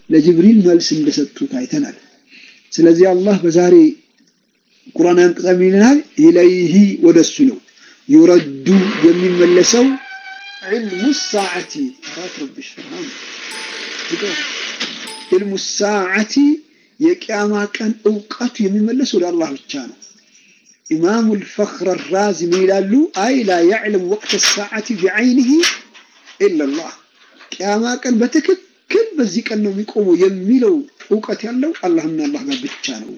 ለጅብሪል መልስ እንደሰጡት አይተናል። ስለዚህ አላህ በዛሬ ቁርአን አንቀጽ ምን ይለናል? ኢለይሂ ወደሱ ነው ዩረዱ የሚመለሰው ዒልሙ ሰዓቲ ረብሽ ዒልሙ ሰዓቲ የቅያማ ቀን እውቀቱ የሚመለስ ወደ አላህ ብቻ ነው። ኢማሙ ልፈኽር ራዚ ምን ይላሉ? አይ ላ ያዕለም ወቅት ሰዓቲ ቢዐይኒሂ ኢላላህ ቅያማ ቀን በትክክል በዚህ ቀን ነው የሚቆመው የሚለው እውቀት ያለው አላህና አላህ ጋር ብቻ ነው።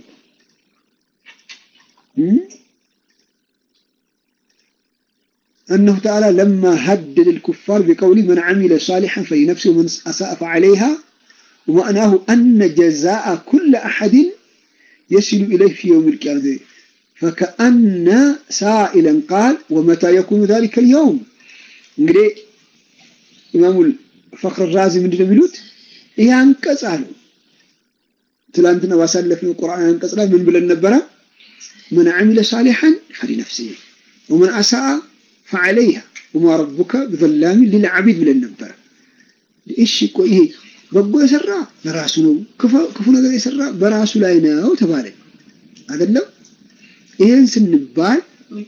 أنه تعالى لما هدد الكفار بقوله من عمل صالحا فلنفسه ومن أساء فعليها ومعناه أن جزاء كل أحد يصل إليه في يوم القيامة فكأن سائلا قال ومتى يكون ذلك اليوم እንግዲህ ኢማሙ ፈክር ራዚ ምንድን ነው የሚሉት? ይህ አንቀጽ አሉ ትላንትና ባሳለፍነው ቁርአን አንቀጽ ላይ ምን ብለን ነበረ? መን አሚለ ሳሊሐን ፈሊነፍሲሂ ወመን አሳአ ፈዐለይሃ ወማ ረቡከ ቢዘላሚ ሊልዓቢድ ብለን ነበረ። እሺ እኮ ይሄ በጎ የሰራ ለራሱ ነው፣ ክፉ ነገር የሰራ በራሱ ላይ ነው ተባለ አይደለም? ይሄን ስንባል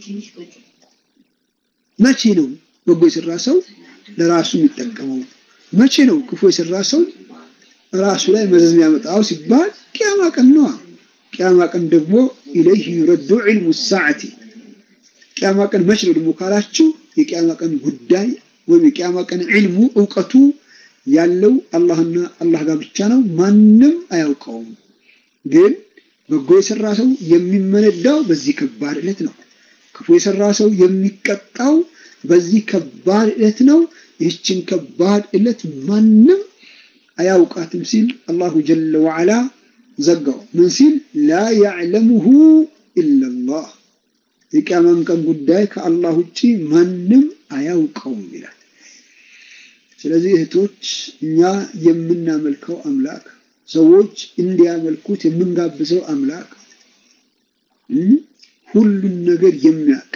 መቼ ነው በጎ የሰራ ሰው ለራሱ የሚጠቀመው? መቼ ነው ክፉ የሰራ ሰው ራሱ ላይ መዘዝ የሚያመጣው ሲባል ቅያማ ቀን ነዋ። ቅያማ ቀን ደግሞ ኢለይህ ዩረዱ ዒልሙ ሰዓቲ ቅያማ ቀን መቼ ነው ደግሞ ካላችሁ የቅያማ ቀን ጉዳይ ወይም የቅያማ ቀን ዒልሙ እውቀቱ ያለው አላህና አላህ ጋር ብቻ ነው። ማንም አያውቀውም። ግን በጎ የሰራ ሰው የሚመነዳው በዚህ ከባድ ዕለት ነው። ክፉ የሰራ ሰው የሚቀጣው በዚህ ከባድ ዕለት ነው። ይህችን ከባድ ዕለት ማንም አያውቃትም ሲል አላሁ ጀለ ወዓላ ዘጋው። ምን ሲል ላ ያዕለሙሁ ኢላላህ የቅያማን ቀን ጉዳይ ከአላህ ውጭ ማንም አያውቀውም ይላል። ስለዚህ እህቶች እኛ የምናመልከው አምላክ ሰዎች እንዲያመልኩት የምንጋብዘው አምላክ ሁሉን ነገር የሚያውቅ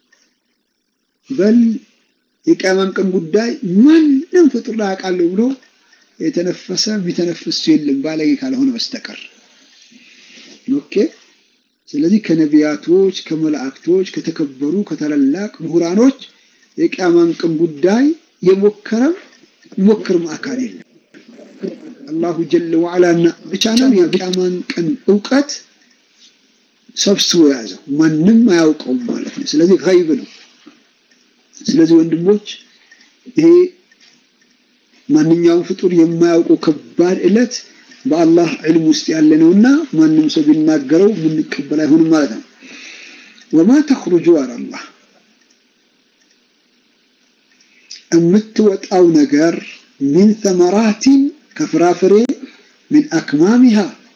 በል የቅያማን ቀን ጉዳይ ማንም ፍጡር ላይ አውቃለሁ ብሎ የተነፈሰ የሚተነፍስ የለም ባለጌ ካልሆነ በስተቀር ኦኬ። ስለዚህ ከነቢያቶች፣ ከመላእክቶች፣ ከተከበሩ ከታላላቅ ምሁራኖች የቅያማን ቀን ጉዳይ የሞከረም ሞክርም አካል የለም። አላሁ ጀለ ወዓላና ብቻ ነው የቅያማን ቀን እውቀት ሰብስቦ የያዘው ማንም አያውቀውም ማለት ነው። ስለዚህ ገይብ ነው። ስለዚህ ወንድሞች ይሄ ማንኛውም ፍጡር የማያውቀው ከባድ ዕለት በአላህ ዕልም ውስጥ ያለ ነውና ማንም ሰው ቢናገረው የምንቀበል አይሆንም ማለት ነው። ወማ ተኽሩጁ አላላህ የምትወጣው ነገር ሚን ተመራቲን ከፍራፍሬ ሚን አክማሚሃ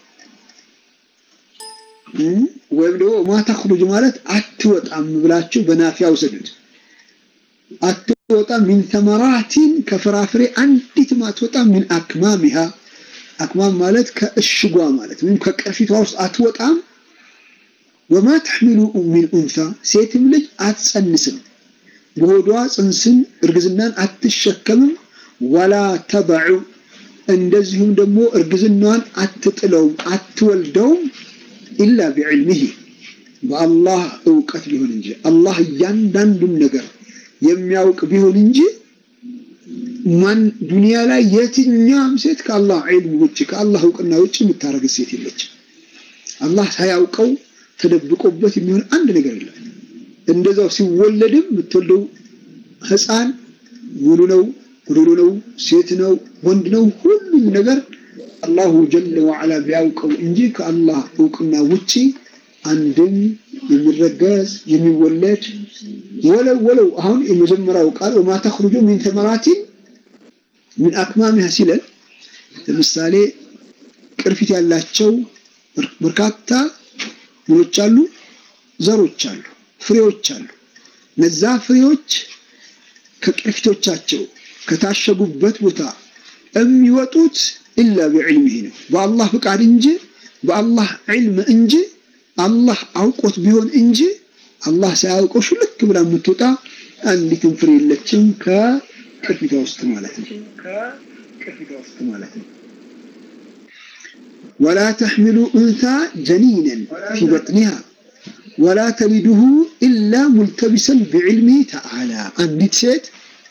ወይም ደግሞ ማ ተኽሩጅ ማለት አትወጣም ብላችሁ በናፊያ ውሰዱት። አትወጣም ሚን ተመራቲን ከፍራፍሬ አንዲትም አትወጣም። ሚን አክማሚሃ አክማም ማለት ከእሽጓ ማለት ወይም ከቅርፊቷ ውስጥ አትወጣም። ወማ ተሕሚሉ ሚን ኡንሳ ሴትም ልጅ አትጸንስም፣ በሆዷ ጽንስን እርግዝናን አትሸከምም። ወላ ተበዑ እንደዚሁም ደግሞ እርግዝናዋን አትጥለውም፣ አትወልደውም ኢላ ቢዕልሚሂ በአላህ እውቀት ቢሆን እንጂ አላህ እያንዳንዱን ነገር የሚያውቅ ቢሆን እንጂ ማን ዱንያ ላይ የትኛም ሴት ከአላህ ዒልም ውጭ ከአላህ እውቅና ውጭ የምታረግ ሴት የለች። አላህ ሳያውቀው ተደብቆበት የሚሆን አንድ ነገር የለም። እንደዛው ሲወለድም የምትወልደው ሕፃን ሙሉ ነው፣ ጉዶሎ ነው፣ ሴት ነው፣ ወንድ ነው፣ ሁሉም ነገር አላሁ ጀለ ወዓላ ቢያውቀው እንጂ ከአላህ እውቅና ውጪ አንድም የሚረገዝ የሚወለድ ወለው ወለው አሁን የመጀመሪያው ቃል ወማ ተኽሩጁ ሚን ተመራቲን ሚን አክማሚሃ ሲለን ለምሳሌ ቅርፊት ያላቸው በርካታ ምኖች አሉ፣ ዘሮች አሉ፣ ፍሬዎች አሉ። እነዛ ፍሬዎች ከቅርፊቶቻቸው ከታሸጉበት ቦታ የሚወጡት ኢላ ቢዕልሚሂ ነው፣ በአላህ ፍቃድ እንጂ በአላህ ዒልም እንጂ አላህ አውቆት ቢሆን እንጂ አላህ ሳያውቀው ሽልክ ብላ የምትወጣ አንዲትም ፍሬ የለችም ከቅርፊቷ ውስጥ ማለት ነው። ከቅርፊቷ ውስጥ ማለት ነው። ወላ ተሕሚሉ ኡንታ ጀኒነን ፊ በጥኒሃ ወላ ተሊድሁ ኢላ ሙልተቢሰን ቢዕልሚህ ተዓላ አንዲት ሴት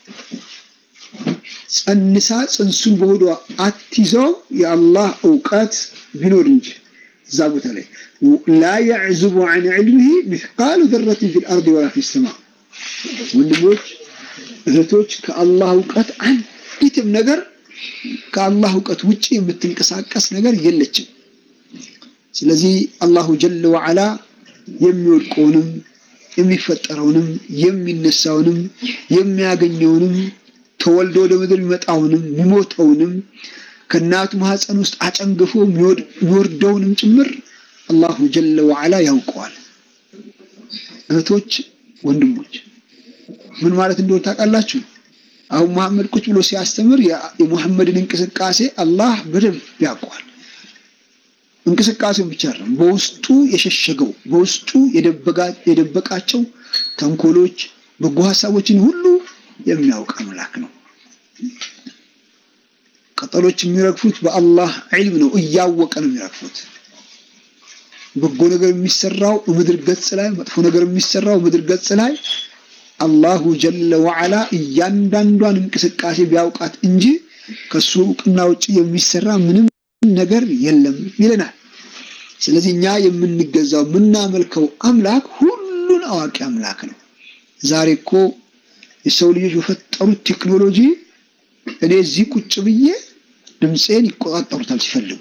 ጸንሳ ጽንሱን በሆዷ አትይዘው የአላህ እውቀት ቢኖር እንጂ እዛ ቦታ ላይ ላ የዕዝቡ ዐን ዕልሚህ ሚስቃሉ ዘረትን ፊ ልአርድ ወላ ፊ ሰማ ወንድሞች እህቶች ከአላህ እውቀት አንዲትም ነገር ከአላህ እውቀት ውጭ የምትንቀሳቀስ ነገር የለችም ስለዚህ አላሁ ጀለ ወዓላ የሚወድቀውንም የሚፈጠረውንም የሚነሳውንም የሚያገኘውንም ተወልዶ ወደ ምድር የሚመጣውንም የሚሞተውንም ከእናቱ ማህፀን ውስጥ አጨንግፎ የሚወርደውንም ጭምር አላሁ ጀለ ወዓላ ያውቀዋል። እህቶች፣ ወንድሞች ምን ማለት እንደሆነ ታውቃላችሁ? አሁን መሐመድ ቁጭ ብሎ ሲያስተምር የሙሐመድን እንቅስቃሴ አላህ በደንብ ያውቀዋል። እንቅስቃሴውን ብቻ አይደለም፣ በውስጡ የሸሸገው በውስጡ የደበቃቸው ተንኮሎች፣ በጎ ሀሳቦችን ሁሉ የሚያውቅ አምላክ ነው። ቅጠሎች የሚረግፉት በአላህ ዒልም ነው። እያወቀ ነው የሚረግፉት። በጎ ነገር የሚሰራው ምድር ገጽ ላይ፣ መጥፎ ነገር የሚሰራው ምድር ገጽ ላይ አላሁ ጀለ ወዓላ እያንዳንዷን እንቅስቃሴ ቢያውቃት እንጂ ከሱ እውቅና ውጭ የሚሰራ ምንም ነገር የለም ይለናል። ስለዚህ እኛ የምንገዛው የምናመልከው አምላክ ሁሉን አዋቂ አምላክ ነው። ዛሬ እኮ የሰው ልጆች በፈጠሩት ቴክኖሎጂ እኔ እዚህ ቁጭ ብዬ ድምፄን ይቆጣጠሩታል ሲፈልጉ።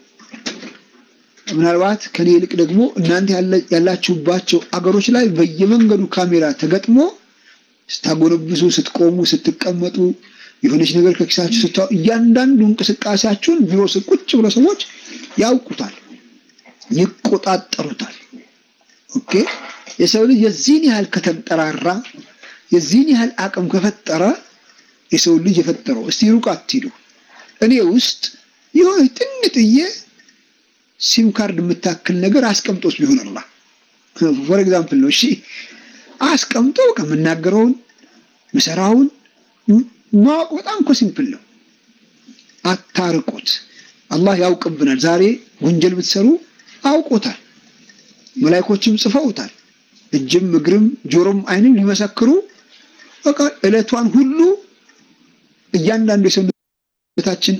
ምናልባት ከኔ ይልቅ ደግሞ እናንተ ያላችሁባቸው አገሮች ላይ በየመንገዱ ካሜራ ተገጥሞ ስታጎነብሱ፣ ስትቆሙ፣ ስትቀመጡ የሆነች ነገር ከኪሳችሁ ስታው እያንዳንዱ እንቅስቃሴያችሁን ቢሮ ስር ቁጭ ብለው ሰዎች ያውቁታል፣ ይቆጣጠሩታል። ኦኬ የሰው ልጅ የዚህን ያህል ከተንጠራራ የዚህን ያህል አቅም ከፈጠረ የሰው ልጅ የፈጠረው እስቲ ሩቅ አትሂዱ። እኔ ውስጥ የሆነ ትንጥዬ ሲም ካርድ የምታክል ነገር አስቀምጦስ ቢሆን አላህ ፎር ኤግዛምፕል ነው። እሺ አስቀምጦ ከምናገረውን ምሰራውን ማወቅ በጣም እኮ ሲምፕል ነው። አታርቁት። አላህ ያውቅብናል። ዛሬ ወንጀል ብትሰሩ አውቆታል። መላይኮችም ጽፈውታል። እጅም እግርም ጆሮም አይንም ሊመሰክሩ በቃ እለቷን ሁሉ እያንዳንዱ የሰውነታችን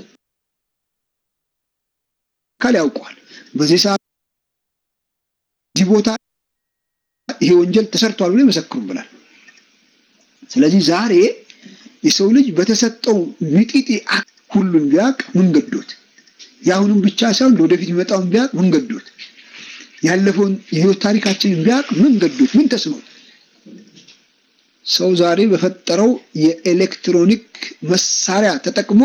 አካል ያውቀዋል። በዚህ ሰዓት እዚህ ቦታ ይሄ ወንጀል ተሰርቷል ብሎ ይመሰክሩብናል። ስለዚህ ዛሬ የሰው ልጅ በተሰጠው ሚጢጢ ሁሉን ቢያቅ ምን ገዶት? የአሁኑም ብቻ ሳይሆን ለወደፊት የሚመጣውን ቢያቅ ምን ገዶት? ያለፈውን የህይወት ታሪካችንን ቢያቅ ምን ገዶት? ምን ተስኖት? ሰው ዛሬ በፈጠረው የኤሌክትሮኒክ መሳሪያ ተጠቅሞ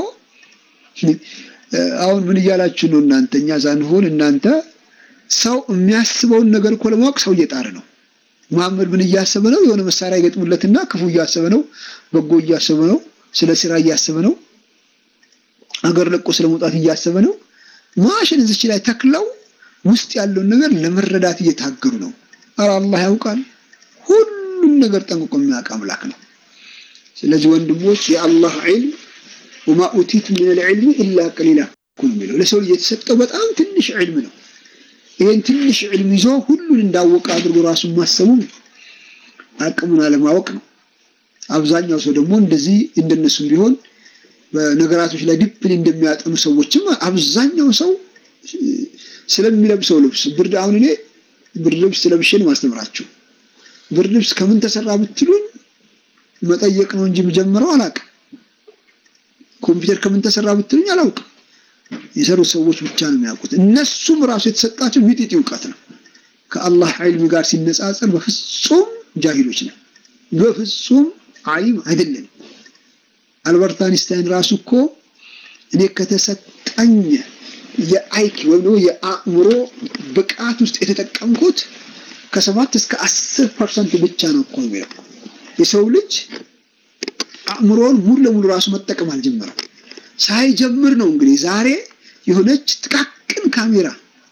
አሁን ምን እያላችሁ ነው እናንተ? እኛ ሳንሆን እናንተ ሰው የሚያስበውን ነገር እኮ ለማወቅ ሰው እየጣረ ነው። መሐመድ ምን እያሰበ ነው? የሆነ መሳሪያ ይገጥሙለትና ክፉ እያሰበ ነው፣ በጎ እያሰበ ነው፣ ስለ ስራ እያሰበ ነው፣ አገር ለቆ ስለ መውጣት እያሰበ ነው። ማሽን እዚች ላይ ተክለው ውስጥ ያለውን ነገር ለመረዳት እየታገሩ ነው። ኧረ አላህ ያውቃል። ሁሉም ነገር ጠንቅቆ የሚያውቅ አምላክ ነው። ስለዚህ ወንድሞች የአላህ ዒልም ወማ ኡቲቱ ሚነል ዒልሚ ኢላ ቀሊላ እኮ ነው የሚለው። ለሰው ልጅ የተሰጠው በጣም ትንሽ ዒልም ነው። ይህን ትንሽ ዒልም ይዞ ሁሉን እንዳወቀ አድርጎ ራሱን ማሰቡ አቅሙን አለማወቅ ነው። አብዛኛው ሰው ደግሞ እንደዚህ እንደነሱም ቢሆን በነገራቶች ላይ ዲፕሊ እንደሚያጠኑ ሰዎችም አብዛኛው ሰው ስለሚለብሰው ልብስ ብርድ አሁን እኔ ብርድ ልብስ ለብሼ ነው ማስተምራችሁ። ብርድ ልብስ ከምን ተሰራ ብትሉኝ መጠየቅ ነው እንጂ የምጀምረው አላውቅም። ኮምፒውተር ከምን ተሰራ ብትሉኝ አላውቅም። የሰሩ ሰዎች ብቻ ነው የሚያውቁት። እነሱም ራሱ የተሰጣቸው ሚጢጢ እውቀት ነው። ከአላህ ዒልም ጋር ሲነጻጸር በፍጹም ጃሂሎች ነው። በፍጹም ዓሊም አይደለም። አልበርት አንስታይን ራሱ እኮ እኔ ከተሰጠኝ የአይኪ ወይም ደግሞ የአእምሮ ብቃት ውስጥ የተጠቀምኩት ከሰባት እስከ አስር ፐርሰንት ብቻ ነው እኮ የሚለው የሰው ልጅ አእምሮውን ሙሉ ለሙሉ ራሱ መጠቀም አልጀመረም። ሳይጀምር ነው እንግዲህ ዛሬ የሆነች ጥቃቅን ካሜራ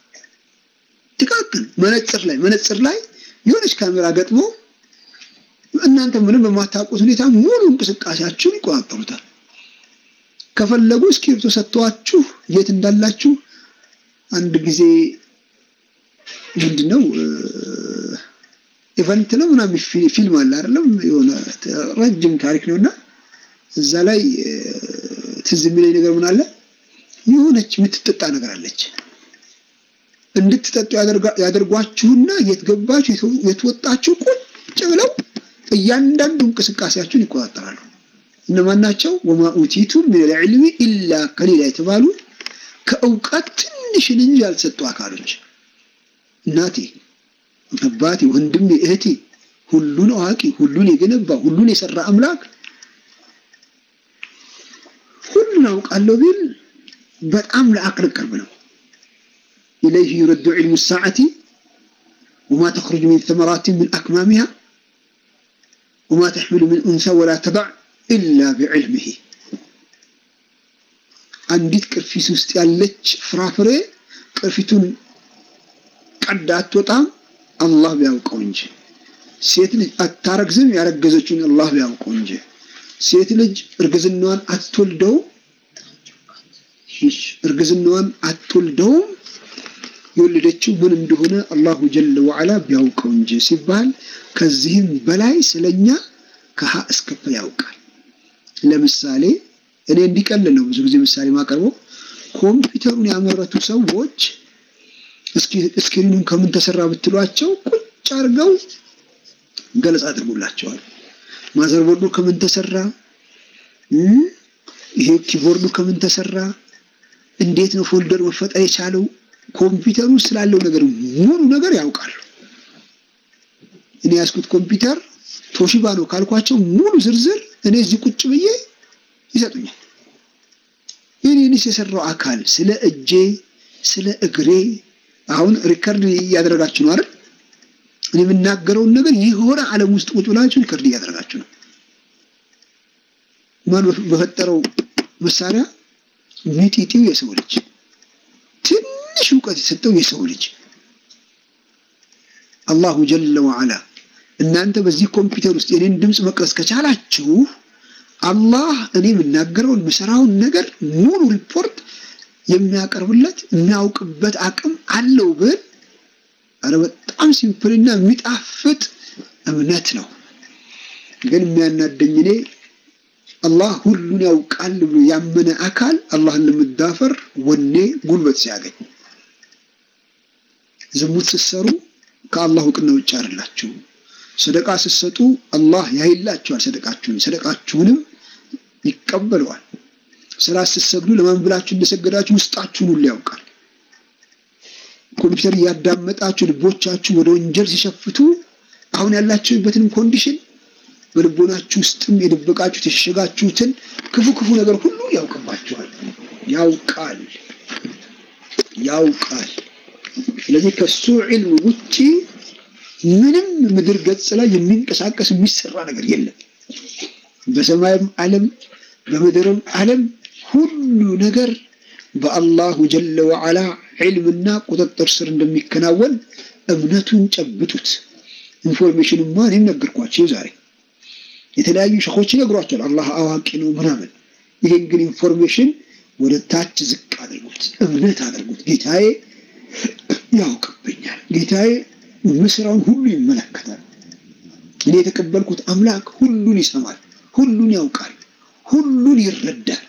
ጥቃቅን መነጽር ላይ መነጽር ላይ የሆነች ካሜራ ገጥሞ እናንተ ምንም በማታውቁት ሁኔታ ሙሉ እንቅስቃሴያችሁን ይቆጣጠሩታል። ከፈለጉ እስክሪብቶ ሰጥተዋችሁ የት እንዳላችሁ አንድ ጊዜ ምንድነው ኢቨንት ነው ምናምን ፊልም አለ አይደለም የሆነ ረጅም ታሪክ ነውና እዛ ላይ ትዝ የሚለኝ ነገር ምን አለ የሆነች የምትጠጣ ነገር አለች እንድትጠጡ ያደርጓችሁና የት ገባችሁ የተወጣችሁ ቁጭ ብለው እያንዳንዱ እንቅስቃሴያችሁን ይቆጣጠራሉ እነማን ናቸው ወማ ኡቲቱ ምን ልዕልሚ ኢላ ከሊላ የተባሉ ከእውቀት ትንሽን እንጂ ያልሰጡ አካሎች እናቴ አባቴ ወንድሜ እህቴ ሁሉን አዋቂ ሁሉን የገነባ ሁሉን የሰራ አምላክ ሁሉን አውቃለሁ ቢል በጣም ለአቅል ቅርብ ነው إليه يرد علم الساعة وما تخرج من ثمرات من أكمامها وما تحمل من أنثى ولا تضع إلا بعلمه አንዲት ቅርፊት ውስጥ ያለች ፍራፍሬ ቅርፊቱን ቀዳ አትወጣም አላህ ቢያውቀው እንጂ ሴት ልጅ አታረግዝም ያረገዘችውን አላህ ቢያውቀው እንጂ ሴት ልጅ እርግዝናዋን አትወልደውም እርግዝናዋን አትወልደውም የወለደችው ምን እንደሆነ አላሁ ጀለ ወዓላ ቢያውቀው እንጂ ሲባል ከዚህም በላይ ስለኛ ከሀ እስከ ፐ ያውቃል። ለምሳሌ እኔ እንዲቀልል ነው ብዙ ጊዜ ምሳሌ ማቀርበው ኮምፒውተሩን ያመረቱ ሰዎች እስክሪኑን ከምን ተሰራ ብትሏቸው ቁጭ አድርገው ገለጻ አድርጎላቸዋል። ማዘርቦርዱ ከምን ተሰራ፣ ይሄ ኪቦርዱ ከምን ተሰራ፣ እንዴት ነው ፎልደር መፈጠር የቻለው ኮምፒውተሩ ስላለው ነገር ሙሉ ነገር ያውቃሉ። እኔ ያዝኩት ኮምፒውተር ቶሺባ ነው ካልኳቸው ሙሉ ዝርዝር እኔ እዚህ ቁጭ ብዬ ይሰጡኛል። የኔንስ የሰራው አካል ስለ እጄ፣ ስለ እግሬ አሁን ሪከርድ እያደረጋችሁ ነው አይደል? እኔ የምናገረውን ነገር የሆነ ዓለም ውስጥ ቁጭ ብላችሁ ሪከርድ እያደረጋችሁ ነው። ማን በፈጠረው መሳሪያ ሚጢጢው የሰው ልጅ ትንሽ እውቀት የሰጠው የሰው ልጅ አላሁ ጀለ ወዓላ እናንተ በዚህ ኮምፒውተር ውስጥ የኔን ድምፅ መቅረጽ ከቻላችሁ አላህ እኔ የምናገረውን ምሰራውን ነገር ሙሉ ሪፖርት የሚያቀርብለት የሚያውቅበት አቅም አለው ብል አረ በጣም ሲምፕልና የሚጣፍጥ እምነት ነው። ግን የሚያናደኝ እኔ አላህ ሁሉን ያውቃል ብሎ ያመነ አካል አላህን ለመዳፈር ወኔ ጉልበት ሲያገኝ፣ ዝሙት ስትሰሩ ከአላህ እውቅና ውጭ አይደላችሁ። ሰደቃ ስትሰጡ አላህ ያይላችኋል። ሰደቃችሁን ሰደቃችሁንም ይቀበለዋል። ሰላት ስትሰግዱ ለማን ብላችሁ እንደሰገዳችሁ ውስጣችሁን ሁሉ ያውቃል። ኮምፒውተር እያዳመጣችሁ ልቦቻችሁ ወደ ወንጀል ሲሸፍቱ አሁን ያላችሁበትንም ኮንዲሽን በልቦናችሁ ውስጥም የደበቃችሁት የሸሸጋችሁትን ክፉ ክፉ ነገር ሁሉ ያውቅባችኋል። ያውቃል ያውቃል። ስለዚህ ከሱ ዒልም ውጪ ምንም ምድር ገጽ ላይ የሚንቀሳቀስ የሚሰራ ነገር የለም። በሰማይም ዓለም በምድርም ዓለም ሁሉ ነገር በአላሁ ጀለ ወዓላ ዒልምና ቁጥጥር ስር እንደሚከናወን እምነቱን ጨብጡት። ኢንፎርሜሽንማ እኔም ነገርኳቸው ዛሬ የተለያዩ ሸኾች ይነግሯቸዋል። አላህ አዋቂ ነው ምናምን። ይሄን ግን ኢንፎርሜሽን ወደ ታች ዝቅ አድርጉት፣ እምነት አድርጉት። ጌታዬ ያውቅብኛል፣ ጌታዬ ምስራውን ሁሉ ይመለከታል። እኔ የተቀበልኩት አምላክ ሁሉን ይሰማል፣ ሁሉን ያውቃል፣ ሁሉን ይረዳል።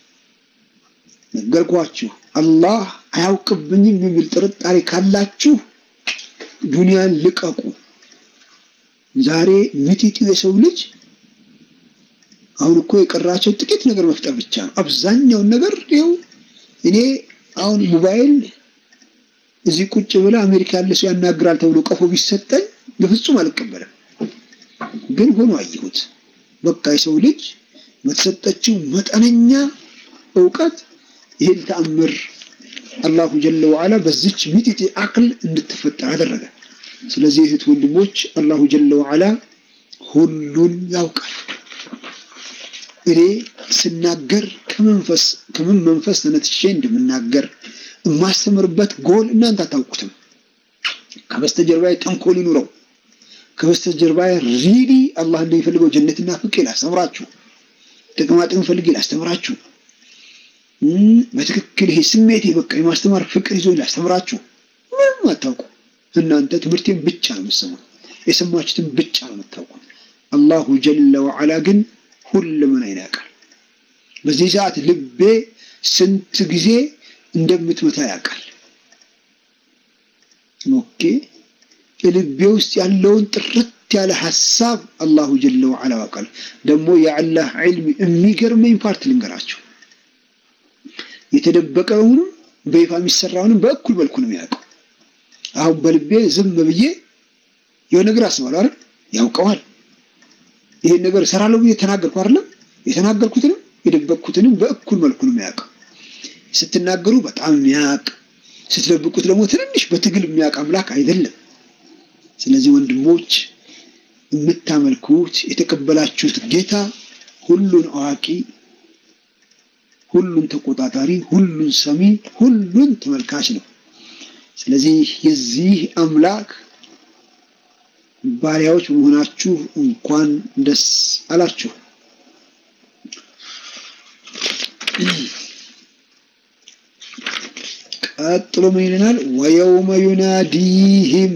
ነገርኳችሁ። አላህ አያውቅብኝም የሚል ጥርጣሬ ካላችሁ ዱንያን ልቀቁ። ዛሬ ሚጢጢው የሰው ልጅ አሁን እኮ የቀራቸው ጥቂት ነገር መፍጠር ብቻ ነው። አብዛኛውን ነገር ይኸው እኔ አሁን ሞባይል እዚህ ቁጭ ብለ አሜሪካ ያለ ሰው ያናግራል ተብሎ ቀፎ ቢሰጠኝ በፍጹም አልቀበልም። ግን ሆኖ አየሁት። በቃ የሰው ልጅ በተሰጠችው መጠነኛ እውቀት ይህን ተአምር አላሁ ጀለ ወዓላ በዚች ሚጢጢ አቅል እንድትፈጠር አደረገ። ስለዚህ እህት ወንድሞች አላሁ ጀለ ወዓላ ሁሉን ያውቃል። እኔ ስናገር ከመንፈስ ከምን መንፈስ ተነትሼ እንደምናገር የማስተምርበት ጎል እናንተ አታውቁትም። ከበስተጀርባዬ ተንኮል ይኑረው፣ ከበስተጀርባዬ ሪሊ አላህ እንደሚፈልገው ጀነትና ፍቅር ላስተምራችሁ፣ ጥቅማ ጥቅም ፈልጌ ላስተምራችሁ፣ በትክክል ይሄ ስሜት በቃ የማስተማር ፍቅር ይዞ ላስተምራችሁ ምንም አታውቁ። እናንተ ትምህርቴን ብቻ ነው የምትሰሙት፣ የሰማችሁትን ብቻ ነው የምታውቁ። አላሁ ጀለ ወዓላ ግን ሁሉምን ያውቃል። በዚህ ሰዓት ልቤ ስንት ጊዜ እንደምትመታ ያውቃል። ኦኬ ልቤ ውስጥ ያለውን ጥርት ያለ ሀሳብ አላሁ ጀለ ወዓላ ያውቃል። ደግሞ የአላህ ዒልም የሚገርመኝ ፓርት ልንገራቸው። የተደበቀውንም በይፋ የሚሰራውንም በእኩል መልኩ ነው የሚያውቀው። አሁን በልቤ ዝም ብዬ የሆነ ነገር አስባለሁ አይደል? ያውቀዋል። ይሄን ነገር እሰራለሁ ብዬ ተናገርኩ አይደለም? የተናገርኩትንም የደበቅኩትንም በእኩል መልኩ ነው የሚያውቀው። ስትናገሩ በጣም የሚያውቅ ስትደብቁት ደግሞ ትንንሽ በትግል የሚያውቅ አምላክ አይደለም። ስለዚህ ወንድሞች የምታመልኩት የተቀበላችሁት ጌታ ሁሉን አዋቂ፣ ሁሉን ተቆጣጣሪ፣ ሁሉን ሰሚ፣ ሁሉን ተመልካች ነው። ስለዚህ የዚህ አምላክ ባሪያዎች በመሆናችሁ እንኳን ደስ አላችሁ። ቀጥሎ ምን ይለናል? ወየውመ ዩናዲህም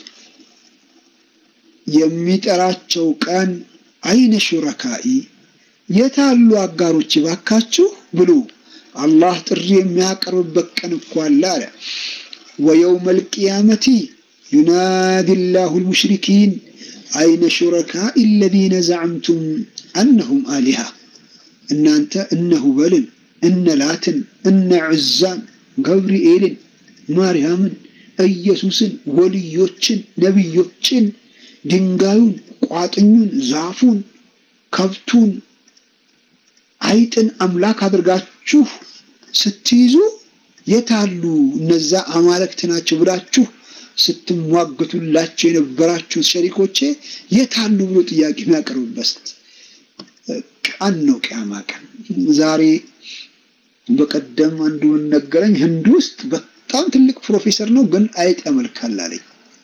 የሚጠራቸው ቀን አይነ ሹረካኢ የታሉ አጋሮች ባካችሁ ብሎ አላህ ጥሪ የሚያቀርብበት ቀን እኮ አለ አለ። ወየውመ ልቅያመቲ ዩናዲ ላሁ ልሙሽሪኪን አይነ ሹረካኢ አለዚነ ዘዐምቱም አነሁም አሊሃ እናንተ እነ ሁበልን እነ ላትን እነ ዑዛን ገብርኤልን ማርያምን ኢየሱስን ወልዮችን ነቢዮችን ድንጋዩን ቋጥኙን ዛፉን ከብቱን አይጥን አምላክ አድርጋችሁ ስትይዙ የታሉ እነዛ አማልክት ናቸው ብላችሁ ስትሟገቱላቸው የነበራችሁ ሸሪኮቼ የታሉ ብሎ ጥያቄ የሚያቀርብበት ቀን ነው ቅያማ ቀን። ዛሬ በቀደም አንዱ ነገረኝ፣ ህንድ ውስጥ በጣም ትልቅ ፕሮፌሰር ነው፣ ግን አይጥ ያመልካል አለኝ።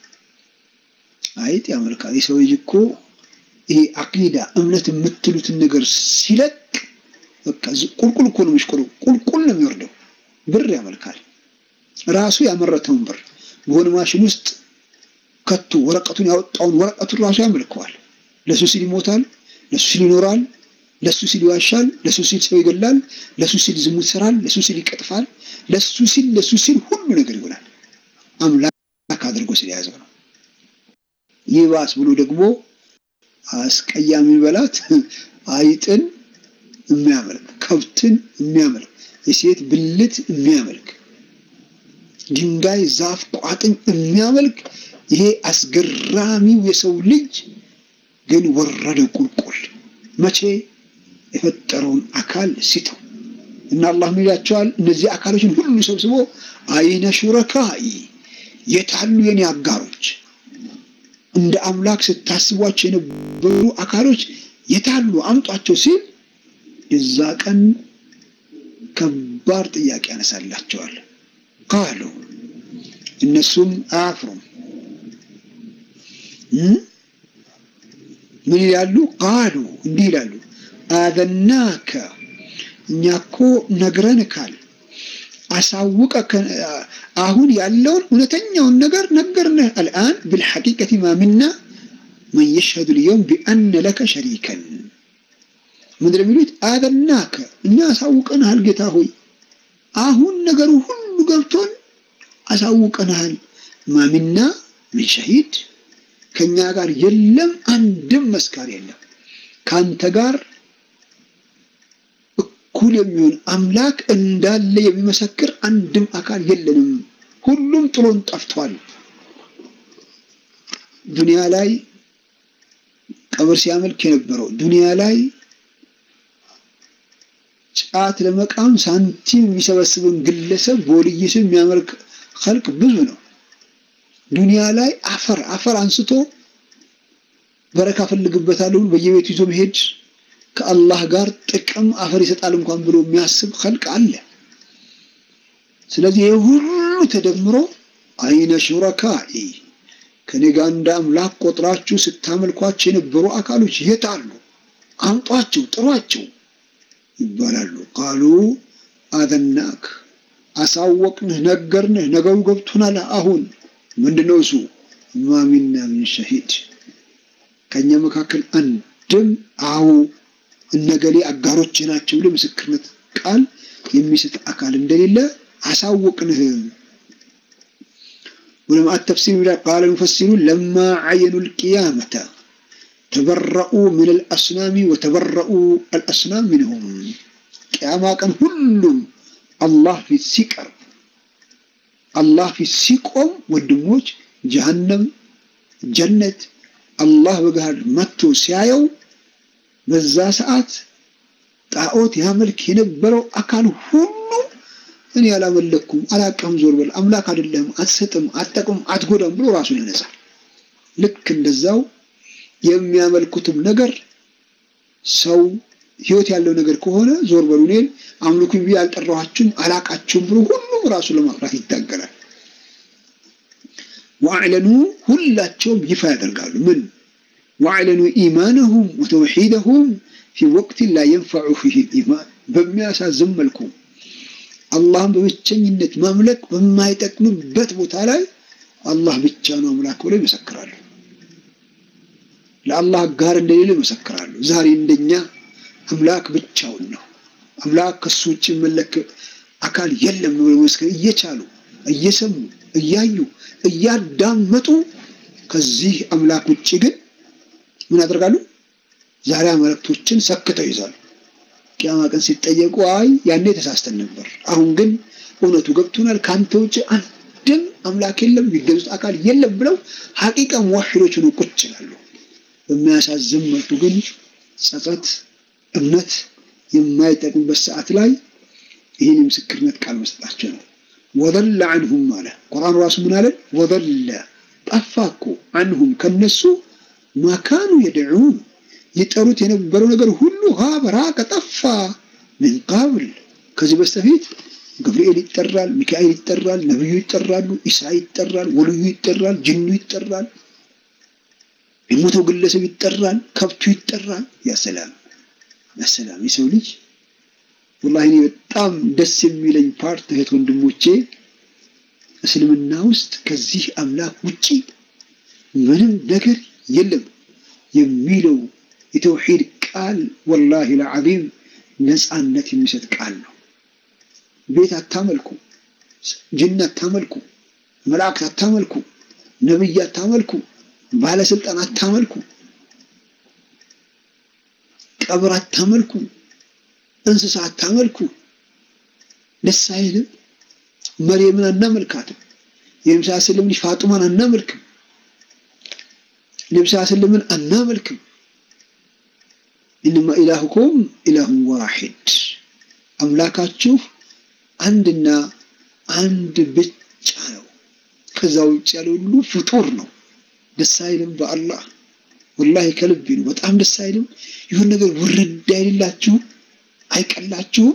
አይጥ ያመልካል። የሰው ልጅ እኮ ይሄ አቂዳ እምነት የምትሉትን ነገር ሲለቅ በቃ ቁልቁል እኮ ነው የሚሽቆረው፣ ቁልቁል ነው የሚወርደው። ብር ያመልካል። ራሱ ያመረተውን ብር በሆነ ማሽን ውስጥ ከቶ ወረቀቱን ያወጣውን ወረቀቱን ራሱ ያመልከዋል። ለሱ ሲል ይሞታል፣ ለሱ ሲል ይኖራል፣ ለሱ ሲል ይዋሻል፣ ለሱ ሲል ሰው ይገላል፣ ለሱ ሲል ዝሙት ይሰራል፣ ለሱ ሲል ይቀጥፋል፣ ለሱ ሲል ለሱ ሲል ሁሉ ነገር ይሆናል። አምላክ አድርጎ ስለያዘው ነው። ይባስ ብሎ ደግሞ አስቀያሚ በላት አይጥን የሚያመልክ ከብትን የሚያመልክ የሴት ብልት የሚያመልክ ድንጋይ፣ ዛፍ፣ ቋጥኝ የሚያመልክ ይሄ አስገራሚው የሰው ልጅ ግን ወረደ ቁልቁል መቼ የፈጠረውን አካል ሲተው እና አላህ ምን ይላቸዋል? እነዚህ አካሎችን ሁሉ ሰብስቦ አይነ ሹረካኢ የታሉ የኔ አጋሮች እንደ አምላክ ስታስቧቸው የነበሩ አካሎች የታሉ አምጧቸው ሲል የዛ ቀን ከባድ ጥያቄ ያነሳላቸዋል። ቃሉ እነሱም አያፍሩም። ምን ይላሉ? ቃሉ እንዲህ ይላሉ፣ አዘናከ እኛ እኮ ነግረንካል፣ አሳውቀ አሁን ያለውን እውነተኛውን ነገር ነገርንህ። አልአን ብልሐቂቀቲ ማ ሚና መን የሽሀዱ ልየውም ቢአነ ለከ ሸሪከን ምንድን የሚሉት አዘናከ እኛ አሳውቀንሃል ጌታ ሆይ አሁን ነገሩ ሁሉ ገብቶን አሳውቀንሃል። ማሚና ምን ሸሂድ ከኛ ጋር የለም አንድም መስካሪ የለም። ከአንተ ጋር እኩል የሚሆን አምላክ እንዳለ የሚመሰክር አንድም አካል የለንም። ሁሉም ጥሎን ጠፍቷል። ዱንያ ላይ ቀብር ሲያመልክ የነበረው ዱንያ ላይ ጫት ለመቃም ሳንቲም የሚሰበስብን ግለሰብ በወልይ ስም የሚያመልክ ኸልቅ ብዙ ነው። ዱንያ ላይ አፈር አፈር አንስቶ በረካ ፈልግበታለሁ በየቤቱ ይዞ መሄድ ከአላህ ጋር ጥቅም አፈር ይሰጣል እንኳን ብሎ የሚያስብ ኸልቅ አለ። ስለዚህ ይህ ሁሉ ተደምሮ አይነ ሹረካኢ ከኔ ጋር እንደ አምላክ ቆጥራችሁ ስታመልኳቸው የነበሩ አካሎች የት አሉ? አምጧቸው፣ ጥሯቸው ይባላሉ። ቃሉ አዘናክ አሳወቅንህ፣ ነገርንህ፣ ነገሩ ገብቶናል። አሁን ምንድነው እሱ? ማሚና ምን ሸሂድ ከእኛ መካከል አንድም አዎ እነገሌ አጋሮች ናቸው ብሎ ምስክርነት ቃል የሚሰጥ አካል እንደሌለ አሳወቅንህ። ولما التفسير قال المفسرون لما عينوا القيامة تبرؤوا من الأصنام وتبرؤوا الأصنام منهم قيامة كان كلهم الله في السكر الله في السكم والدموج جهنم جنة الله بقهر متو سيايو በዛ ሰዓት ጣዖት ያመልክ የነበረው አካል ሁሉ እኔ አላመለኩም፣ አላቀም፣ ዞር በል አምላክ አይደለም፣ አትሰጥም፣ አትጠቅም፣ አትጎዳም ብሎ ራሱን ይነጻል። ልክ እንደዛው የሚያመልኩትም ነገር ሰው ህይወት ያለው ነገር ከሆነ ዞር በሉ እኔን አምልኩኝ ብዬ አልጠራኋችሁም፣ አላቃችሁም ብሎ ሁሉም ራሱን ለማፍራት ይታገላል። ወአዕለኑ ሁላቸውም ይፋ ያደርጋሉ ምን ወአዕለኑ ኢማነሁም ወተውሒደሁም ፊ ወቅትን ላ የንፈዑ ፊህ ኢማን በሚያሳዝን መልኩ አላህን በብቸኝነት ማምለክ በማይጠቅምበት ቦታ ላይ አላህ ብቻ ነው አምላክ ብለው ይመሰክራሉ። ለአላህ ጋር እንደሌለ ይመሰክራሉ። ዛሬ እንደኛ አምላክ ብቻውን ነው፣ አምላክ ከሱ ውጭ መለክ አካል የለም ብለው መስከር እየቻሉ እየሰሙ እያዩ እያዳመጡ ከዚህ አምላክ ውጭ ግን ምን ያደርጋሉ? ዛሬ መልእክቶችን ሰክተው ይዛሉ። ቅያማ ቀን ሲጠየቁ አይ ያኔ ተሳስተን ነበር፣ አሁን ግን እውነቱ ገብቶናል፣ ከአንተ ውጭ አንድም አምላክ የለም፣ የሚገዙት አካል የለም ብለው ሀቂቃ ሙዋሒዶች ሆነው ቁጭ ይላሉ። በሚያሳዝን መልኩ ግን ጸጸት፣ እምነት የማይጠቅሙበት ሰዓት ላይ ይህን የምስክርነት ቃል መስጠታቸው ነው። ወደለ አንሁም አለ ቁርአኑ ራሱ ምን አለን? ወደለ ጠፋ እኮ አንሁም ከነሱ ማካኑ የድዑን ይጠሩት የነበረው ነገር ሁሉ ሀበ ራቀ ጠፋ። ምን ቃብል ከዚህ በስተፊት ገብርኤል ይጠራል፣ ሚካኤል ይጠራል፣ ነቢዩ ይጠራሉ፣ ኢሳ ይጠራል፣ ወልዩ ይጠራል፣ ጅኑ ይጠራል፣ የሞተው ግለሰብ ይጠራል፣ ከብቱ ይጠራል። ያሰላም ያሰላም። የሰው ልጅ ወላሂ እኔ በጣም ደስ የሚለኝ ፓርት እህት ወንድሞቼ፣ እስልምና ውስጥ ከዚህ አምላክ ውጪ ምንም ነገር የለም የሚለው የተውሂድ ቃል ወላሂ ለዓዚም ነፃነት የሚሰጥ ቃል ነው። ቤት አታመልኩ፣ ጅን አታመልኩ፣ መላእክት አታመልኩ፣ ነብይ አታመልኩ፣ ባለስልጣን አታመልኩ፣ ቀብር አታመልኩ፣ እንስሳ አታመልኩ። ደስ አይልም? መርየምን አናመልካትም። የምሳ ስልም ልጅ ፋጡማን አናመልክም። ነብሳ ስለምን አናመልክም። ኢንማ ኢላሁኩም ኢላሁን ዋሂድ አምላካችሁ አንድና አንድ ብቻ ነው። ከዛ ውጭ ያለው ሁሉ ፍጡር ነው። ደስ አይልም? በአላህ ወላሂ ከልቤ ነው። በጣም ደስ አይልም? ይሁን ነገር ውርድ አይልላችሁም? አይቀላችሁም?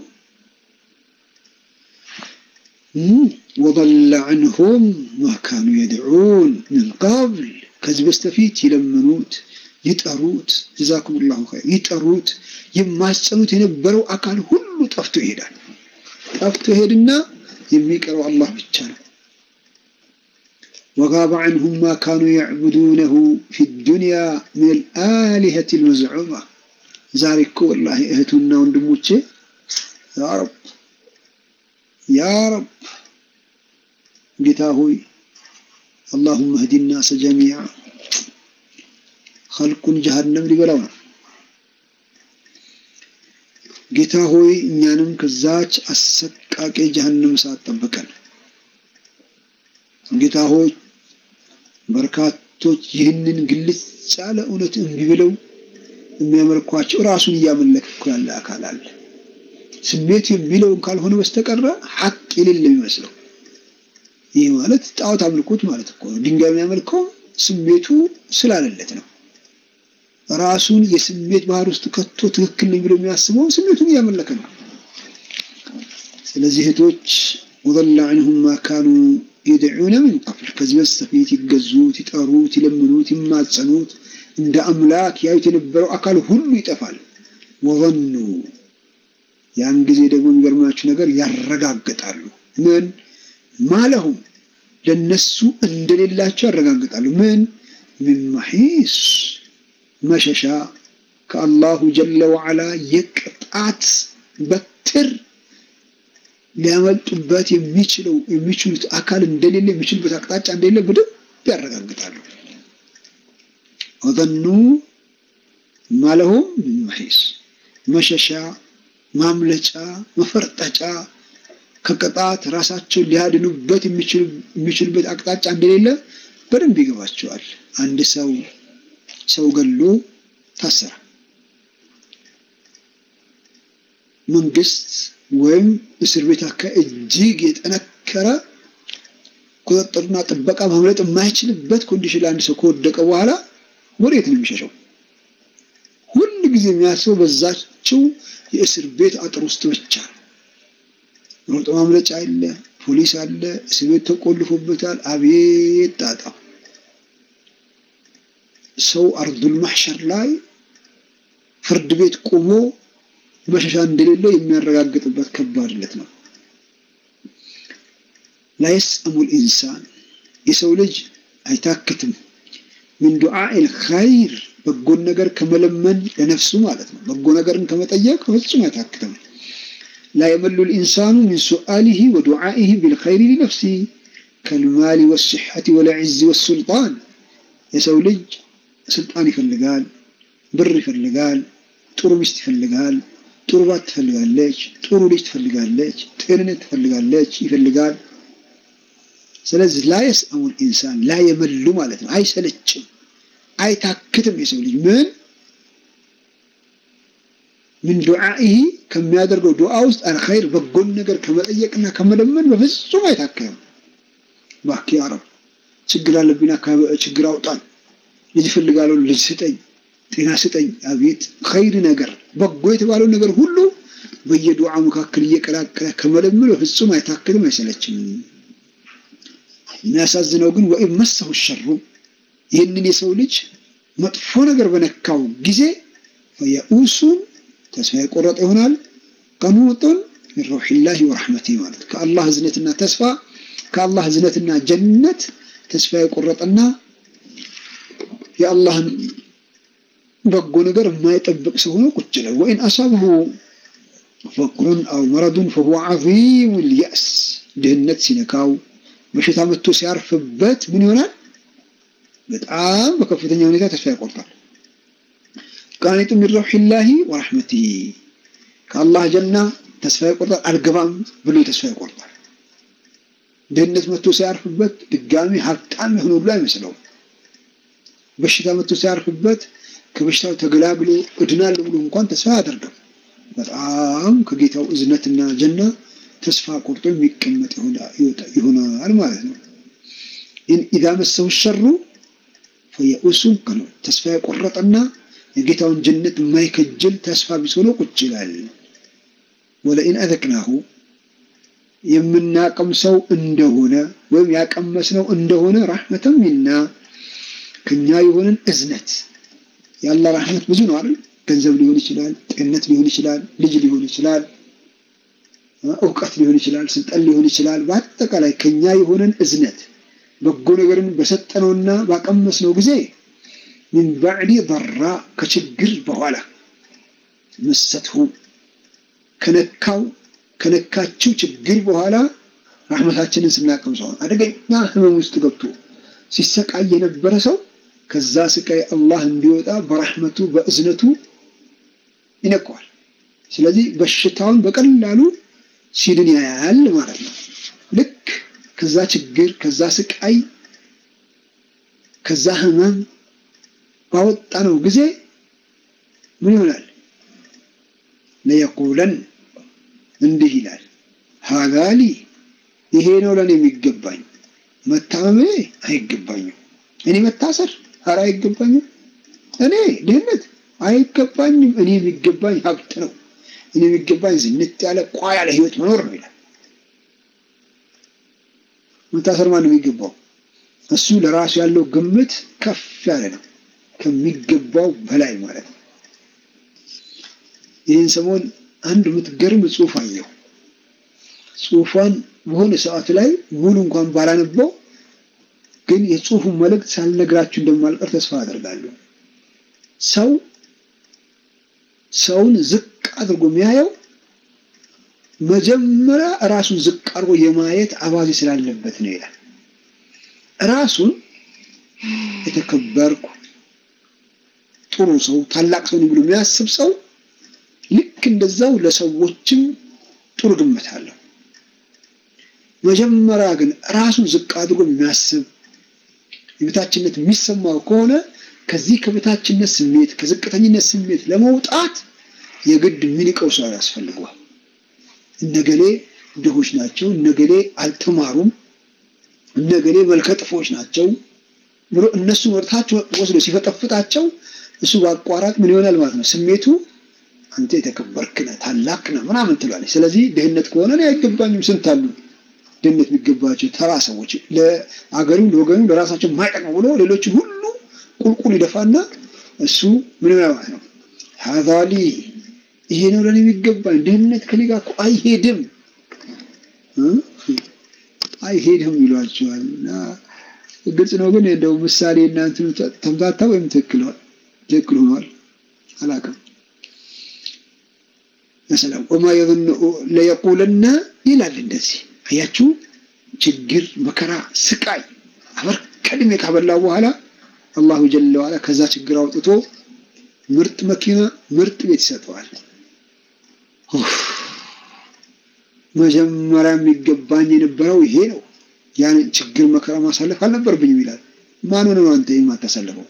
ወضل عنهم ما كانوا يدعون من قبل ከዚህ በስተፊት ይለምኑት ይጠሩት ጀዛኩም ላሁ ኸይር ይጠሩት የማጸኑት የነበረው አካል ሁሉ ጠፍቶ ይሄዳል። ጠፍቶ ይሄድና የሚቀረው አላህ ብቻ ነው። ወጋበ ዐንሁም ማ ካኑ ያዕቡዱነሁ ፊ ዱንያ ምን አልአሊሀት ልመዝዑማ። ዛሬ እኮ ወላሂ እህቱና ወንድሞቼ ያ ረብ ያ ረብ ጌታ ሆይ አላሁመ ህዲ ናሰ ጀሚዓ ኸልቁን ጀሃነም ሊበላው ነው። ጌታ ሆይ እኛንም ከዛች አሰቃቂ ጀሃነም እሳት ጠብቀን። ጌታ ሆይ በርካቶች ይህንን ግልጽ ያለ እውነት እምቢ ብለው የሚያመልኳቸው ራሱን እያመለክ ያለ አካል አለ። ስሜቱ የሚለውን ካልሆነ በስተቀረ ሐቅ የሌለ የሚመስለው ይህ ማለት ጣዖት አምልኮት ማለት እኮ ነው። ድንጋይ የሚያመልከው ስሜቱ ስላለለት ነው። ራሱን የስሜት ባህር ውስጥ ከቶ ትክክል ነኝ ብሎ የሚያስበው ስሜቱን እያመለከ ነው። ስለዚህ እህቶች ወضل عنهم ما كانوا يدعون من قبل ከዚህ በስተፊት ይገዙት፣ ይጠሩት፣ ይለምኑት፣ ይማጸኑት እንደ አምላክ ያዩት የነበረው አካል ሁሉ ይጠፋል። ወظኑ ያን ጊዜ ደግሞ የሚገርማችሁ ነገር ያረጋግጣሉ። ምን ማለሁም ለነሱ እንደሌላቸው ያረጋግጣሉ። ምን ምን መሒስ መሸሻ ከአላሁ ጀለ ወዓላ የቅጣት በትር ሊያመልጡበት የሚችለው የሚችሉት አካል እንደሌለ የሚችሉበት አቅጣጫ እንደሌለ በደንብ ያረጋግጣሉ። ወዘኑ ማለሁም ምን መሒስ መሸሻ፣ ማምለጫ፣ መፈርጠጫ ከቅጣት ራሳቸውን ሊያድኑበት የሚችሉበት አቅጣጫ እንደሌለ በደንብ ይገባቸዋል። አንድ ሰው ሰው ገሎ ታሰረ። መንግስት ወይም እስር ቤት አካባቢ እጅግ የጠነከረ ቁጥጥርና ጥበቃ ማምለጥ የማይችልበት ኮንዲሽን ለአንድ ሰው ከወደቀ በኋላ ወዴት ነው የሚሸሸው? ሁል ጊዜ የሚያስበው በዛችው የእስር ቤት አጥር ውስጥ ብቻ ነው። ሮጦ ማምለጫ አለ፣ ፖሊስ አለ፣ እስር ቤት ተቆልፎበታል። አቤት ጣጣ! ሰው አርዱል ማሕሸር ላይ ፍርድ ቤት ቆሞ መሸሻ እንደሌለው የሚያረጋግጥበት ከባድነት ነው። ላየስአሙል ኢንሳን የሰው ልጅ አይታክትም ምን ዱዓኢል ኸይር በጎን ነገር ከመለመን ለነፍሱ ማለት ነው። በጎ ነገርን ከመጠየቅ ፍጹም አይታክትም። ላ የመሉ ልኢንሳኑ ሚን ሱአሊሂ ወዱዓኢሂ ቢልኸይሪ ሊነፍሲሂ ከልማሊ ወስሐቲ ወልዕዝ ወሱልጣን የሰው ልጅ ስልጣን ይፈልጋል፣ ብር ይፈልጋል፣ ጥሩ ሚስት ይፈልጋል፣ ጥሩ ባት ትፈልጋለች፣ ጥሩ ልጅ ትፈልጋለች፣ ጤንነት ትፈልጋለች፣ ይፈልጋል። ስለዚህ ላ የስአሙል ኢንሳን ላ የመሉ ማለት ነው። አይሰለችም፣ አይታክትም። የሰው ልጅ ምን ምን ዱዓኢሂ ከሚያደርገው ዱዓ ውስጥ አልኸይር በጎን ነገር ከመጠየቅና ከመለመን በፍጹም አይታክትም። እባክህ ያ ረብ ችግር አለብኝ፣ ችግር አውጣን፣ ልጅ እፈልጋለሁ፣ ልጅ ስጠኝ፣ ጤና ስጠኝ። አቤት ኸይር ነገር በጎ የተባለው ነገር ሁሉ በየዱዓ መካከል እየቀላቀለ ከመለመን በፍጹም አይታክትም፣ አይሰለችም። የሚያሳዝነው ግን ወኢን መሰሁ ሸሩ ይህንን የሰው ልጅ መጥፎ ነገር በነካው ጊዜ ፈየኡሱን ተስፋ የቆረጠ ይሆናል። ቀኑጡን ሚን ረውሒላሂ ወረሕመቲሂ ማለት ከአላህ እዝነትና ተስፋ ከአላህ እዝነትና ጀነት ተስፋ የቆረጠና የአላህን በጎ ነገር የማይጠብቅ ሰው ሆኖ ቁጭ ይላል። ወኢን አሳብሁ ፈቅሩን አው መረዱን ፈሁወ ዐዚሙል የእስ ድህነት ሲነካው በሽታ መጥቶ ሲያርፍበት ምን ይሆናል? በጣም በከፍተኛ ሁኔታ ተስፋ ይቆርጣል። ቃኒጡ ሚን ረውሒላሂ ወረሕመቲሂ ከአላህ ጀና ተስፋ ይቆርጣል። አልገባም ብሎ ተስፋ ይቆርጣል። ድህነት መጥቶ ሲያርፍበት ድጋሚ ሀብታም የሆነ ብሎ አይመስለውም። በሽታ መጥቶ ሲያርፍበት ከበሽታው ተገላግሎ እድናለሁ ብሎ እንኳን ተስፋ አያደርግም። በጣም ከጌታው እዝነትና ጀና ተስፋ ቆርጦ የሚቀመጥ ይሆናል ማለት ነው። ኢዛ መሰሁ ሸሩ ፈየኡሱን ቀኑ ተስፋ የቆረጠና የጌታውን ጀነት የማይከጅል ተስፋ ቢስ ሆኖ ቁጭ ይላል። ወለኢን አዘቅናሁ የምናቀምሰው እንደሆነ ወይም ያቀመስነው እንደሆነ ራሕመተን ሚና ከኛ የሆንን እዝነት ያለ ራሕመት ብዙ ነው አይደል? ገንዘብ ሊሆን ይችላል፣ ጤንነት ሊሆን ይችላል፣ ልጅ ሊሆን ይችላል፣ እውቀት ሊሆን ይችላል፣ ስልጣን ሊሆን ይችላል። በአጠቃላይ ከኛ የሆንን እዝነት በጎ ነገርን በሰጠነውና ባቀመስነው ጊዜ ሚን ባዕዲ ضራ ከችግር በኋላ መሰትሁ ከነካው ከነካችው ችግር በኋላ ራሕመታችንን ስናቀምሰው አደገኛ ህመም ውስጥ ገብቶ ሲሰቃይ የነበረ ሰው ከዛ ስቃይ አላህ እንዲወጣ በራሕመቱ በእዝነቱ ይነቀዋል። ስለዚህ በሽታውን በቀላሉ ሲድን ያያል ማለት ነው። ልክ ከዛ ችግር ከዛ ስቃይ ከዛ ህመም ባወጣነው ጊዜ ምን ይሆናል? ለየቁለን እንዲህ ይላል፣ ሀዛሊ ይሄ ነው ለእኔ የሚገባኝ፣ መታመሜ አይገባኝም። እኔ መታሰር ኧረ አይገባኝም። እኔ ድህነት አይገባኝም። እኔ የሚገባኝ ሀብት ነው። እኔ የሚገባኝ ዝንጥ ያለ ቋ ያለ ህይወት መኖር ነው ይላል። መታሰር ማን ነው የሚገባው? እሱ ለራሱ ያለው ግምት ከፍ ያለ ነው፣ ከሚገባው በላይ ማለት ነው። ይህን ሰሞን አንድ የምትገርም ጽሁፍ አየሁ። ጽሁፏን በሆነ ሰዓት ላይ ሙሉ እንኳን ባላነበው ግን የጽሁፉን መልእክት ሳልነግራችሁ እንደማልቀር ተስፋ አደርጋለሁ። ሰው ሰውን ዝቅ አድርጎ የሚያየው መጀመሪያ ራሱን ዝቅ አድርጎ የማየት አባዜ ስላለበት ነው ይላል። ራሱን የተከበርኩ ጥሩ ሰው ታላቅ ሰው ብሎ የሚያስብ ሰው ልክ እንደዛው ለሰዎችም ጥሩ ግምት አለው። መጀመሪያ ግን ራሱን ዝቅ አድርጎ የሚያስብ የበታችነት የሚሰማው ከሆነ ከዚህ ከበታችነት ስሜት ከዝቅተኝነት ስሜት ለመውጣት የግድ የሚንቀው ሰው ያስፈልገዋል። እነገሌ ድሆች ናቸው፣ እነገሌ አልተማሩም፣ እነገሌ መልከጥፎች ናቸው ብሎ እነሱን ወደታች ወስዶ ሲፈጠፍጣቸው እሱ በአቋራጭ ምን ይሆናል ማለት ነው ስሜቱ አንተ የተከበርክ ነህ ታላቅ ነህ ምናምን ትላለች። ስለዚህ ድህነት ከሆነ እኔ አይገባኝም ስንት አሉ ድህነት የሚገባቸው ተራ ሰዎች ለአገሩ ለወገኑ ለራሳቸው የማይጠቅሙ ብሎ ሌሎችን ሁሉ ቁልቁል ይደፋና እሱ ምን ማለት ነው ሀዛሊ ይሄ ነው ለእኔ የሚገባኝ ድህነት ከኔ ጋር እኮ አይሄድም አይሄድም ይሏቸዋል። እና ግልጽ ነው ግን እንደው ምሳሌ እናንት ተምታታ ወይም ትክክል ትክክል ሆኗል አላውቅም። መሰላም ወማ የظن ለየቁለና ይላል እንደዚህ አያችሁ ችግር መከራ ስቃይ አበር ከድሜ ካበላ በኋላ አላሁ ጀለ ዋላ ከዛ ችግር አውጥቶ ምርጥ መኪና ምርጥ ቤት ይሰጠዋል። መጀመሪያ የሚገባኝ የነበረው ይሄ ነው። ያን ችግር መከራ ማሳለፍ አልነበረብኝም ይላል። ማን ሆነ ነው አንተ የማታሳልፈው?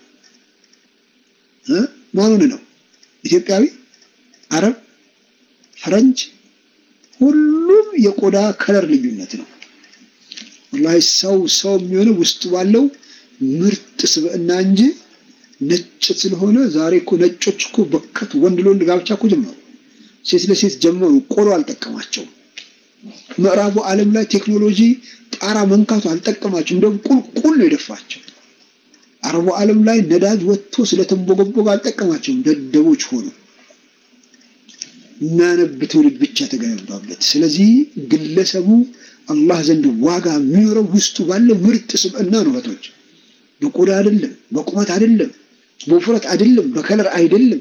ማን ሆነ ነው? ኢትዮጵያዊ፣ አረብ፣ ፈረንጅ፣ ሁሉም የቆዳ ከለር ልዩነት ነው። ወላሂ ሰው ሰው የሚሆነው ውስጡ ባለው ምርጥ ስብዕና እንጂ ነጭ ስለሆነ ዛሬ እኮ ነጮች እኮ በከት ወንድ ለወንድ ጋብቻ እኮ ጀመሩ። ሴት ለሴት ጀመሩ። ቆሎ አልጠቀማቸውም። ምዕራቡ ዓለም ላይ ቴክኖሎጂ ጣራ መንካቱ አልጠቀማቸው፣ እንደውም ቁልቁል ነው የደፋቸው። አረቡ ዓለም ላይ ነዳጅ ወጥቶ ስለተንቦገቦገ አልጠቀማቸውም። ደደቦች ሆኑ። የሚያነብ ትውልድ ብቻ ተገነባበት። ስለዚህ ግለሰቡ አላህ ዘንድ ዋጋ የሚኖረው ውስጡ ባለው ምርጥ ስብዕና ነው። እህቶች በቆዳ አይደለም፣ በቁመት አይደለም፣ በውፍረት አይደለም፣ በከለር አይደለም።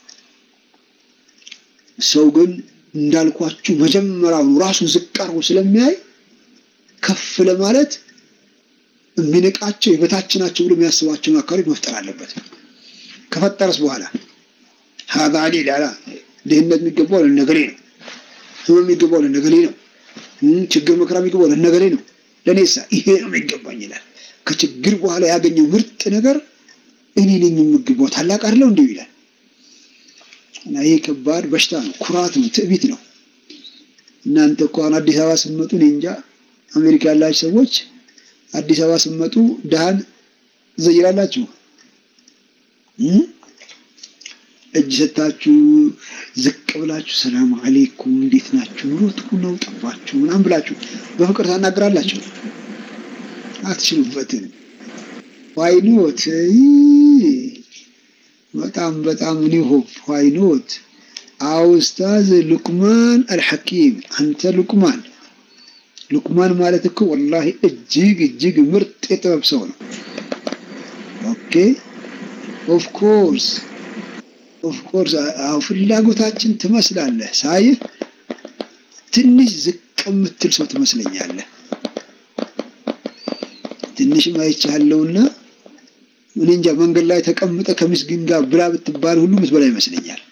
ሰው ግን እንዳልኳችሁ መጀመሪያው ራሱን ዝቅ አድርጎ ስለሚያይ ከፍ ለማለት የሚንቃቸው የበታች ናቸው ብሎ የሚያስባቸውን አካባቢ መፍጠር አለበት። ከፈጠረስ በኋላ ሀዛ ሌላ ድህነት የሚገባው ለነገሌ ነው፣ ህመም የሚገባው ለነገሌ ነው፣ ችግር መከራ የሚገባው ለነገሌ ነው፣ ለእኔሳ ይሄ ነው የሚገባኝ ይላል። ከችግር በኋላ ያገኘው ምርጥ ነገር እኔ ነኝ የምገባው ታላቅ አይደለው እንዲሁ ይላል። እና ይሄ ከባድ በሽታ ነው፣ ኩራት ነው፣ ትዕቢት ነው። እናንተ እኮ አሁን አዲስ አበባ ስትመጡ እኔ እንጃ አሜሪካ ያላችሁ ሰዎች አዲስ አበባ ስትመጡ ድሃን ትዘይራላችሁ። እጅ ሰታችሁ ዝቅ ብላችሁ ሰላም አሌይኩም እንዴት ናችሁ፣ ኑሮ ጥሩ ነው፣ ጠፋችሁ ምናምን ብላችሁ በፍቅር ታናግራላችሁ። አትችሉበትም። ዋይኖት በጣም በጣም እኔ ሆፕ ዋይኖት አውስታዝ ሉቅማን አልሐኪም አንተ ሉቅማን ሉቅማን ማለት እኮ ወላሂ እጅግ እጅግ ምርጥ የጥበብ ሰው ነው። ኦኬ ኦፍ ኮርስ ኦፍ ኮርስ አዎ ፍላጎታችን ትመስላለህ። ሳይህ ትንሽ ዝቅ የምትል ሰው ትመስለኛለህ። ትንሽም አይቻለውና እኔ እንጃ መንገድ ላይ ተቀምጠ ከምስኪን ጋር ብላ ብትባል ሁሉ ምትበላ ይመስለኛል።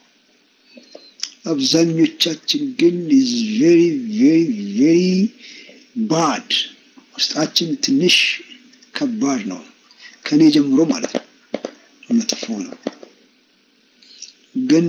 አብዛኞቻችን ግን ኢዝ ቬሪ ቬሪ ቬሪ ባድ ውስጣችን ትንሽ ከባድ ነው። ከኔ ጀምሮ ማለት ነው። መጥፎ ነው። ግን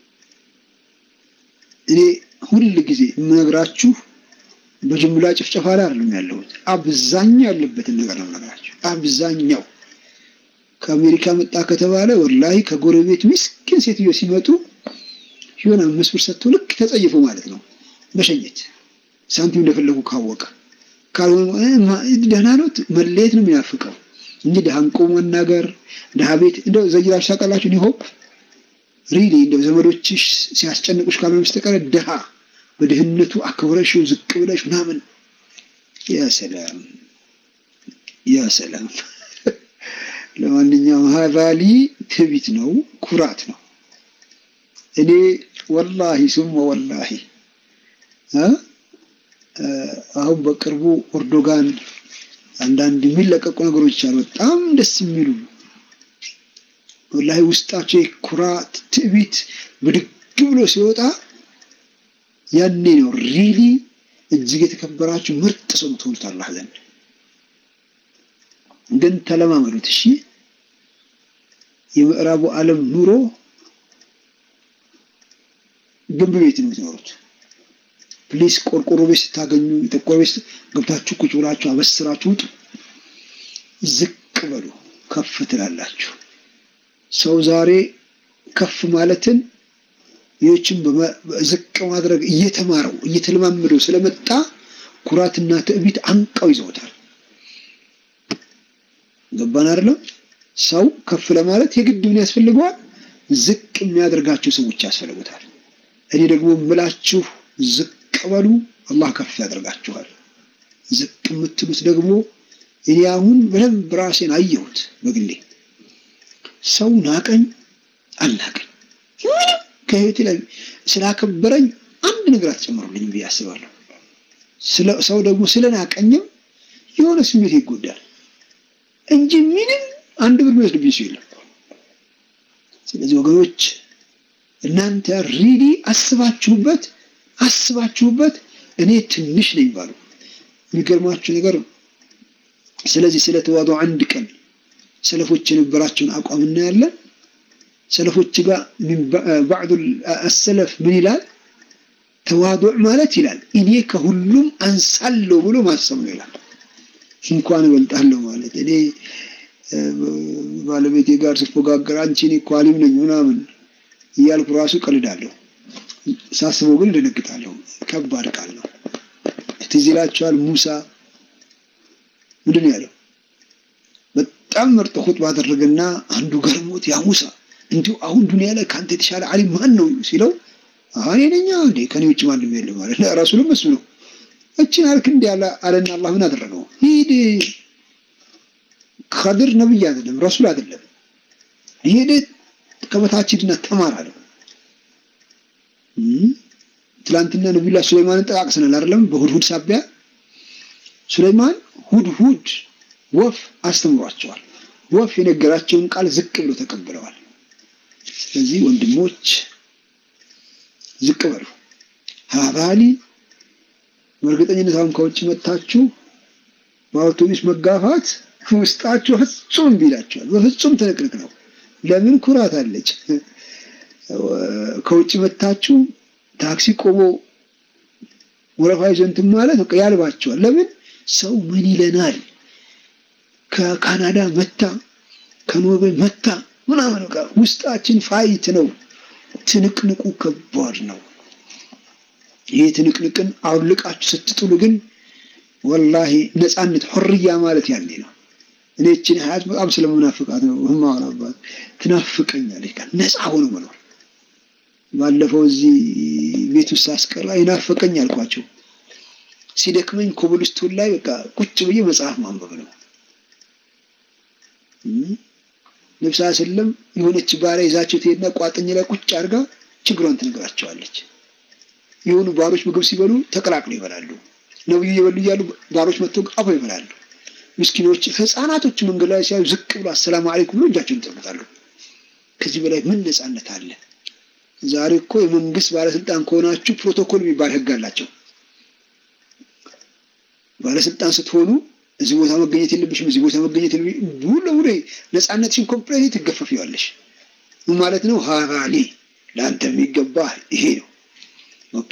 እኔ ሁል ጊዜ የምነግራችሁ በጅምላ ጭፍጨፋ ላይ አይደለም ያለሁት። አብዛኛው ያለበትን ነገር ነው የምነግራችሁ። አብዛኛው ከአሜሪካ መጣ ከተባለ ወላሂ ከጎረቤት ምስኪን ሴትዮ ሲመጡ የሆነ አምስት ብር ሰጥቶ ልክ ተጸይፎ ማለት ነው መሸኘት፣ ሳንቲም እንደፈለጉ ካወቀ። ካልሆነ ደህና ነው መለየት ነው የሚናፍቀው እንጂ ድሃ እንቆ መናገር ድሃ ቤት እንደው ዘይራችሁ ታውቃላችሁ። ኒሆፕ ሪሊ እንደ ዘመዶችሽ ሲያስጨንቁሽ ካልሆነ በስተቀር ድሃ በድህነቱ አክብረሽው ዝቅ ብለሽ ምናምን ያ ሰላም ያ ሰላም። ለማንኛውም ሀዛሊ ትቢት ነው፣ ኩራት ነው። እኔ ወላሂ ሱመ ወላሂ አሁን በቅርቡ ኦርዶጋን አንዳንድ የሚለቀቁ ነገሮች አሉ፣ በጣም ደስ የሚሉ ወላሂ ውስጣቸው የኩራት ትዕቢት ብድግ ብሎ ሲወጣ ያኔ ነው ሪሊ እጅግ የተከበራችሁ ምርጥ ሰው የምትሆኑት አላህ ዘንድ። ግን ተለማመዱት እሺ። የምዕራቡ ዓለም ኑሮ ግንብ ቤት ነው የምትኖሩት። ፕሊስ ቆርቆሮ ቤት ስታገኙ የጠቆረ ቤት ገብታችሁ ቁጭ ብላችሁ አበስራችሁ ውጡ። ዝቅ በሉ፣ ከፍ ትላላችሁ። ሰው ዛሬ ከፍ ማለትን ሌሎችን ዝቅ ማድረግ እየተማረው እየተለማመደው ስለመጣ ኩራትና ትዕቢት አንቀው ይዘውታል። ገባን አይደለም? ሰው ከፍ ለማለት የግድ ምን ያስፈልገዋል? ዝቅ የሚያደርጋቸው ሰዎች ያስፈልጉታል። እኔ ደግሞ የምላችሁ ዝቅ በሉ፣ አላህ ከፍ ያደርጋችኋል። ዝቅ የምትሉት ደግሞ እኔ አሁን በደንብ ራሴን አየሁት በግሌ ሰው ናቀኝ አልናቀኝ ምንም ከህይወቴ ላይ ስላከበረኝ አንድ ነገር አትጨምሩልኝ ብዬ አስባለሁ። ሰው ደግሞ ስለናቀኝም የሆነ ስሜት ይጎዳል እንጂ ምንም አንድ ብር የሚወስድብኝ ሰው የለም። ስለዚህ ወገኖች እናንተ ሪሊ አስባችሁበት አስባችሁበት እኔ ትንሽ ነኝ ባሉ የሚገርማችሁ ነገር ስለዚህ ስለተዋዱ አንድ ቀን ሰለፎች የነበራቸውን አቋም እናያለን። ሰለፎች ጋር ባዕዱ አሰለፍ ምን ይላል? ተዋዱዕ ማለት ይላል እኔ ከሁሉም አንሳለሁ ብሎ ማሰብ ነው ይላል። እንኳን እበልጣለሁ ማለት እኔ ባለቤቴ ጋር ስፎጋገር አንቺ እኔ እኮ አሊም ነኝ ምናምን እያልኩ ራሱ ቀልዳለሁ። ሳስበው ግን እደነግጣለሁ። ከባድ ቃል ነው። ትዝ ይላችኋል ሙሳ ምንድን ነው ያለው? በጣም ምርጥ ኹጥባ አደረገና አንዱ ገርሞት ያ ሙሳ እንዲሁ አሁን ዱንያ ላይ ከአንተ የተሻለ አሊም ማን ነው ሲለው እኔ ነኝ እንዴ ከኔ ውጭ ማንም የለም ማለት ረሱልም እሱ ነው። እችን አልክ እንዲ ያለ አለና አላህ ምን አደረገው? ሂድ ከድር ነብይ አይደለም ረሱል አይደለም ሂድ ከበታች ሂድና ተማር አለው። ትላንትና ነቢዩላህ ሱለይማንን ጠቃቅሰናል አይደለም? በሁድሁድ ሳቢያ ሱለይማን ሁድሁድ ወፍ አስተምሯቸዋል። ወፍ የነገራቸውን ቃል ዝቅ ብሎ ተቀብለዋል። ስለዚህ ወንድሞች ዝቅ በሉ። ሀባሊ በእርግጠኝነት አሁን ከውጭ መጥታችሁ በአውቶቡስ መጋፋት ውስጣችሁ ፍጹም እምቢ ይላችኋል። በፍጹም ትንቅንቅ ነው። ለምን ኩራት አለች። ከውጭ መጥታችሁ ታክሲ ቆሞ ወረፋ ይዞ እንትን ማለት በቃ ያልባቸዋል። ለምን ሰው ምን ይለናል? ከካናዳ መታ ከኖርዌይ መታ ምናምን በቃ ውስጣችን ፋይት ነው። ትንቅንቁ ከባድ ነው። ይህ ትንቅንቅን አውልቃችሁ ስትጥሉ ግን ወላሂ ነፃነት ሑርያ ማለት ያኔ ነው። እኔ እችን ሀያት በጣም ስለምናፍቃት ነው ማወራባት። ትናፍቀኛለች ነፃ ሆኖ መኖር። ባለፈው እዚህ ቤት ውስጥ አስቀራ ይናፈቀኝ አልኳቸው። ሲደክመኝ ኮብልስቶን ላይ በቃ ቁጭ ብዬ መጽሐፍ ማንበብ ነው። ነብሳ ስለም የሆነች ባሪያ ይዛቸው ትሄድና ቋጥኝ ላይ ቁጭ አድርጋ ችግሯን ትነግራቸዋለች። የሆኑ ባሮች ምግብ ሲበሉ ተቀላቅለው ይበላሉ። ነብዩ እየበሉ እያሉ ባሮች መጥተው አብረው ይበላሉ። ምስኪኖች፣ ህፃናቶች መንገድ ላይ ሲያዩ ዝቅ ብሎ አሰላሙ አለይኩም ብሎ እጃቸውን ይጠብቃሉ። ከዚህ በላይ ምን ነፃነት አለ? ዛሬ እኮ የመንግስት ባለስልጣን ከሆናችሁ ፕሮቶኮል የሚባል ህግ አላቸው። ባለስልጣን ስትሆኑ እዚህ ቦታ መገኘት የለብሽም፣ እዚህ ቦታ መገኘት የለብሽም። ሙሉ ለሙሉ ነፃነትሽን ኮምፕሌት ትገፈፊዋለሽ። ምን ማለት ነው? ሀራሊ ለአንተ የሚገባ ይሄ ነው። ኦኬ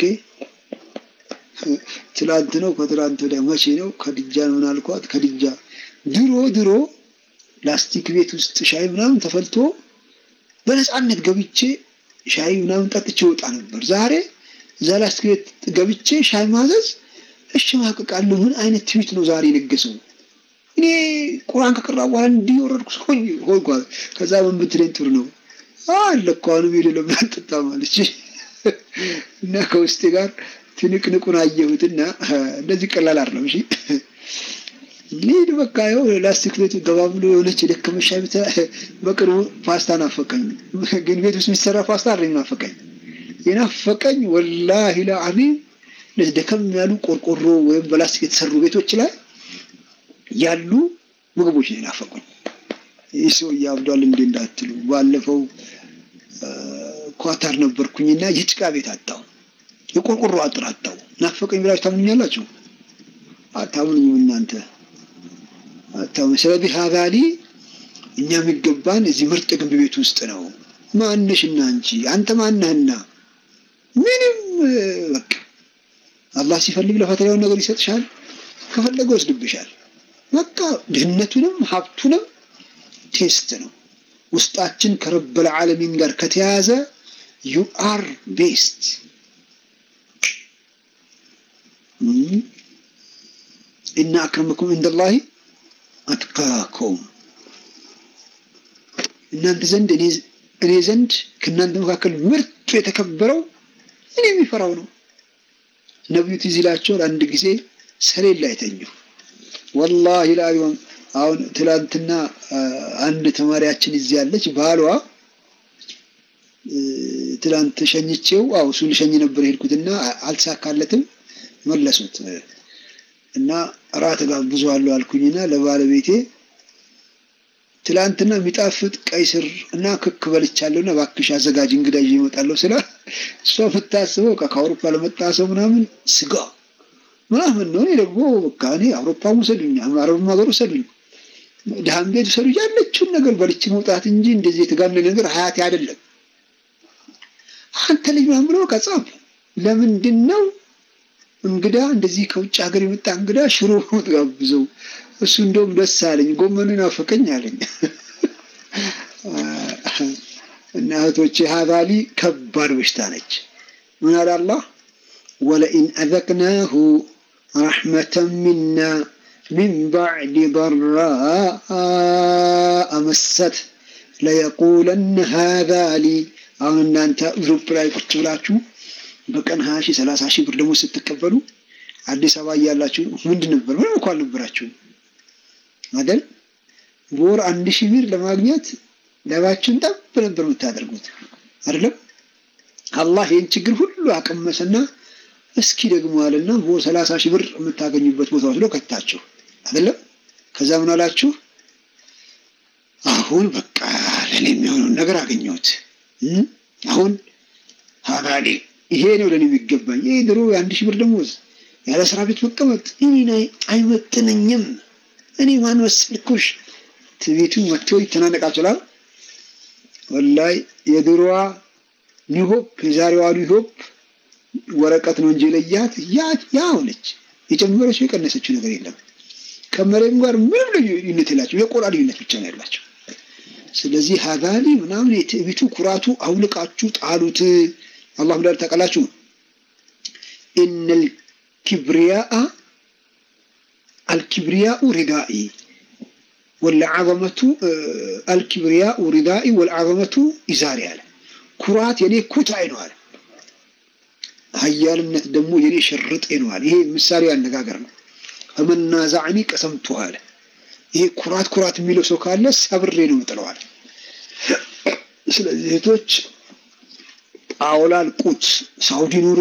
ትላንት ነው ከትላንት ወዲያ መቼ ነው? ከድጃን ምን አልኳት? ከድጃ ድሮ ድሮ ላስቲክ ቤት ውስጥ ሻይ ምናምን ተፈልቶ በነፃነት ገብቼ ሻይ ምናምን ጠጥቼ ወጣ ነበር። ዛሬ እዛ ላስቲክ ቤት ገብቼ ሻይ ማዘዝ እሸማቀቃለሁ። ምን አይነት ትዊት ነው ዛሬ የነገሰው? እኔ ቁርአን ከቀራ በኋላ እንዲህ ወረድኩ ሆንኳ። ከዛ ምን ብትለኝ ጥሩ ነው አለ እኮ አሁንም ሄዶ ለምን አልጠጣም አለች እና ከውስጤ ጋር ትንቅንቁን አየሁትና እንደዚህ ቀላል አይደለም። እሺ ሊድ በቃ ይኸው ላስቲክ ቤቱ ገባ ብሎ የሆነች የደከመ ሻይ ቤት በቅርቡ ፓስታ ናፈቀኝ። ግን ቤት ውስጥ የሚሰራ ፓስታ አይደለም ናፈቀኝ። የናፈቀኝ ወላሂ ለአዚም እነዚህ ደከም ያሉ ቆርቆሮ ወይም በላስቲክ የተሰሩ ቤቶች ላይ ያሉ ምግቦች ነው የናፈቁኝ። ይህ ሰው እያብዷል እንዴ እንዳትሉ፣ ባለፈው ኳታር ነበርኩኝና የጭቃ ቤት አጣው፣ የቆርቆሮ አጥር አጣው። ናፈቀኝ ብላችሁ ታምኑኛላችሁ? አታምኑኝም እናንተ አታምኑ። ስለዚህ ሀዛሊ እኛ የሚገባን እዚህ ምርጥ ግንብ ቤት ውስጥ ነው። ማንሽና አንቺ አንተ ማነህና ምንም በቃ አላህ ሲፈልግ ለፈተናውን ነገር ይሰጥሻል፣ ከፈለገ ወስድብሻል። በቃ ድህነቱንም ሀብቱንም ቴስት ነው። ውስጣችን ከረበል ዓለሚን ጋር ከተያያዘ ዩ አር ቤስት እና አክረመኩም እንደላሂ አትቃኩም እናንተ ዘንድ እኔ ዘንድ ከእናንተ መካከል ምርጡ የተከበረው እኔ የሚፈራው ነው። ነቢዩ ትዝ ይላቸዋል። አንድ ጊዜ ሰሌን ላይ ተኙ። ወላሂ ለአቢሆን አሁን ትላንትና አንድ ተማሪያችን እዚህ ያለች ባሏ ትላንት ሸኝቼው አው እሱ ልሸኝ ነበር የሄድኩትና አልተሳካለትም። መለሱት እና እራት ጋብዘዋለሁ አልኩኝና ለባለቤቴ ትላንትና የሚጣፍጥ ቀይ ስር እና ክክ በልቻለሁና እባክሽ አዘጋጅ እንግዳ ይዤ እመጣለሁ ስላ እሷ የምታስበው ከአውሮፓ ለመጣ ሰው ምናምን ስጋ ምናምን ነው። እኔ ደግሞ በቃ እኔ አውሮፓም ውሰዱኝ፣ አረብም ሀገር ውሰዱኝ፣ ድሃም ቤት ውሰዱ ያለችውን ነገር በልቼ መውጣት እንጂ እንደዚህ የተጋነነ ነገር ሀያቴ አይደለም። አንተ ልጅ ምናምን ብሎ በቃ ጻፍ። ለምንድን ነው እንግዳ እንደዚህ ከውጭ ሀገር የመጣ እንግዳ ሽሮ ጋብዘው? እሱ እንደውም ደስ አለኝ፣ ጎመኑ ናፈቀኝ አለኝ። እና እህቶቼ ሀዛሊ ከባድ በሽታ ነች። ምን አለ አላህ ወለኢን አዘቅናሁ ረሕመተን ሚና ሚን ባዕድ ضራአ መሰት ለየቁለነ ሀዛሊ አሁን እናንተ ዩሮፕ ላይ ቁጭ ብላችሁ በቀን ሀያ ሺህ ሰላሳ ሺህ ብር ደግሞ ስትቀበሉ አዲስ አበባ እያላችሁ ምንድን ነበር? ምንም እኮ አልነበራችሁም አይደል? በወር አንድ ሺህ ብር ለማግኘት ለባችሁን ጠብ ነበር የምታደርጉት አይደለም? አላህ ይህን ችግር ሁሉ አቀመሰና እስኪ ደግሞ አለና በወር ሰላሳ ሺህ ብር የምታገኙበት ቦታ ወስዶ ከታችሁ አይደለም? ከዛ ምን አላችሁ? አሁን በቃ ለእኔ የሚሆነውን ነገር አገኘሁት። አሁን ሀባሌ ይሄ ነው ለእኔ የሚገባኝ። ይሄ ድሮ የአንድ ሺህ ብር ደሞዝ ያለ ስራ ቤት መቀመጥ እኔን አይመጥነኝም። እኔ ማን መሰልኩሽ? ትቤቱ መጥቶ ይተናነቃችኋል። ወላይ የድሮዋ ኒሆፕ የዛሬዋ ኒሆፕ ወረቀት ነው እንጂ ለያት ያ ሆነች። የጨመረችው የቀነሰችው ነገር የለም። ከመሬም ጋር ምንም ልዩነት የላቸው፣ የቆዳ ልዩነት ብቻ ነው ያላቸው። ስለዚህ ሀዛሊ ምናምን የትዕቢቱ ኩራቱ አውልቃችሁ ጣሉት። አላህ ብላ ታውቃላችሁ። ኢነል ኪብሪያአ አልኪብሪያኡ ሪዳኢ ወልዓዘመቱ አልኪብሪያኡ ሪዳኢ ወልዓዘመቱ ኢዛሪ አለ። ኩራት የኔ ኩታዬ ነው አለ። ሀያልነት ደግሞ የኔ ሽርጤ ነው አለ። ይሄ ምሳሌ አነጋገር ነው። ፈመናዛዕኒ ቀሰምቱ አለ። ይሄ ኩራት ኩራት የሚለው ሰው ካለ ሰብሬ ነው ምጥለዋል። ስለዚህ እህቶች ጣውላ አልቁት። ሳውዲ ኑሩ፣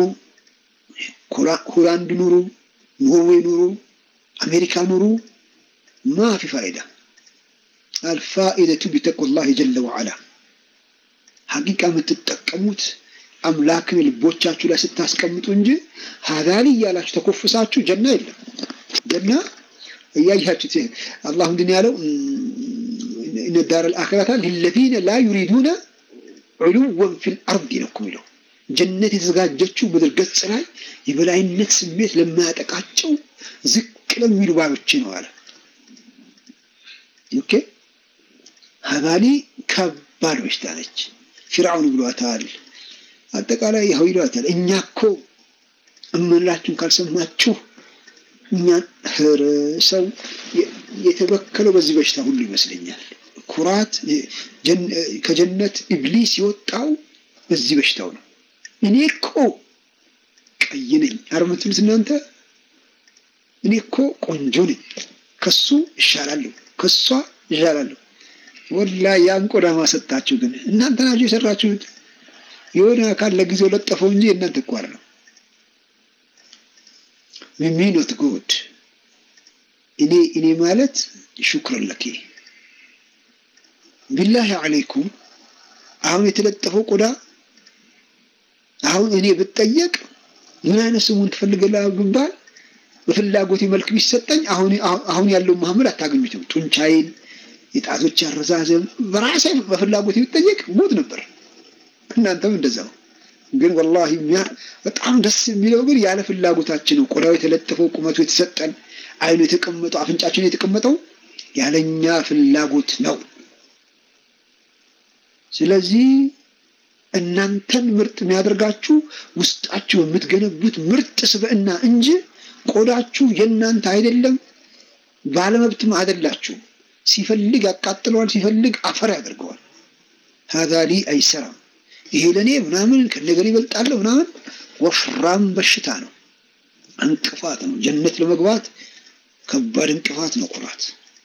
ሆላንድ ኑሩ፣ ኖርዌይ ኑሩ፣ አሜሪካ ኑሩ፣ ማፊ ፋይዳ አልፋኢደቱ ቢተቁላህ ጀለ ወዓላ ሀቂቃ የምትጠቀሙት አምላክን ልቦቻችሁ ላይ ስታስቀምጡ እንጂ ሀዛሊ እያላችሁ ተኮፍሳችሁ ጀና የለም። ጀና እያያችሁት አላህ ምንድን ያለው እነ ዳር አልአኺረታ ሊለዚነ ላ ዩሪዱነ ዑሉወን ፊል አርድ ነው እኮ የሚለው። ጀነት የተዘጋጀችው ምድር ገጽ ላይ የበላይነት ስሜት ለማያጠቃቸው ዝቅ ለሚሉ ባሮች ነው አለ። ኦኬ ሀዛሊ ከባድ በሽታ ነች። ፊርዓውን ብሏታል። አጠቃላይ ያው ይሏታል። እኛ እኮ እምንላችሁን ካልሰማችሁ እኛ ሰው የተበከለው በዚህ በሽታ ሁሉ ይመስለኛል። ኩራት ከጀነት ኢብሊስ የወጣው በዚህ በሽታው ነው። እኔ እኮ ቀይ ነኝ አርምትሉት እናንተ እኔ እኮ ቆንጆ ነኝ፣ ከሱ ይሻላለሁ፣ ከሷ ይሻላለሁ። ወላ ያን ቆዳ ማሰጣችሁ ግን እናንተ ናችሁ የሰራችሁት። የሆነ አካል ለጊዜው ለጠፈው እንጂ እናንተ እኮ ነው ሚሚኖት ጉድ እኔ እኔ ማለት ሹክረን ለኬ ቢላሂ አለይኩም አሁን የተለጠፈው ቆዳ አሁን እኔ ብጠየቅ ምን አይነት ስሙን ትፈልገለህ ብባል በፍላጎቴ መልክ ቢሰጠኝ አሁን አሁን ያለው መሐመድ አታገኙትም። ጡንቻዬን፣ የጣቶች አረዛዘም በራሴ በፍላጎቴ ብጠየቅ ሞት ነበር። እናንተም እንደዛው። ግን ወላሂ በጣም ደስ የሚለው ግን ያለ ፍላጎታችን ነው። ቆዳው የተለጠፈው ቁመቱ የተሰጠን አይኑ የተቀመጠው አፍንጫችን የተቀመጠው ያለኛ ፍላጎት ነው። ስለዚህ እናንተን ምርጥ የሚያደርጋችሁ ውስጣችሁ የምትገነቡት ምርጥ ስብዕና እንጂ ቆዳችሁ የእናንተ አይደለም። ባለመብትም አይደላችሁ። ሲፈልግ ያቃጥለዋል፣ ሲፈልግ አፈር ያደርገዋል። ሀዛ ሊ አይሰራም፣ ይሄ ለእኔ ምናምን ከነገር ይበልጣለሁ ምናምን ወፍራም በሽታ ነው፣ እንቅፋት ነው። ጀነት ለመግባት ከባድ እንቅፋት ነው ኩራት።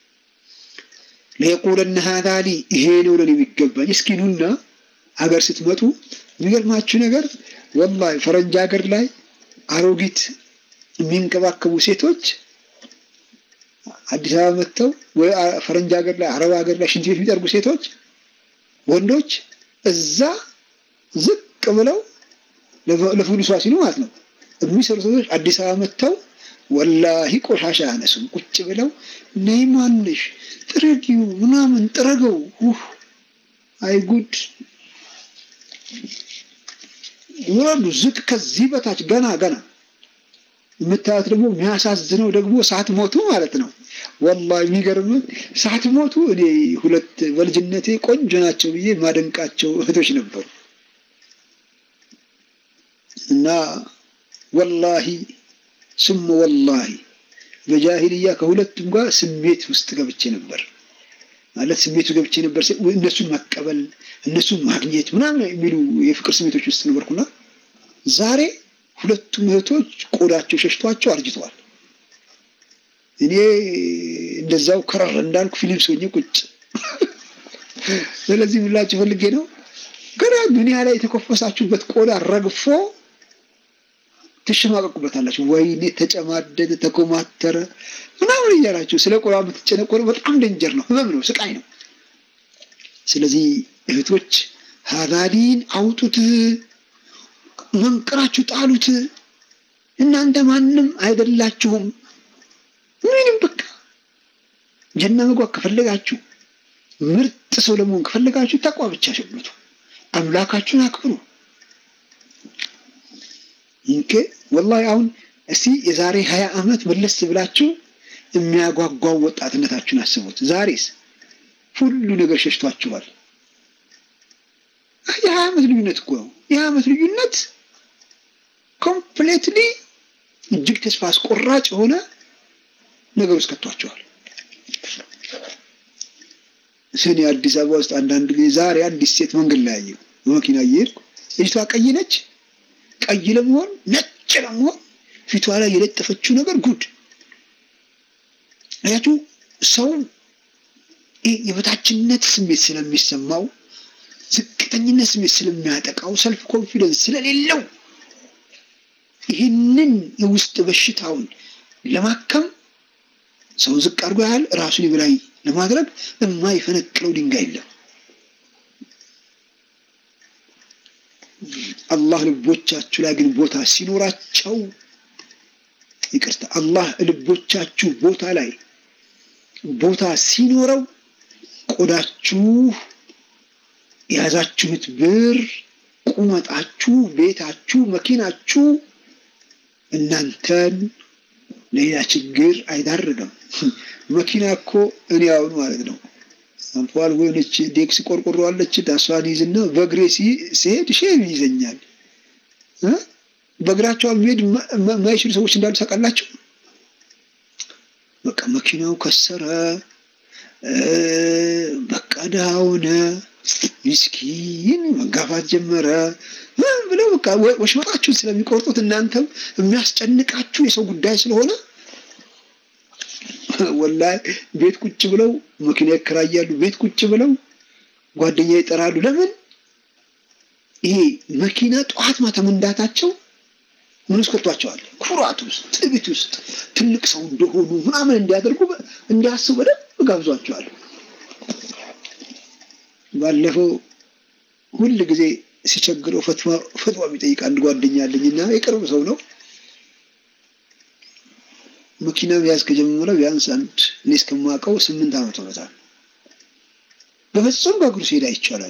ለየቁለነ ሀዛ ሊ ይሄ ነው ለኔ የሚገባኝ። እስኪ ኑና ሀገር ስትመጡ የሚገርማችሁ ነገር ወላሂ ፈረንጅ ሀገር ላይ አሮጊት የሚንከባከቡ ሴቶች አዲስ አበባ መጥተው ወይ ፈረንጅ ሀገር ላይ አረብ ሀገር ላይ ሽንት ቤት የሚጠርጉ ሴቶች ወንዶች እዛ ዝቅ ብለው ለፍሉሷ ሲሉ ማለት ነው የሚሰሩ ሰዎች አዲስ አበባ መጥተው ወላሂ ቆሻሻ ያነሱም ቁጭ ብለው ነይ ማንሽ ጥረጊው ምናምን ጥረገው አይጉድ ውረዱ ዝቅ ከዚህ በታች ገና ገና የምታዩት ደግሞ የሚያሳዝነው ደግሞ ሳትሞቱ ማለት ነው። ወላሂ የሚገርም ሳትሞቱ እኔ ሁለት በልጅነቴ ቆንጆ ናቸው ብዬ ማደንቃቸው እህቶች ነበሩ እና ወላሂ ስሙ ወላሂ በጃሂልያ ከሁለቱም ጋር ስሜት ውስጥ ገብቼ ነበር ማለት ስሜቱ ገብቼ ነበር። እነሱን መቀበል እነሱን ማግኘት ምናምን የሚሉ የፍቅር ስሜቶች ውስጥ ነበርኩና ዛሬ ሁለቱም እህቶች ቆዳቸው ሸሽቷቸው አርጅተዋል። እኔ እንደዛው ከረር እንዳልኩ ፊልም ሰውኜ ቁጭ። ስለዚህ ምላችሁ ፈልጌ ነው ገና ዱኒያ ላይ የተኮፈሳችሁበት ቆዳ ረግፎ ትሸማቀቁበታላችሁ። ወይኔ ተጨማደደ፣ ተኮማተረ ምናምን እያላችሁ ስለ ቆዳ የምትጨነቆሩ በጣም ደንጀር ነው፣ ህመም ነው፣ ስቃይ ነው። ስለዚህ እህቶች ሀዳዲን አውጡት፣ መንቅራችሁ ጣሉት። እናንተ ማንም አይደላችሁም። ምንም በቃ ጀና መግባት ከፈለጋችሁ ምርጥ ሰው ለመሆን ከፈለጋችሁ ተቋ ብቻ ሸምቱ፣ አምላካችሁን አክብሩ። እንኬ ወላሂ አሁን እስቲ የዛሬ ሀያ ዓመት መለስ ብላችሁ የሚያጓጓው ወጣትነታችሁን አስቡት። ዛሬስ ሁሉ ነገር ሸሽቷችኋል። የሀያ ዓመት ልዩነት እኮ ነው። የሀያ ዓመት ልዩነት ኮምፕሌትሊ እጅግ ተስፋ አስቆራጭ የሆነ ነገር ውስጥ ከቷቸዋል። እኔ አዲስ አበባ ውስጥ አንዳንድ ጊዜ ዛሬ አዲስ ሴት መንገድ ላይ ያየው በመኪና እየሄድኩ ልጅቷ ቀይ ነች። ቀይ ለመሆን ነጭ ለመሆን ፊቷ ላይ የለጠፈችው ነገር ጉድ አያችሁ። ሰው የበታችነት ስሜት ስለሚሰማው ዝቅተኝነት ስሜት ስለሚያጠቃው ሰልፍ ኮንፊደንስ ስለሌለው ይህንን የውስጥ በሽታውን ለማከም ሰውን ዝቅ አድርጎ ያህል ራሱን የበላይ ለማድረግ የማይፈነቅለው ድንጋይ የለም። አላህ ልቦቻችሁ ላይ ግን ቦታ ሲኖራቸው፣ ይቅርታ፣ አላህ ልቦቻችሁ ቦታ ላይ ቦታ ሲኖረው ቆዳችሁ የያዛችሁት ብር፣ ቁመጣችሁ፣ ቤታችሁ፣ መኪናችሁ እናንተን ሌላ ችግር አይዳርግም። መኪና እኮ እኔ አሁን ማለት ነው አልፏል ወይነች ዴክስ ቆርቆሮ አለች ዳሷን ይዝና በእግሬ ሲሄድ ሼም ይዘኛል። በእግራቸው መሄድ የማይችሉ ሰዎች እንዳሉ ታውቃላችሁ። በቃ መኪናው ከሰረ በቃ ድሃ ሆነ፣ ምስኪን መጋፋት ጀመረ ብለው በቃ ወሽመጣችሁን ስለሚቆርጡት እናንተም የሚያስጨንቃችሁ የሰው ጉዳይ ስለሆነ ወላሂ ቤት ቁጭ ብለው መኪና ይከራያሉ። ቤት ቁጭ ብለው ጓደኛ ይጠራሉ። ለምን ይሄ መኪና ጠዋት ማታ መንዳታቸው ምን ውስጥ ከቷቸዋል? ኩራት ውስጥ፣ ትዕቢት ውስጥ ትልቅ ሰው እንደሆኑ ምናምን እንዲያደርጉ እንዲያስቡ በደንብ ጋብዟቸዋል። ባለፈው ሁል ጊዜ ሲቸግረው ፈትዋ የሚጠይቅ አንድ ጓደኛ አለኝና የቅርብ ሰው ነው። መኪና መያዝ ከጀመረ ቢያንስ አንድ እኔ እስከማውቀው ስምንት ዓመት ሆኖታል። በፍጹም በእግሩ ሲሄድ አይቻላል።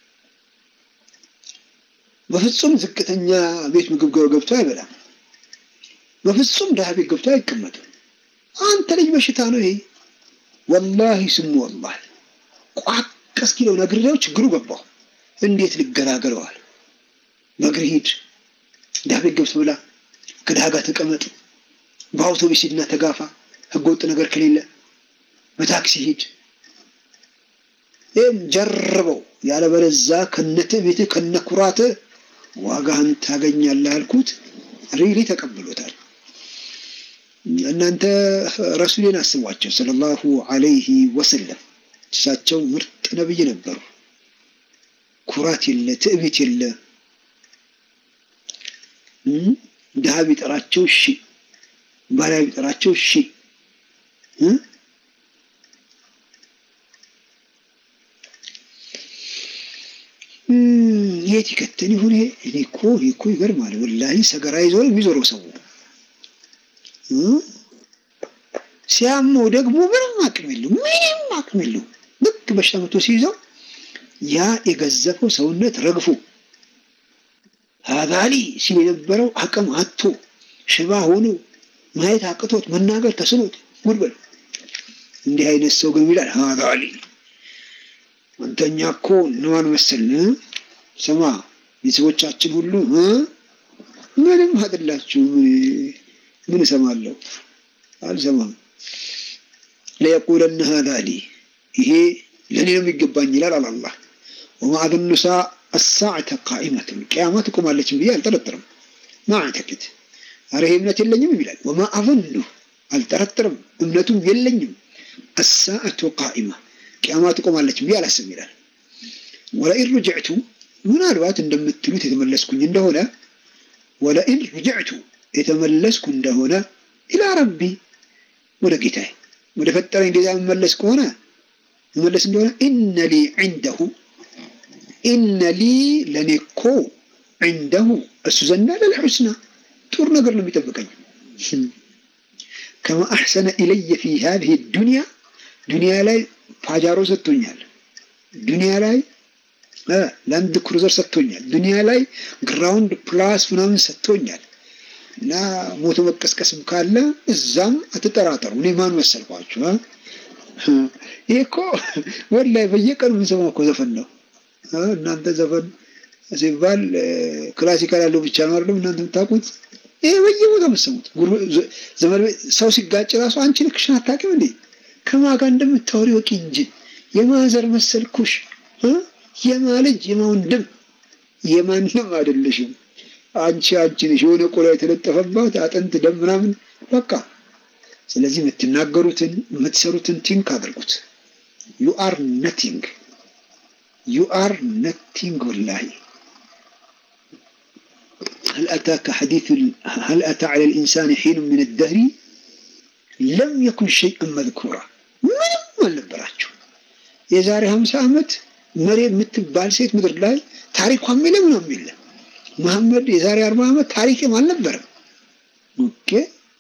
በፍጹም ዝቅተኛ ቤት ምግብ ገብቶ አይበላም። በፍጹም ድሃ ቤት ገብቶ አይቀመጥም። አንተ ልጅ በሽታ ነው ይሄ። ወላሂ ስሙ ወላሂ ቋቅ እስኪለው ነግሬው ችግሩ ገባው። እንዴት ልገላገለዋል? በእግር ሂድ፣ ድሃ ቤት ገብቶ ብላ፣ ከድሃ ጋር ተቀመጥ፣ በአውቶቡስ ሂድና ተጋፋ፣ ህገወጥ ነገር ከሌለ በታክሲ ሂድ። ይህም ጀርበው ያለበለዛ ከነተ ቤት ከነኩራት ዋጋህን ታገኛለህ አልኩት። ሪሊ ተቀብሎታል። እናንተ ረሱሌን አስቧቸው ሰለላሁ አለይሂ ወሰለም። እሳቸው ምርጥ ነብይ ነበሩ። ኩራት የለ፣ ትዕቢት የለ። ድሃ ቢጠራቸው እሺ፣ ባሪያ ቢጠራቸው እሺ። የት ይከተን ይሁን ይሄ? እኔ እኮ እኔ እኮ ይገርማል ወላሂ። ሰገራ ይዞ የሚዞረው ሰው ሲያመው ደግሞ ምንም አቅም የለው፣ ምንም አቅም የለው። ልክ በሽታ መቶ ሲይዘው ያ የገዘፈው ሰውነት ረግፎ ሀዛሊ ሲል የነበረው አቅም አጥቶ ሽባ ሆኖ ማየት አቅቶት መናገር ተስኖት ጉድበል እንዲህ አይነት ሰው ግን ይላል ሀዛሊ አንተኛ እኮ እነማን መሰልን? ስማ ቤተሰቦቻችን ሁሉ ምንም አይደላችሁ። ምን እሰማለሁ? አልሰማም። ለየቁለነ ሀዛ ሊ ይሄ ለእኔ ነው የሚገባኝ ይላል አላህ። ወማ አظن አሳዕተ ቃኢመትን ቅያማ ትቆማለች ብዬ አልጠረጥርም። ማዕተቅድ አረ ይሄ እምነት የለኝም ይላል። ወማ አظኑ አልጠረጥርም፣ እምነቱም የለኝም። አሳዕቱ ቃኢማ ቅያማ ትቆማለች ብዬ አላስብም ይላል። ወለኢን ሩጅዕቱ ምናልባት እንደምትሉት የተመለስኩኝ እንደሆነ ወለኢን ሩጅዕቱ የተመለስኩ እንደሆነ ኢላ ረቢ ወደ ጌታዬ ወደ ፈጠረኝ ጌታ የምመለስ ከሆነ መለስ እንደሆነ ኢነ ሊ ዒንደሁ ኢነ ሊ ለእኔ እኮ ዒንደሁ እሱ ዘንዳ ለልሑስና ጥሩ ነገር ነው የሚጠብቀኝ ከማ አሕሰነ ኢለየ ፊ ሃዚህ ዱንያ ዱንያ ላይ ፓጃሮ ሰጥቶኛል። ዱንያ ላይ ላንድ ክሩዘር ሰጥቶኛል። ዱንያ ላይ ግራውንድ ፕላስ ምናምን ሰጥቶኛል። እና ሞቶ መቀስቀስም ካለ እዛም አትጠራጠሩ። እኔ ማን መሰልኳችሁ? ይሄ እኮ ወላሂ በየቀኑ የምንሰማው እኮ ዘፈን ነው። እናንተ ዘፈን ሲባል ክላሲካል ያለው ብቻ ነው አይደለም እናንተ የምታውቁት። ይሄ በየቦታ የምትሰሙት ዘመን ሰው ሲጋጭ ራሱ አንቺ ልክሽን አታውቂም እንዴ? ከማጋ እንደምታወሪ ወቂ እንጂ የማዘር መሰልኩሽ የማ ልጅ የማ ወንድም የማንም አይደለሽም። አንቺ አንቺ ነሽ የሆነ ቆዳ የተለጠፈባት አጥንት ደም ምናምን በቃ። ስለዚህ የምትናገሩትን የምትሰሩትን ቲንክ አድርጉት። ዩ አር ነቲንግ ዩ አር ነቲንግ ወላሂ هل أتاك حديث هل أتى على الإنسان حين من الدهر لم يكن شيئا مذكورا ምንም አልነበራቸው። የዛሬ ሀምሳ ዓመት መሬም የምትባል ሴት ምድር ላይ ታሪኳም የለም ነው የሚለ መሐመድ የዛሬ አርባ ዓመት ታሪክም አልነበረም። ኦኬ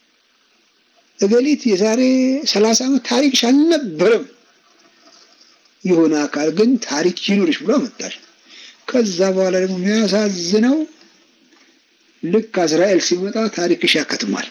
እገሊት የዛሬ ሰላሳ ዓመት ታሪክሽ አልነበረም። የሆነ አካል ግን ታሪክ ይኑርሽ ብሎ አመጣሽ። ከዛ በኋላ ደግሞ የሚያሳዝነው ልክ አዝራኤል ሲመጣ ታሪክሽ ያከትማል።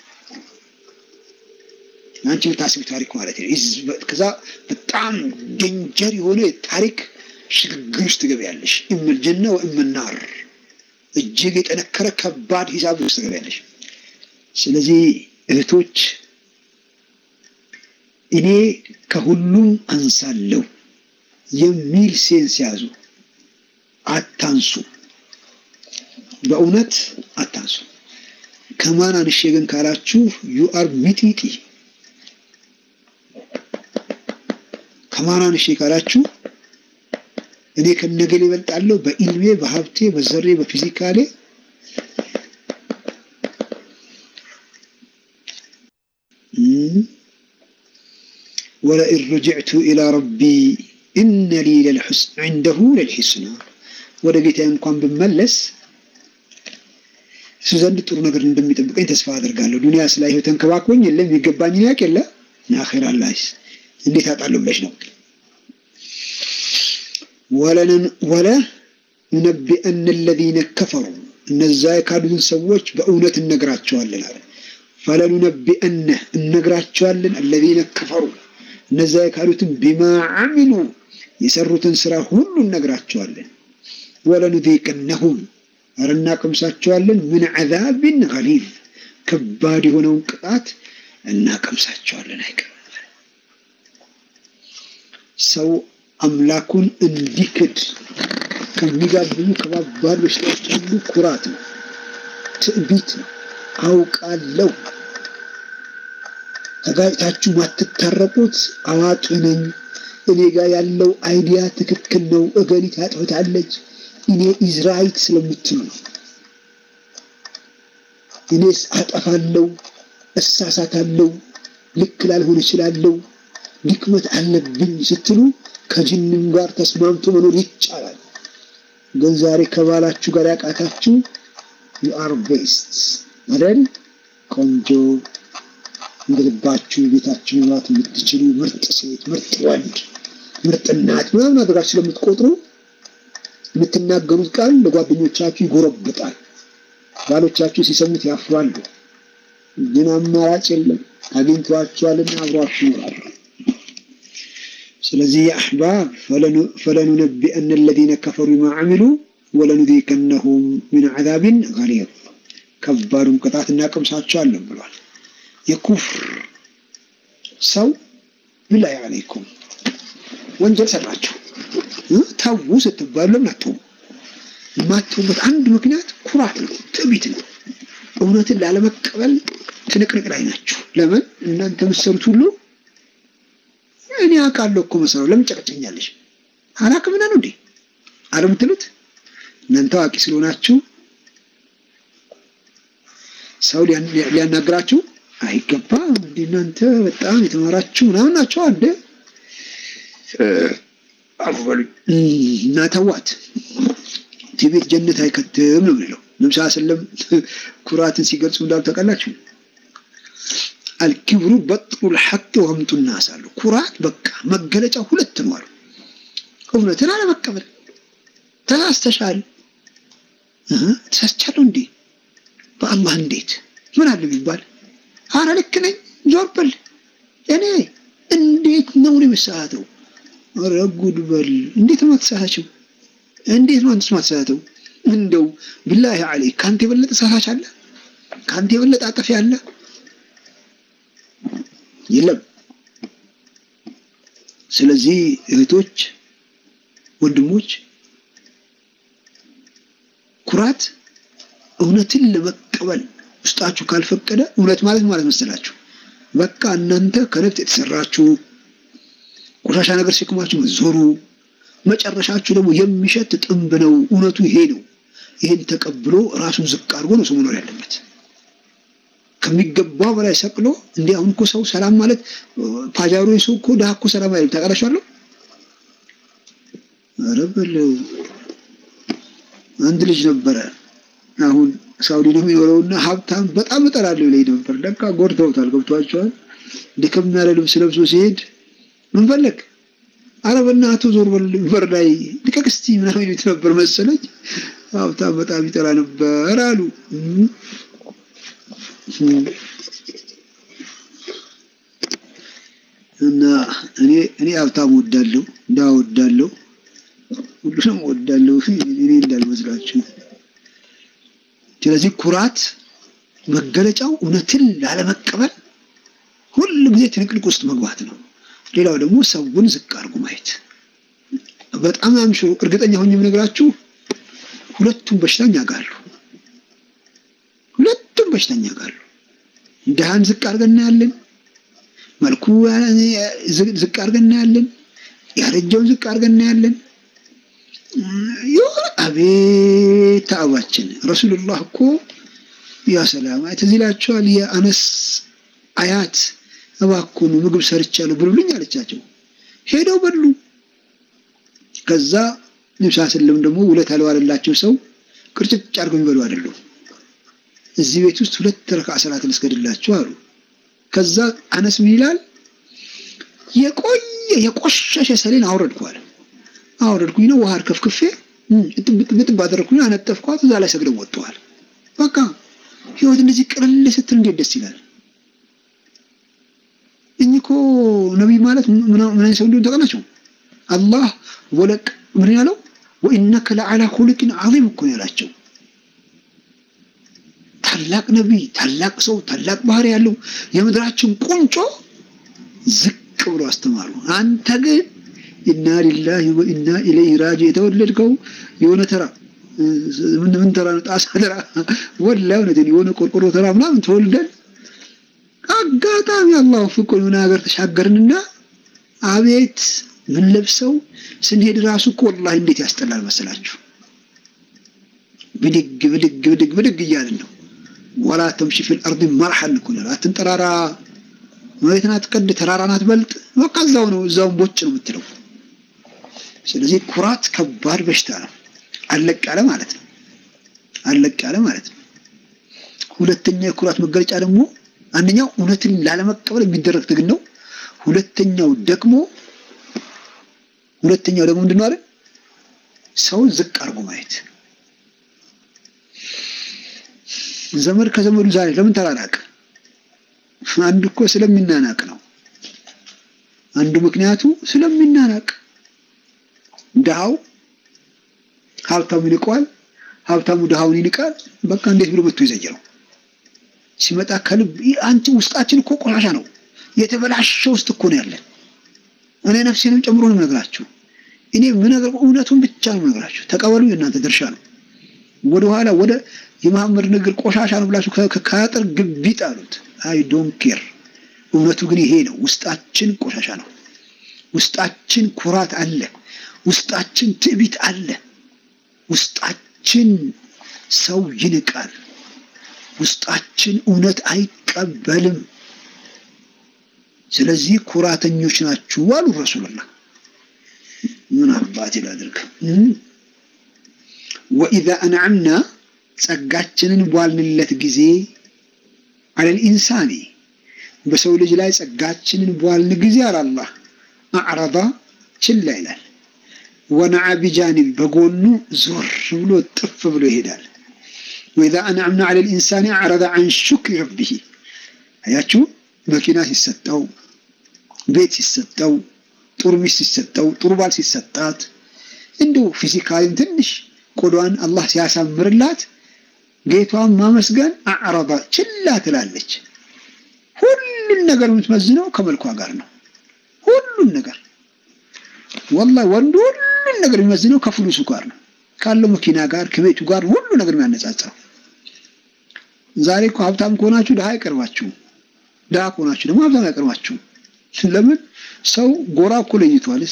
አንቺ የምታስቢ ታሪክ ማለት ነው። ከዛ በጣም ደንጀር የሆነ ታሪክ ሽግግር ውስጥ ትገቢያለሽ። እምል ጀና ወእምል ናር እጅግ የጠነከረ ከባድ ሂሳብ ውስጥ ትገቢያለሽ። ስለዚህ እህቶች እኔ ከሁሉም አንሳለሁ የሚል ሴንስ ያዙ። አታንሱ፣ በእውነት አታንሱ። ከማን አንሼ ግን ካላችሁ ዩ አር ሚጢጢ። ከማን አንሼ ካላችሁ እኔ ከነገሌ ይበልጣለሁ በኢልሜ፣ በሀብቴ፣ በዘሬ፣ በፊዚካሌ ወለኢን ረጅዕቱ ኢላ ረቢ ኢነ ሊ ዒንደሁ ለልሒስና ወደ ጌታዬ እንኳን ብመለስ እሱ ዘንድ ጥሩ ነገር እንደሚጠብቀኝ ተስፋ አደርጋለሁ። ዱንያ ስላየሁ ተንከባክቦኝ የለም የሚገባኝን ያውቅ የለ አኼራ ላይስ እንዴት አጣለሁ ብለሽ ነው። ወለ ኑነቢአነ አለዚነ ከፈሩ እነዛ የካዱትን ሰዎች በእውነት እነግራቸዋለን አለ። ፈለኑነቢአነ እነግራቸዋለን አለዚነ ከፈሩ እነዛ የካዱትን ቢማ አሚሉ የሰሩትን ስራ ሁሉ እነግራቸዋለን። ወለኑዚቀነሁም ኧረ እናቀምሳቸዋለን ምን ዐዛብን ገሊዝ ከባድ የሆነውን ቅጣት እናቀምሳቸዋለን። አይቀርም ሰው አምላኩን እንዲክድ ከሚጋብዙ ከባባድ በሽታዎች አንዱ ኩራት ነው፣ ትዕቢት ነው። አውቃለሁ ተጋጭታችሁ ማትታረቁት አዋቂ ነኝ፣ እኔ ጋር ያለው አይዲያ ትክክል ነው፣ እገሊት አጥፍታለች፣ እኔ ኢዝራይት ስለምትሉ ነው። እኔስ አጠፋለሁ፣ እሳሳታለሁ፣ ልክ ላልሆን እችላለሁ፣ ድክመት አለብኝ ስትሉ ከጅንም ጋር ተስማምቶ መኖር ይቻላል። ግን ዛሬ ከባላችሁ ጋር ያቃታችሁ ዩ አር ቤስት አይደል? ቆንጆ እንደልባችሁ ቤታችሁ መምራት የምትችሉ ምርጥ ሴት፣ ምርጥ ወንድ፣ ምርጥ እናት ምናምን አድርጋችሁ ስለምትቆጥሩ የምትናገሩት ቃል ለጓደኞቻችሁ ይጎረብጣል። ባሎቻችሁ ሲሰሙት ያፍራሉ። ግን አማራጭ የለም፣ አግኝቷችኋልና አብሯችሁ ይኖራሉ። ስለዚህ የአሕባብ ፈለኑነቢአነ አለዚነ ከፈሩ ቢማ ዐሚሉ ወለኑዚቀነሁም ሚን ዐዛቢን ገሊዝ ከባዱን ቅጣት እናቀምሳቸዋለን ብሏል። የኩፍር ሰው ቢላሂ ዐለይኩም ወንጀል ሰራችሁ ተዉ ስትባሉ ለምን አትተዉ? የማትተዉበት አንድ ምክንያት ኩራት ነው፣ ትዕቢት ነው። እውነትን ላለመቀበል ትንቅንቅ ላይ ናችሁ። ለምን እናንተ የምትሰሩት ሁሉ እኔ አውቃለሁ እኮ መሰራው ለምን ጨቀጨኛለሽ? አላቅምና ነው እንዴ አለ የምትሉት እናንተ አዋቂ ስለሆናችሁ ሰው ሊያናግራችሁ አይገባም። እንደ እናንተ በጣም የተማራችሁ ምናምን ናቸው አደ አፉ በሉኝ እና ተዋት። ትዕቢት ጀነት አይከትም ነው የሚለው ነብስ ስለም ኩራትን ሲገልጹ እንዳሉ ታውቃላችሁ። አልኪብሩ በጥሩ ልሐቅ ወህምጡ ናስ አሉ። ኩራት በቃ መገለጫ ሁለት ነው አሉ። እውነትን አለመቀበል ተሳስተሻል፣ ተሳስቻለሁ እንዴ በአላህ እንዴት ምን አለ ቢባል አረ ልክ ነኝ ዞር በል እኔ እንዴት ነው የምሳሳተው? ኧረ ጉድ በል እንዴት ነው የማትሳሳችው? እንዴት ነው አንተስ የማትሳሳተው? እንደው ቢላሂ ዐለይክ ከአንተ የበለጠ ሳሳች አለ? ከአንተ የበለጠ አጠፊ አለ? የለም። ስለዚህ እህቶች፣ ወንድሞች ኩራት እውነትን ለመቀበል ውስጣችሁ ካልፈቀደ እውነት ማለት ማለት መሰላችሁ በቃ እናንተ ከነፍጥ የተሰራችሁ ቆሻሻ ነገር ሲክማችሁ ዞሩ መጨረሻችሁ ደግሞ የሚሸት ጥንብ ነው። እውነቱ ይሄ ነው። ይሄን ተቀብሎ ራሱን ዝቅ አድርጎ ነው ሰው መኖር ያለበት። ከሚገባው በላይ ሰቅሎ እንዲህ አሁን እኮ ሰው ሰላም ማለት ፓጃሮ ሰው እኮ ድሀ እኮ ሰላም አይልም። ታውቃላችኋለሁ። ኧረ በለው አንድ ልጅ ነበረ አሁን ሳውዲ ነው የሚኖረውና ሀብታም በጣም እጠላለሁ ይለኝ ነበር። ለካ ጎድተውታል። ገብቷቸዋል። ድክም ያለ ልብስ ለብሶ ሲሄድ ምን ፈለግ አረ በእናትህ ዞር በል በር ላይ ልቀቅ እስቲ ምናምን ይሉት ነበር መሰለኝ። ሀብታም በጣም ይጠላ ነበር አሉ። እና እኔ እኔ ሀብታም ወዳለሁ፣ ድሀ ወዳለሁ፣ ሁሉንም ወዳለሁ። እኔ እንዳልመስላችሁ። ስለዚህ ኩራት መገለጫው እውነትን ላለመቀበል ሁሉ ጊዜ ትንቅንቅ ውስጥ መግባት ነው። ሌላው ደግሞ ሰውን ዝቅ አድርጎ ማየት። በጣም አምሹ እርግጠኛ ሆኜ የምነግራችሁ ሁለቱም በሽተኛ ጋሉ ሁለቱም በሽተኛ ጋሉ። ድሃን ዝቅ አድርገን እናያለን፣ መልኩ ዝቅ አድርገን እናያለን፣ ያረጀውን ዝቅ አድርገን እናያለን። የሆነ አቤት ተአባችን ረሱሉላህ እኮ ያ ሰላም ትዝ ይላችኋል። የአነስ አያት እባክዎን ምግብ ሰርቻለሁ ብሉልኝ አለቻቸው። ሄደው በሉ። ከዛ ንብሳ ስለም ደግሞ ውለታ ለዋለላቸው ሰው ቅርጭጭ አድርገው የሚበሉ አይደሉም። እዚህ ቤት ውስጥ ሁለት ረካ ሰላትን እስገድላችሁ አሉ። ከዛ አነስ ምን ይላል? የቆየ የቆሸሸ ሰሌን አውረድኳል። አውረድኩኝ ነው ውሃ ከፍክፌ ብጥብ አደረግኩኝ፣ አነጠፍኳት። እዛ ላይ ሰግደው ወጥተዋል። በቃ ህይወት እንደዚህ ቅልል ስትል እንዴት ደስ ይላል። እኚህ እኮ ነቢይ ማለት ምን አይነት ሰው እንደሆነ ታውቃላችሁ? አላህ ወለቅ ምን ያለው ወኢነከ ለዓላ ሁሉቅን ዓዚም እኮ ያላቸው ታላቅ ነቢይ፣ ታላቅ ሰው፣ ታላቅ ባህሪ ያለው የምድራችን ቁንጮ ዝቅ ብሎ አስተማሩ። አንተ ግን ኢና ሊላሂ ወኢና ኢለይሂ ራጂ የተወለድከው የሆነ ተራ ምን ተራ ነው? ጣሳ ተራ ወላሂ እውነቴን የሆነ ቆርቆሮ ተራ ምናምን ተወልደን አጋጣሚ አላሁ ፍቁር የሆነ ሀገር ተሻገርንና አቤት ምን ለብሰው ስንሄድ ራሱ እኮ ወላሂ እንዴት ያስጠላል መሰላችሁ። ብድግ ብድግ ብድግ ብድግ እያልን ነው። ወላ ተምሺ ፊል አርድ መርሐን እኮ ነው። አትንጠራራ፣ መሬት ናት ቀድ፣ ተራራ ናት በልጥ። በቃ እዛው ነው እዛውን ቦጭ ነው የምትለው። ስለዚህ ኩራት ከባድ በሽታ ነው። አለቅ ያለ ማለት ነው። አለቅ ያለ ማለት ነው። ሁለተኛ የኩራት መገለጫ ደግሞ አንደኛው እውነትን ላለመቀበል የሚደረግ ትግል ነው። ሁለተኛው ደግሞ ሁለተኛው ደግሞ ምንድን ነው አይደል? ሰውን ዝቅ አድርጎ ማየት። ዘመድ ከዘመዱ ዛሬ ለምን ተራራቀ? አንዱ እኮ ስለሚናናቅ ነው። አንዱ ምክንያቱ ስለሚናናቅ ድሃው ሀብታሙ ይንቀዋል፣ ሀብታሙ ድሃውን ይንቃል። በቃ እንዴት ብሎ መጥቶ ይዘይረው ሲመጣ ከልብ አንቺ ውስጣችን እኮ ቆሻሻ ነው፣ የተበላሸ ውስጥ እኮ ነው ያለን። እኔ ነፍሴንም ጨምሮ ነው የምነግራችሁ። እኔ ምነግር እውነቱን ብቻ ነው የምነግራችሁ። ተቀበሉ፣ የእናንተ ድርሻ ነው። ወደኋላ ወደ የመሐመድ ንግር ቆሻሻ ነው ብላችሁ ከአጥር ግቢ ጣሉት። አይ ዶንት ኬር። እውነቱ ግን ይሄ ነው። ውስጣችን ቆሻሻ ነው። ውስጣችን ኩራት አለ። ውስጣችን ትዕቢት አለ። ውስጣችን ሰው ይንቃል። ውስጣችን እውነት አይቀበልም። ስለዚህ ኩራተኞች ናችሁ አሉ ረሱሉላህ። ምን አባቴ ላድርግ? ወኢዛ አንዓምና ጸጋችንን በዋልንለት ጊዜ አለል ኢንሳኒ በሰው ልጅ ላይ ጸጋችንን በዋልን ጊዜ አላላህ አዕረዳ ችላ ይላል። ወነዓ ቢጃኒብ በጎኑ ዞር ብሎ ጥፍ ብሎ ይሄዳል። ወኢዛ አንዓምና አለል ኢንሳኒ አዕረዳ አን ሹክሪ ረቢሂ አያችሁ መኪና ሲሰጠው፣ ቤት ሲሰጠው፣ ጥሩ ሚስት ሲሰጠው፣ ጥሩ ባል ሲሰጣት፣ እንዲሁ ፊዚካሊም ትንሽ ቆዳዋን አላህ ሲያሳምርላት ጌቷን ማመስገን አዕረባ ችላ ትላለች። ሁሉን ነገር የምትመዝነው ከመልኳ ጋር ነው። ሁሉን ነገር ወላሂ ወንዱ ሁሉን ነገር የሚመዝነው ከፍሉሱ ጋር ነው፣ ካለው መኪና ጋር ከቤቱ ጋር ሁሉ ነገር የሚያነጻጽረው። ዛሬ እኮ ሀብታም ከሆናችሁ ድሃ አይቀርባችሁም። ድሃ ከሆናችሁ ደግሞ ሀብታም አይቀርባችሁም። ለምን ሰው ጎራ እኮ ለይቷልስ።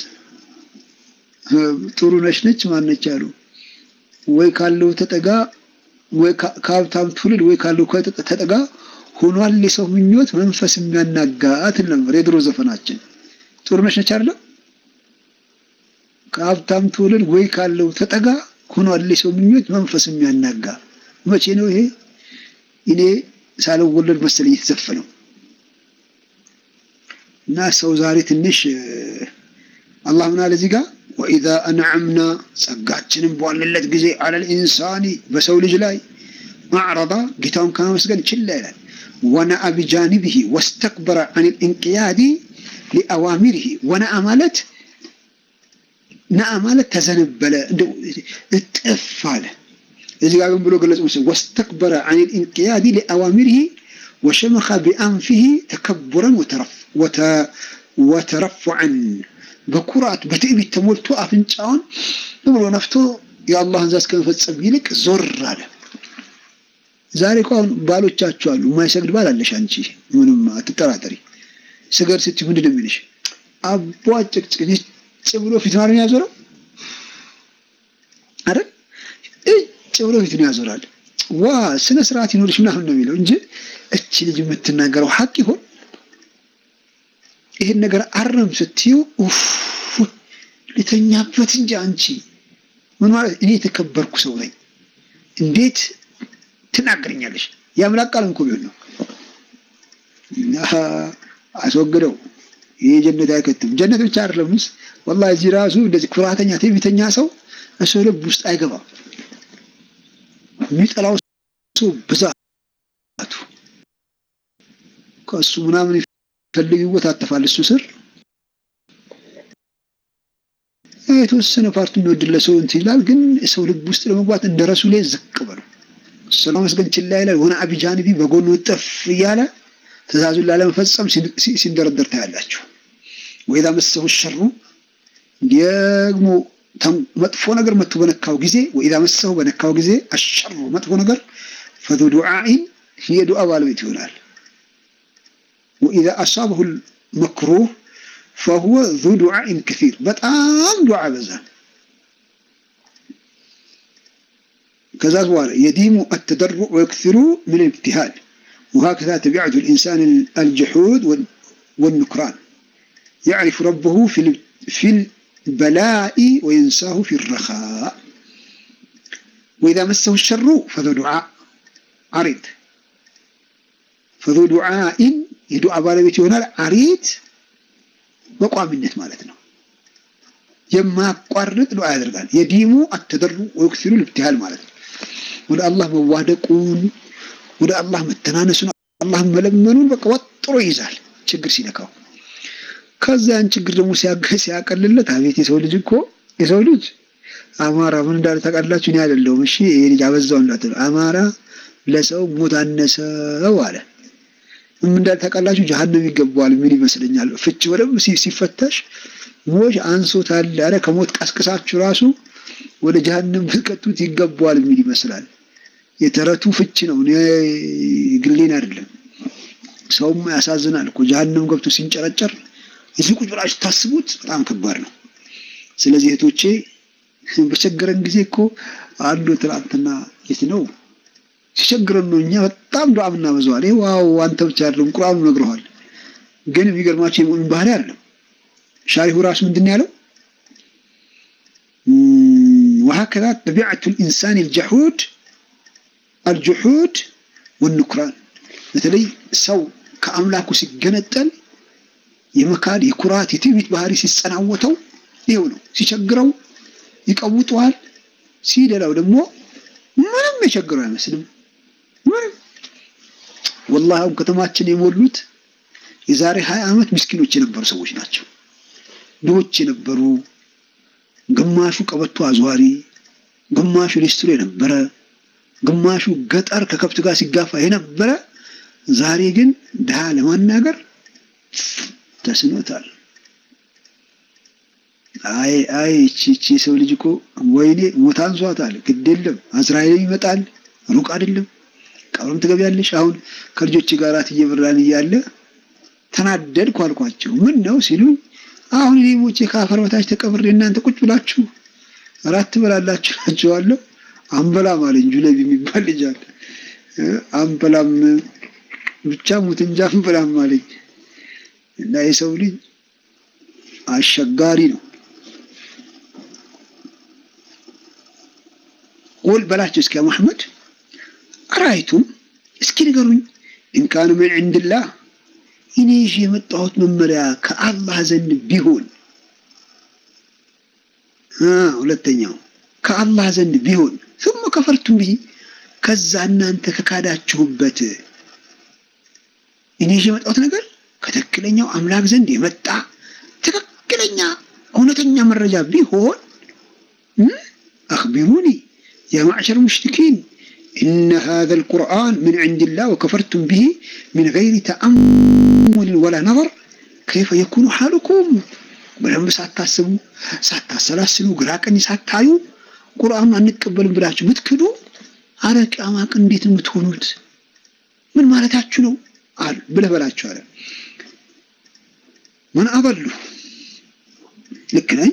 ጥሩ ነች ነች ማነች አሉ ወይ ካለው ተጠጋ ወይ ከሀብታም ትውልድ ወይ ካለው ተጠጋ ሆኗል የሰው ምኞት መንፈስ የሚያናጋ ትል ነበር የድሮ ዘፈናችን። ጥሩ ነች ነች አይደለም ከሀብታም ትውልድ ወይ ካለው ተጠጋ ሆኗል የሰው ምኞት መንፈስ የሚያናጋ። መቼ ነው ይሄ? እኔ ሳልወለድ መሰለኝ የተዘፈነው። እና ሰው ዛሬ ትንሽ አላህ ምን አለ እዚህ ጋር ወኢዛ አንዓምና ጸጋችንን በዋልንለት ጊዜ አለል ኢንሳኒ በሰው ልጅ ላይ አዕረዳ ጌታውን ከማመስገን ችላ ይላል። ወነአ ቢጃኒቢሂ ወስተክበረ አን ልእንቅያዲ ሊአዋሚሪሂ ወነአ ማለት ነአ ማለት ተዘነበለ እጥፍ አለ። እዚህ ጋር ግን ብሎ ገለጹ መሰለኝ ወስተክበረ አን ልእንቅያዲ ሊአዋሚሪሂ ወሸመኸ ቢአንፊሂ ተከቡረን ወተረፉዐን በኩራት በትዕቢት ተሞልቶ አፍንጫውን ብሎ ነፍቶ የአላህን ዛዝ ከመፈጸም ይልቅ ዞር አለ። ዛሬ እኮ አሁን ባሎቻችሁ አሉ። የማይሰግድ ባል አለሽ አንቺ፣ ምንም አትጠራጠሪ። ስገድ ስትይ ምንድን ነው የሚልሽ? አቧ ጭቅጭቅ እጭ ብሎ ፊት ነው ያዞረው አይደል? እጭ ብሎ ፊት ነው ያዞራል። ዋ ስነ ስርዓት ይኖርሽ ምናምን ነው የሚለው እንጂ እቺ ልጅ የምትናገረው ሀቅ ይሆን? ይህን ነገር አረም ስትዩ ኡፍ ልተኛበት እንጂ አንቺ ምን ማለት እኔ የተከበርኩ ሰው ነኝ እንዴት ትናገረኛለሽ? የአምላክ ቃል እንኮ ቢሆን ነው አስወግደው። ይህ ጀነት አይከትም። ጀነት ብቻ አይደለምስ ወላሂ እዚህ ራሱ እንደዚህ ኩራተኛ ትዕቢተኛ ሰው እሰው ልብ ውስጥ አይገባም። የሚጠላው ሰው ብዛቱ ከእሱ ምናምን ፈልግ ይወታተፋል እሱ ስር የተወሰነ ፓርቲ የሚወድለ ሰው እንትን ይላል። ግን ሰው ልብ ውስጥ ለመግባት እንደ ረሱሌ ዝቅ በሉ ሰላም መስገን ችላ ይላል። ሆነ አቢጃንቢ በጎኑ ጥፍ እያለ ትእዛዙን ላለመፈጸም ሲንደረደር ታያላችሁ። ወይዛ መሰሁ ሸሩ ደግሞ መጥፎ ነገር መጥቶ በነካው ጊዜ ወኢዛ መሰሁ በነካው ጊዜ አሸሩ መጥፎ ነገር ፈዙ ዱዓኢን የዱዓ ባለቤት ይሆናል። ወኢዛ አሳበሁ መክሩህ ፈሁወ ዙ ዱዓኢን ከሲር በጣም ዱዓ በዛ። ከዛ በኋላ የዲሙ አተደሩዕ ወየክሲሩ ምን ልብትሃል ወሀከዛ ተቢዐቱ ልኢንሳን አልጀሑድ ወኑክራን ያዕሪፉ ረበሁ ፊ ልበላኢ ወየንሳሁ ፊ ረኻእ ወኢዛ መሰሁ ሸሩ ፈዙ ዱዓ ዓሪድ ፈዙ ዱዓኢን የዱዓ ባለቤት ይሆናል። ዓሪድ በቋሚነት ማለት ነው። የማያቋርጥ ዱዓ ያደርጋል። የዲሙ አተደሩ ወይክሲሩ ልብትሃል ማለት ነው። ወደ አላህ መዋደቁን ወደ አላህ መተናነሱን አላህን መለመኑን በቃ ወጥሮ ይይዛል ችግር ሲነካው። ከዚያን ችግር ደግሞ ሲያቀልለት አቤት የሰው ልጅ እኮ የሰው ልጅ አማራ ምን እንዳለ ታውቃላችሁ? እኔ አይደለሁም እሺ፣ ይሄ ልጅ አበዛው እንዳትሉ። አማራ ለሰው ሞት አነሰው አለ። ምን እንዳለ ታውቃላችሁ? ጀሀነም ይገባዋል የሚል ይመስለኛል። ፍቺ በደምብ ሲፈተሽ ሞት አንሶታል አለ። ከሞት ቀስቅሳችሁ ራሱ ወደ ጀሀነም ብትቀጡት ይገባዋል የሚል ይመስላል። የተረቱ ፍቺ ነው፣ እኔ ግሌን አይደለም። ሰውም ያሳዝናል እኮ ጀሀነም ገብቶ ሲንጨረጨር እዚህ ቁጭ ብላችሁ ታስቡት፣ በጣም ከባድ ነው። ስለዚህ እህቶቼ በቸገረን ጊዜ እኮ አንዱ ትናንትና የት ነው ሲቸግረን ነው እኛ በጣም ዱዓ ምናበዛዋል። ይሄ ዋው አንተ ብቻ አይደለም ቁርአኑ ነግረዋል። ግን የሚገርማቸው የሙእሚን ባህሪ አይደለም። ሻሪሁ ራሱ ምንድን ያለው ወሀከዛ ጠቢዐቱ ልኢንሳን ልጀሑድ አልጁሑድ ወኑክራን በተለይ ሰው ከአምላኩ ሲገነጠል የመካድ የኩራት የትዕቢት ባህሪ ሲጸናወተው ይኸው ነው። ሲቸግረው ይቀውጠዋል፣ ሲደላው ደግሞ ምንም የቸገረው አይመስልም። ምንም ወላሂ አሁን ከተማችን የሞሉት የዛሬ ሀያ ዓመት ምስኪኖች የነበሩ ሰዎች ናቸው። ድሆች የነበሩ ግማሹ ቀበቶ አዟሪ፣ ግማሹ ሊስትሮ የነበረ፣ ግማሹ ገጠር ከከብት ጋር ሲጋፋ የነበረ ዛሬ ግን ድሃ ለማናገር ተስኖታል። አይ አይ እቺ እቺ የሰው ልጅ እኮ ወይኔ ሞት አንሷታል። ግድ የለም አዝራኤል ይመጣል፣ ሩቅ አይደለም። ቀብርም ትገቢያለሽ። አሁን ከልጆች ጋር እየበላን እያለ ተናደድኩ አልኳቸው። ምን ነው ሲሉኝ አሁን እኔ ሞቼ ከአፈር በታች ተቀብሬ እናንተ ቁጭ ብላችሁ እራት ትበላላችሁ ናቸዋለሁ። አንበላም አለኝ። ጁለቢ የሚባል ልጅ አለ። አንበላም ብቻ ሙት እንጂ አንበላም አለኝ። እና የሰው ልጅ አስቸጋሪ ነው። ቁል በላቸው እስኪ መሐመድ አራይቱም እስኪ ንገሩኝ ኢንካኑ ምን ዕንድላህ እኔ ይዤ የመጣሁት መመሪያ ከአላህ ዘንድ ቢሆን ሁለተኛው ከአላህ ዘንድ ቢሆን ثم ከፈርቱም ብሂ ከዛ እናንተ ከካዳችሁበት እኔ ይዤ የመጣሁት ነገር ከትክክለኛው አምላክ ዘንድ የመጣ ትክክለኛ እውነተኛ መረጃ ቢሆን አክቢሩኒ ያ ማዕሸር ሙሽሪኪን إن هذا القرآن من عند الله وكفرتم به من غير تأمل ولا نظر كيف يكون حالكم በደንብ ሳታስቡ ሳታሰላስሉ ግራ ቀኝ ሳታዩ ቁርአኑን አንቀበልም ብላችሁ ምትክዱ አረ ቂያማ ቀን እንዴት ነው የምትሆኑት? ምን ማለታችሁ ነው አሉ ብለህ በላቸው አለ። ምን አበሉ ልክ ነኝ?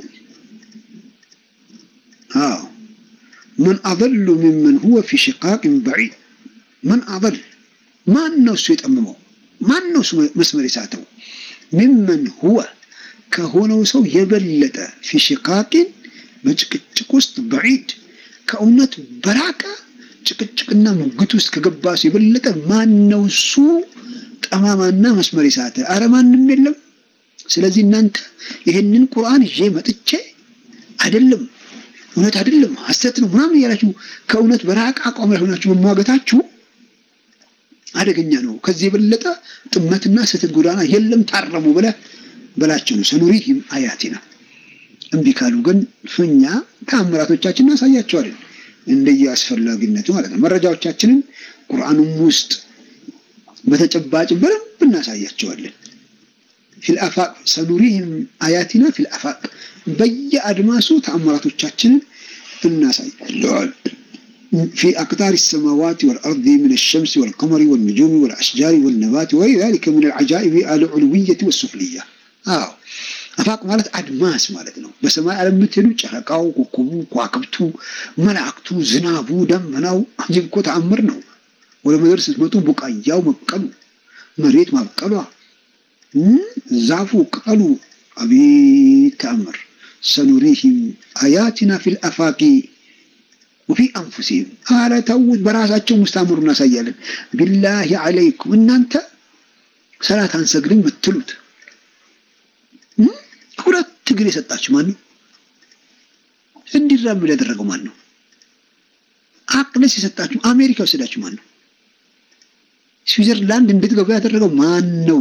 አዎ ምን አበሉ ሚመን ሁወ ፊ ሽቃቅን በዒድ ምን አበል ማን ነው እሱ የጠመመው? ማን ነው እሱ መስመር የሳተው? ሚመን ሁወ ከሆነው ሰው የበለጠ ፊ ሽቃቅን በጭቅጭቅ ውስጥ በዒድ ከእውነት በራቀ ጭቅጭቅና ሙግት ውስጥ ከገባ ሰው የበለጠ ማን ነው እሱ ጠማማና መስመር የሳተ? አረ ማንም የለም። ስለዚህ እናንተ ይሄንን ቁርአን ይዤ መጥቼ አይደለም እውነት አይደለም ሐሰት ነው ምናምን እያላችሁ ከእውነት በራቀ አቋም ላይ ሆናችሁ መሟገታችሁ አደገኛ ነው። ከዚህ የበለጠ ጥመትና ስህተት ጎዳና የለም። ታረሙ ብለህ በላቸው ነው። ሰኑሪሂም አያቲና እምቢ ካሉ ግን እኛ ተአምራቶቻችን እናሳያቸዋለን እንደየ አስፈላጊነቱ ማለት ነው። መረጃዎቻችንን ቁርአኑም ውስጥ በተጨባጭ በደንብ እናሳያቸዋለን። ፊልአፋቅ ሰኑሪሂም አያቲና ፊልአፋቅ በየአድማሱ ተአምራቶቻችንን እናሳያቸዋለን። في أقطار السماوات والأرض من الشمس والقمر والنجوم والأشجار والنبات وغير ذلك من العجائب العلوية والسفلية አዎ አፋቅ ማለት አድማስ ማለት ነው። በሰማይ ዓለም የምትሄዱ ጨረቃው፣ ኮከቡ፣ ከዋክብቱ፣ መላእክቱ፣ ዝናቡ፣ ደመናው ይህ እኮ ተአምር ነው። ወደ ምድር ስትመጡ ቡቃያው መብቀሉ፣ መሬት ማብቀሏ፣ ዛፉ ቅጠሉ፣ አቤት ተአምር። ሰኑሪሂም አያቲና ፊል አፋቂ ወፊ አንፉሲሂም አረ ተውት፣ በራሳቸው ውስጥ ተአምሩ እናሳያለን። ቢላሂ አለይኩም እናንተ ሰላት አንሰግድም የምትሉት ሁለት እግር የሰጣችሁ ማን ነው? እንዲራመድ ያደረገው ማን ነው? አቅለስ የሰጣችሁ አሜሪካ ወሰዳችሁ ማን ነው? ስዊዘርላንድ እንድትገቡ ያደረገው ማን ነው?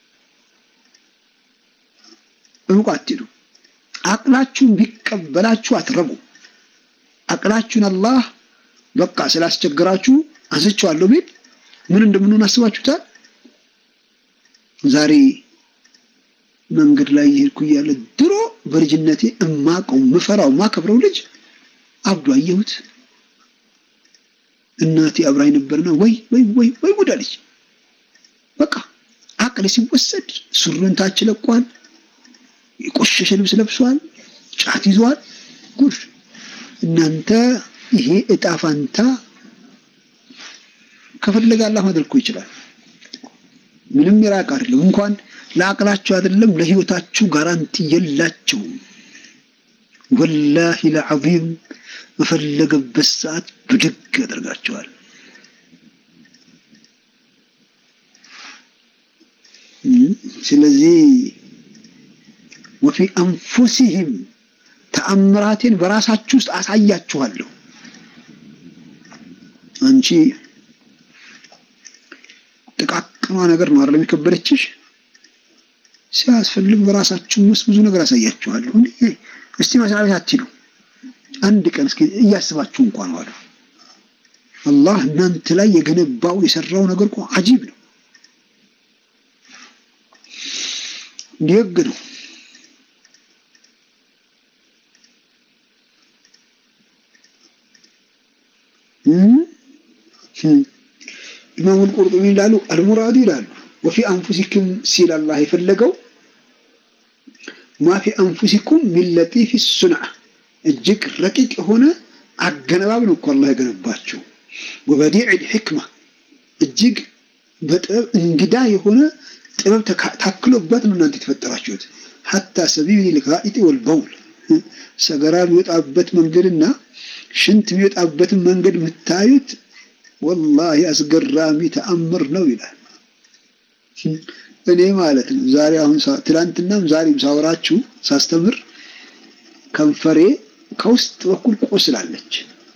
ሩቅ አትሄዱ። አቅላችሁን ቢቀበላችሁ አትረቡ። አቅላችሁን አላህ በቃ ስላስቸገራችሁ አንስቼዋለሁ ቢል ምን እንደምንሆን አስባችሁታል? ዛሬ መንገድ ላይ የሄድኩ እያለ ድሮ በልጅነቴ እማቀው ምፈራው ማከብረው ልጅ አብዶ አየሁት። እናቴ አብራኝ ነበርና ወይ ወይ ወይ ወይ ጉድ አለች። በቃ አቅል ሲወሰድ ሱሪውን ታች ለቋል፣ የቆሸሸ ልብስ ለብሷል፣ ጫት ይዟል። ጉድ እናንተ ይሄ እጣ ፋንታ ከፈለገ አላህ ማድረግ እኮ ይችላል። ምንም የራቅ አይደለም እንኳን ለአቅላችሁ አይደለም ለህይወታችሁ ጋራንቲ የላቸውም። ወላሂ ለዓዚም በፈለገበት ሰዓት ብድግ ያደርጋቸዋል። ስለዚህ ወፊ አንፉሲሂም ተአምራቴን በራሳችሁ ውስጥ አሳያችኋለሁ። አንቺ ጥቃቅኗ ነገር ነው አይደለም የከበደችሽ ሲያስፈልግ በራሳችሁ ውስጥ ብዙ ነገር አሳያችኋለሁ። እስቲ መስሪያ ቤት አትሂዱ፣ አንድ ቀን እስኪ እያስባችሁ እንኳን ዋሉ። አላህ እናንተ ላይ የገነባው የሰራው ነገር እኮ አጂብ ነው፣ ደግ ነው። ኢማሙል ቁርጡቢ ይላሉ አልሙራዱ ይላሉ ወፊ አንፉሲኩም ሲል አላህ የፈለገው ማፊ አንፉሲኩም ሚን ለጢፍ ሱንዓ እጅግ ረቂቅ የሆነ አገነባብ ነው እኮ አላህ የገነባቸው። ወበዲዕ ልሕክማ እጅግ በጥበብ እንግዳ የሆነ ጥበብ ታክሎበት ነው እናንተ የተፈጠራችሁት። ሐታ ሰቢል ልጋኢጢ ወልበውል ሰገራ የሚወጣበት መንገድና ሽንት የሚወጣበትን መንገድ የምታዩት ወላሂ አስገራሚ ተአምር ነው ይላል። እኔ ማለት ነው ዛሬ አሁን ትላንትናም ዛሬም ሳወራችሁ ሳስተምር ከንፈሬ ከውስጥ በኩል ቆስላለች።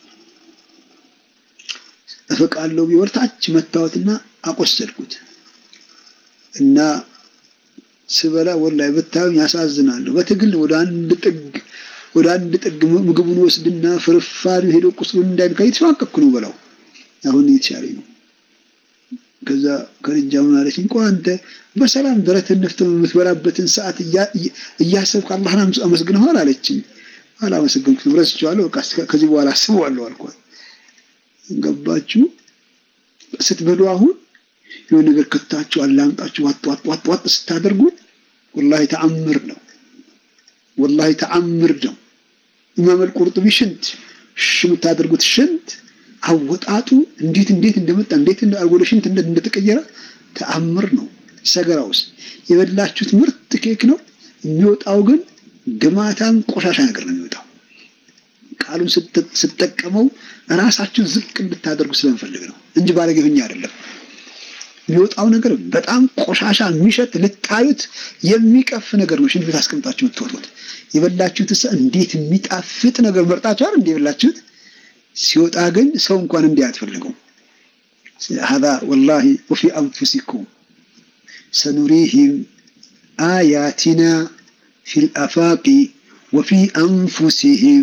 እፍቃለሁ ቢወርታች መታወትና አቆሰልኩት እና ስበላ ወላሂ ብታዩኝ ያሳዝናለሁ። በትግል ወደ አንድ ጥግ ወደ አንድ ጥግ ምግቡን ወስድና ፍርፋሪ ሄዶ ቁስሉን እንዳይነካ እየተሸማቀቅኩ ነው በላው አሁን እየተሻለኝ ነው። ከዛ ከልጃ ምን አለችኝ? ቆይ አንተ በሰላም ደረትህን ነፍተህ የምትበላበትን ሰዓት እያሰብክ አላህን አመስግነዋል አለችኝ። አላመሰገንኩትም፣ ረስቼዋለሁ። በቃ ከዚህ በኋላ አስበዋለሁ አልኳት። ገባችሁ? ስትበሉ አሁን የሆነ ነገር ከታችሁ አላምጣችሁ ዋጥ ዋጥ ዋጥ ዋጥ ስታደርጉ ወላሂ ተአምር ነው። ወላሂ ተአምር ነው። ኢማም አልቁርጡቢ ሽንት ሽ የምታደርጉት ሽንት አወጣጡ እንዴት እንዴት እንደመጣ እንዴት ወደ ሽንት እንደተቀየረ ተአምር ነው። ሰገራ ውስጥ የበላችሁት ምርጥ ኬክ ነው። የሚወጣው ግን ግማታም ቆሻሻ ነገር ነው የሚወጣው። ቃሉን ስትጠቀመው ራሳችሁ ዝቅ እንድታደርጉ ስለምፈልግ ነው እንጂ ባለጌ ሆኜ አይደለም። የሚወጣው ነገር በጣም ቆሻሻ የሚሸት ልታዩት የሚቀፍ ነገር ነው። ሽንት ቤት አስቀምጣችሁ የምትወጡት የበላችሁት እንዴት የሚጣፍጥ ነገር መርጣችኋል እንደ የበላችሁት ሲወጣ ግን ሰው እንኳን እንዲህ አትፈልገው። ሀዛ ወላሂ ወፊ አንፉሲኩም ሰኑሪሂም አያቲና ፊል አፋቂ ወፊ አንፉሲሂም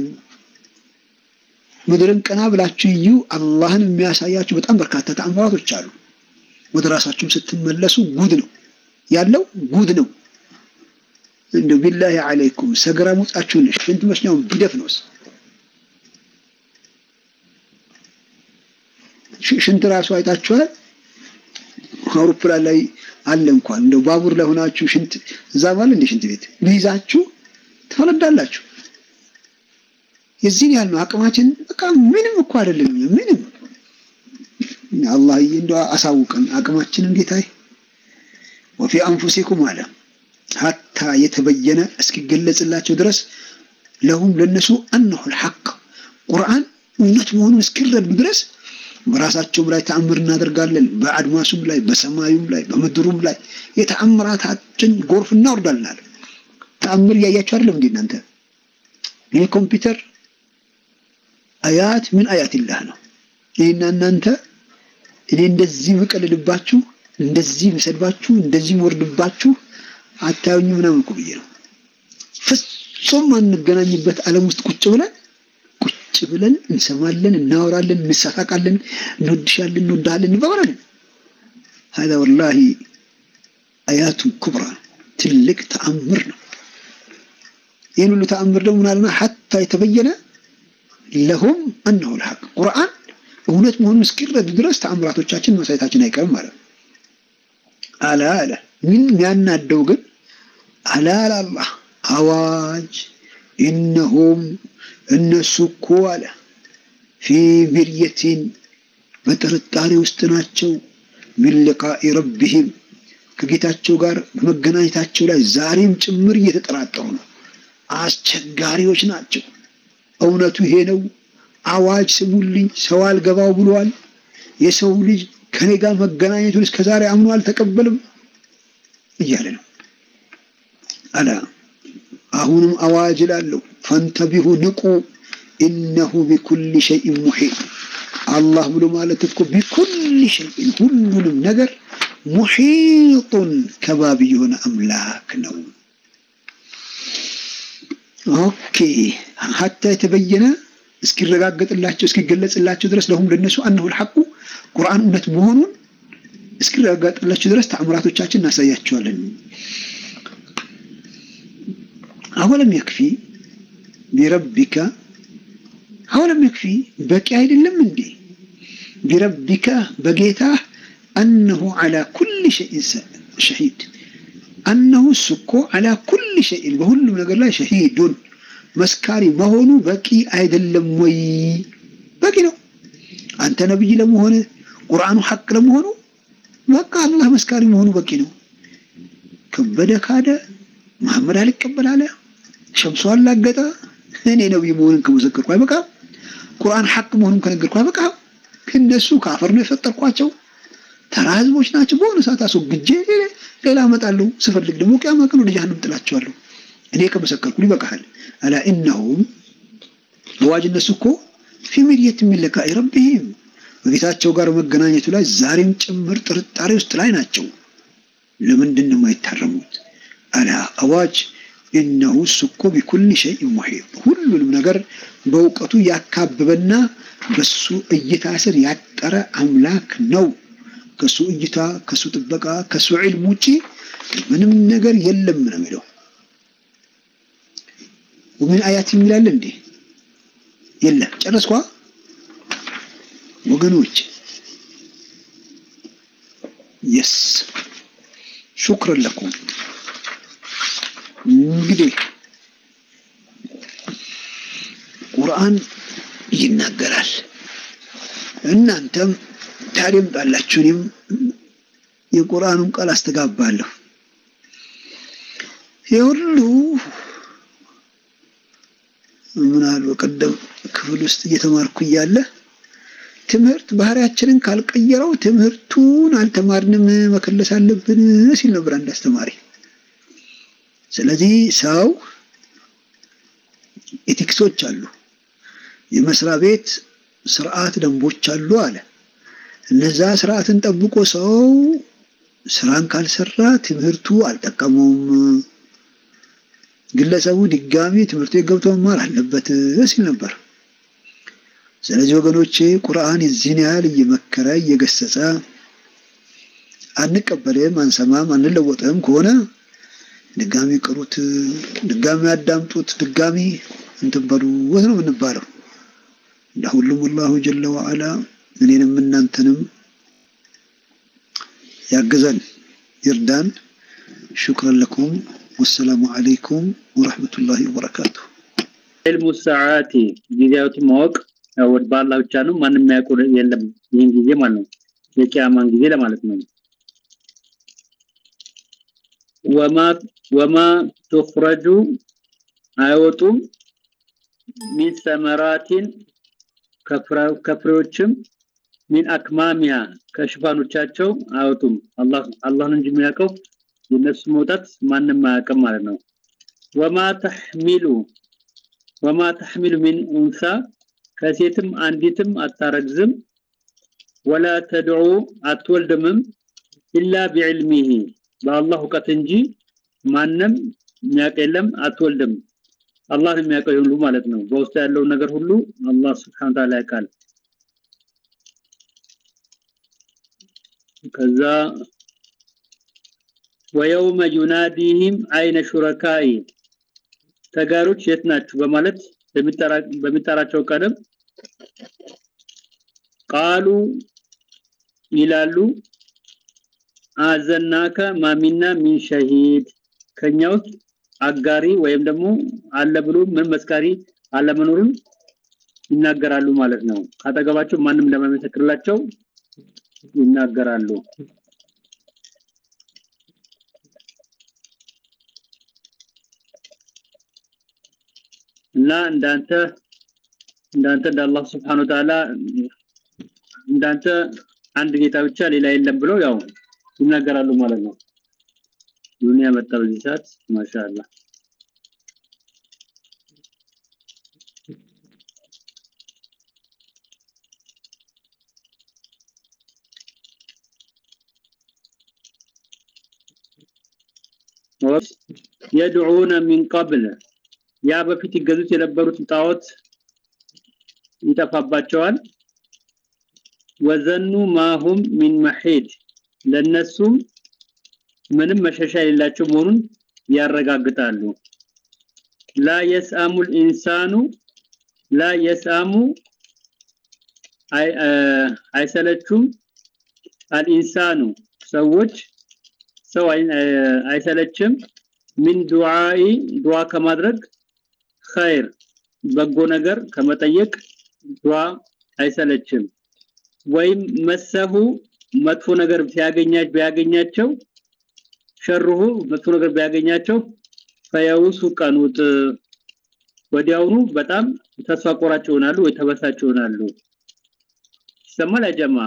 ምድርን ቀና ብላችሁ እዩ። አላህን የሚያሳያችሁ በጣም በርካታ ተአምራቶች አሉ። ወደ ራሳችሁም ስትመለሱ ጉድ ነው ያለው፣ ጉድ ነው። እንደው ቢላሂ አለይኩም ሰገራ ሙጣችሁን ሽንት መስኛውን ቢደፍ ነውስ ሽንት ራሱ አይታችኋል። አውሮፕላን ላይ አለ እንኳን እንደው ባቡር ላይ ሆናችሁ ሽንት እዛ ባለ እንደ ሽንት ቤት ቢይዛችሁ ትፈነዳላችሁ። የዚህን ያህል ነው አቅማችን። በቃ ምንም እኮ አይደለም። ምንም አላህዬ እንደው አሳውቀን አቅማችንን ጌታዬ። ወፊ አንፉሲኩም አለ ሀታ የተበየነ እስኪገለጽላቸው ድረስ ለሁም ለነሱ አነሁ ልሐቅ ቁርአን እውነት መሆኑን እስኪረዱ ድረስ በራሳቸውም ላይ ተአምር እናደርጋለን። በአድማሱም ላይ በሰማዩም ላይ በምድሩም ላይ የተአምራታችን ጎርፍ እናወርዳልናል። ተአምር እያያችሁ አይደለም እንዴ እናንተ? ይህ ኮምፒውተር አያት ምን አያት ይላህ ነው። ይህና እናንተ እኔ እንደዚህ ምቀልድባችሁ፣ እንደዚህ ምሰድባችሁ፣ እንደዚህ ምወርድባችሁ አታዩኝ ምናምን እኮ ብዬ ነው። ፍጹም አንገናኝበት ዓለም ውስጥ ቁጭ ብለን ቁጭ ብለን እንሰማለን፣ እናወራለን፣ እንሳሳቃለን፣ እንወድሻለን፣ እንወዳለን፣ እንባባላለን። ሀዛ ወላሂ አያቱ ኩብራ ትልቅ ተአምር ነው። ይህን ሁሉ ተአምር ደግሞ ምናልና ሐታ የተበየነ ለሁም አነሁ ልሐቅ ቁርአን እውነት መሆኑን እስኪረዱ ድረስ ተአምራቶቻችን ማሳየታችን አይቀርም ማለት ነው። አላ አለ ምን የሚያናደው ግን አላ አላህ አዋጅ ኢነሁም እነሱ እኮ አለ ፊ ሚርየቲን በጥርጣሬ ውስጥ ናቸው። ሚን ሊቃኢ ረቢሂም ከጌታቸው ጋር በመገናኘታቸው ላይ ዛሬም ጭምር እየተጠራጠሩ ነው። አስቸጋሪዎች ናቸው። እውነቱ ይሄ ነው። አዋጅ ስሙልኝ፣ ሰው አልገባው ብሏል። የሰው ልጅ ከኔ ጋር መገናኘቱን እስከዛሬ አምኖ አልተቀበልም እያለ ነው። አላ አሁንም አዋጅ እላለሁ ፈንተቢሁ ንቁ፣ ኢነሁ ቢኩል ሸይን ሙሒጥ። አላህ ብሎ ማለት እኮ ቢኩል ሸይን ሁሉንም ነገር ሙሒጡን ከባቢ የሆነ አምላክ ነው። ኦኬ ሀታ የተበየነ እስኪረጋገጥላቸው እስኪገለጽላቸው ድረስ ለሁም ለነሱ አነሁ ልሐቁ ቁርአን እውነት መሆኑን እስኪረጋገጥላቸው ድረስ ተአምራቶቻችን እናሳያቸዋለን። አወለም የክፊ ቢረቢከ አወለም የክፊ በቂ አይደለም እንዴ? ቢረቢከ በጌታ አነሁ ዓላ ኩል ሸይን ሸሂድ አነሁ እሱ እኮ ዓላ ኩል ሸይን በሁሉም ነገር ላይ ሸሂዱን መስካሪ መሆኑ በቂ አይደለም ወይ? በቂ ነው። አንተ ነብይ ለመሆን ቁርአኑ ሐቅ ለመሆኑ በቃ አላህ መስካሪ መሆኑ በቂ ነው። ከበደ ካደ፣ መሐመድ አልቀበል አለ፣ ሸምሶ አላገጠ፣ እኔ ነብይ መሆንን ከመሰከርኩ አይበቃም? ቁርአን ሐቅ መሆኑን ከነገርኩ አይበቃም? እነሱ ከአፈር ነው የፈጠርኳቸው ተራ ህዝቦች ናቸው። በሆነ ሰዓት አስወግጄ ሌላ እመጣለሁ። ስፈልግ ደግሞ ቅያማ ቀን ወደ ጀሃነም ጥላቸዋለሁ። እኔ ከመሰከርኩ ይበቃሃል። አላ ኢነሁም አዋጅ እነሱ እኮ ፊ ሚርየት ሚን ሊቃኢ ረቢሂም በጌታቸው ጋር መገናኘቱ ላይ ዛሬም ጭምር ጥርጣሬ ውስጥ ላይ ናቸው። ለምንድን ነው የማይታረሙት? አላ አዋጅ ኢነሁ እሱ እኮ ቢኩል ሸይን ሙሒጥ ሁሉንም ነገር በእውቀቱ ያካበበና በሱ እይታ ስር የፈጠረ አምላክ ነው። ከሱ እይታ፣ ከሱ ጥበቃ፣ ከሱ ዒልም ውጪ ምንም ነገር የለም ነው የሚለው። ወምን አያት የሚላል እንዴ? የለም። ጨረስኳ ወገኖች። የስ ሹክረን ለኩም። እንግዲህ ቁርአን ይናገራል። እናንተም ታደምጣላችሁ፣ እኔም የቁርአኑን ቃል አስተጋባለሁ። ይህ ሁሉ ምን አሉ በቀደም ክፍል ውስጥ እየተማርኩ እያለ ትምህርት ባህሪያችንን ካልቀየረው ትምህርቱን አልተማርንም መከለስ አለብን ሲል ነበር አንድ አስተማሪ። ስለዚህ ሰው ኤቲክሶች አሉ፣ የመስሪያ ቤት ስርዓት ደንቦች አሉ አለ። እነዛ ስርዓትን ጠብቆ ሰው ስራን ካልሰራ ትምህርቱ አልጠቀመውም። ግለሰቡ ድጋሚ ትምህርት ቤት ገብቶ መማር አለበት ሲል ነበር። ስለዚህ ወገኖቼ ቁርአን የዚህን ያህል እየመከረ እየገሰጸ አንቀበልም፣ አንሰማም፣ አንለወጥም ከሆነ ድጋሚ ቅሩት፣ ድጋሚ አዳምጡት፣ ድጋሚ እንትን በሉት ነው የምንባለው። ለሁሉም አላሁ ጀለ ወዐላ እኔንም እናንተንም ያግዘን ይርዳን። ሹክረን ለኩም ወሰላሙ አለይኩም ወረሕመቱላሂ ወበረካቱ። ዕልሙ ሰዓቲ ጊዜያቱን ማወቅ ያው በአላህ ብቻ ነው። ማንም የሚያውቁ የለም። ይህን ጊዜ ማለት ነው የቂያማን ጊዜ ለማለት ነው። ወማ ወማ ቱኽረጁ አይወጡም ሚን ሰመራቲን ከፍሬዎችም ሚን አክማሚያ ከሽፋኖቻቸው አይወጡም። አላህ አላህ ነው እንጂ የሚያውቀው የነሱ መውጣት ማንም አያውቅም ማለት ነው። ወማ ተሕሚሉ ወማ ተሕሚሉ ሚን ኡንሳ ከሴትም አንዲትም አታረግዝም። ወላ ተድዑ አትወልድምም ኢላ ቢዕልሚሂ በአላህ እውቀት እንጂ ማንም የሚያውቅ የለም። አትወልድም አላህ ነው የሚያውቀው ሁሉ ማለት ነው። በውስጡ ያለውን ነገር ሁሉ አላህ ስብሐነ ወተዓላ ያውቃል። ከዛ ወየውመ ዩናዲህም አይነ ሹረካኢ ተጋሮች የት ናችሁ በማለት በሚጠራቸው ቀንም ቃሉ ይላሉ አዘናከ ማሚና ሚን ሸሂድ ከኛ ውስጥ አጋሪ ወይም ደግሞ አለ ብሎ ምን መስካሪ አለመኖሩን ይናገራሉ ማለት ነው። ካጠገባቸው ማንም እንደማይመሰክርላቸው ይናገራሉ። እና እንዳንተ እንዳንተ እንደ አላህ ስብሐነ ወተዓላ እንዳንተ አንድ ጌታ ብቻ ሌላ የለም ብለው ያው ይናገራሉ ማለት ነው። ዱንያ መጣ በዚህ ሰዓት ማሻአላህ የድዑነ ሚን ቀብል ያ በፊት ይገዙት የነበሩት ጣዖት ይጠፋባቸዋል። ወዘኑ ማሁም ሚን መሒድ ለነሱም ምንም መሸሻ የሌላቸው መሆኑን ያረጋግጣሉ። ላ የስአሙ ልኢንሳኑ ላ የስአሙ አይሰለቹም አልኢንሳኑ ሰዎች ሰው አይሰለችም ሚን ዱዓኢ ዱዓ ከማድረግ ኸይር በጎ ነገር ከመጠየቅ ዱዓ አይሰለችም። ወይም መሰሁ መጥፎ ነገር ሲያገኛች ቢያገኛቸው ሸርሁ መጥፎ ነገር ቢያገኛቸው ፈየውሱ ቀኑጥ ወዲያውኑ በጣም ተስፋ ቆራጭ ይሆናሉ ወይ ተበሳጭ ይሆናሉ። ይሰማል ያጀማ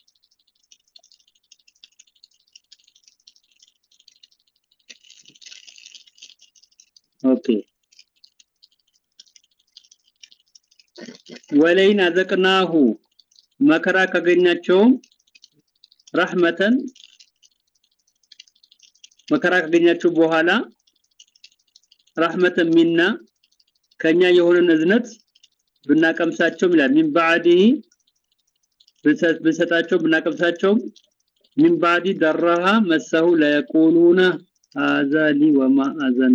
ኦኬ ወለይን አዘቅናሁ መከራ ካገኛቸውም ረህመተን መከራ ካገኛቸው በኋላ ረህመተን ሚና ከኛ የሆነን እዝነት ብናቀምሳቸው ይላል ሚን ባዕዲህ ብንሰጣቸው ብናቀምሳቸው ሚን ባዲ ደራሃ መሰሁ ለየቁሉነ ሀዛ ሊ ወማ አዘኑ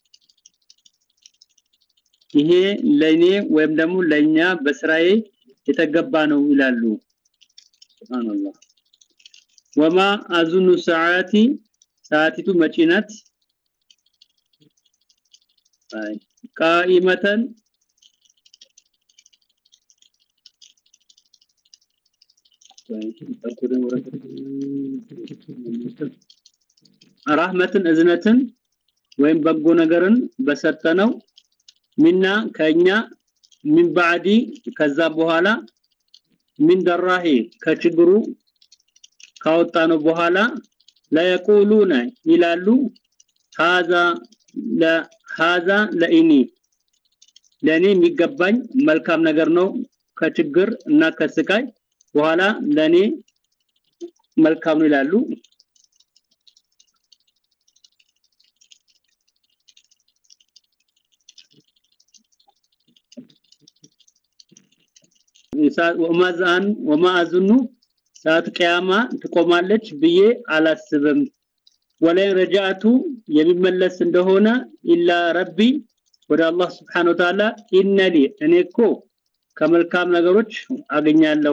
ይሄ ለኔ ወይም ደግሞ ለኛ በስራዬ የተገባ ነው ይላሉ ሱብሃንአላህ ወማ አዙኑ ሰዓቲ ሰዓቲቱ መጪ ናት ቃኢመተን ራህመትን እዝነትን ወይም በጎ ነገርን በሰጠነው ሚና ከኛ ሚን ባዕዲ ከዛ በኋላ ሚን ደራሂ ከችግሩ ካወጣነው በኋላ ለየቁሉነ ይላሉ ሃዛ ለሃዛ ለኢኒ ለኔ የሚገባኝ መልካም ነገር ነው ከችግር እና ከስቃይ በኋላ ለኔ መልካም ነው ይላሉ ወማዛን ወማአዝኑ ሰዓት ቅያማ ትቆማለች ብዬ አላስብም ወላይ ረጃቱ የሚመለስ እንደሆነ ኢላ ረቢ ወደ አላህ Subhanahu Wa Ta'ala ኢነሊ እኔ እኮ ከመልካም ነገሮች አገኛለሁ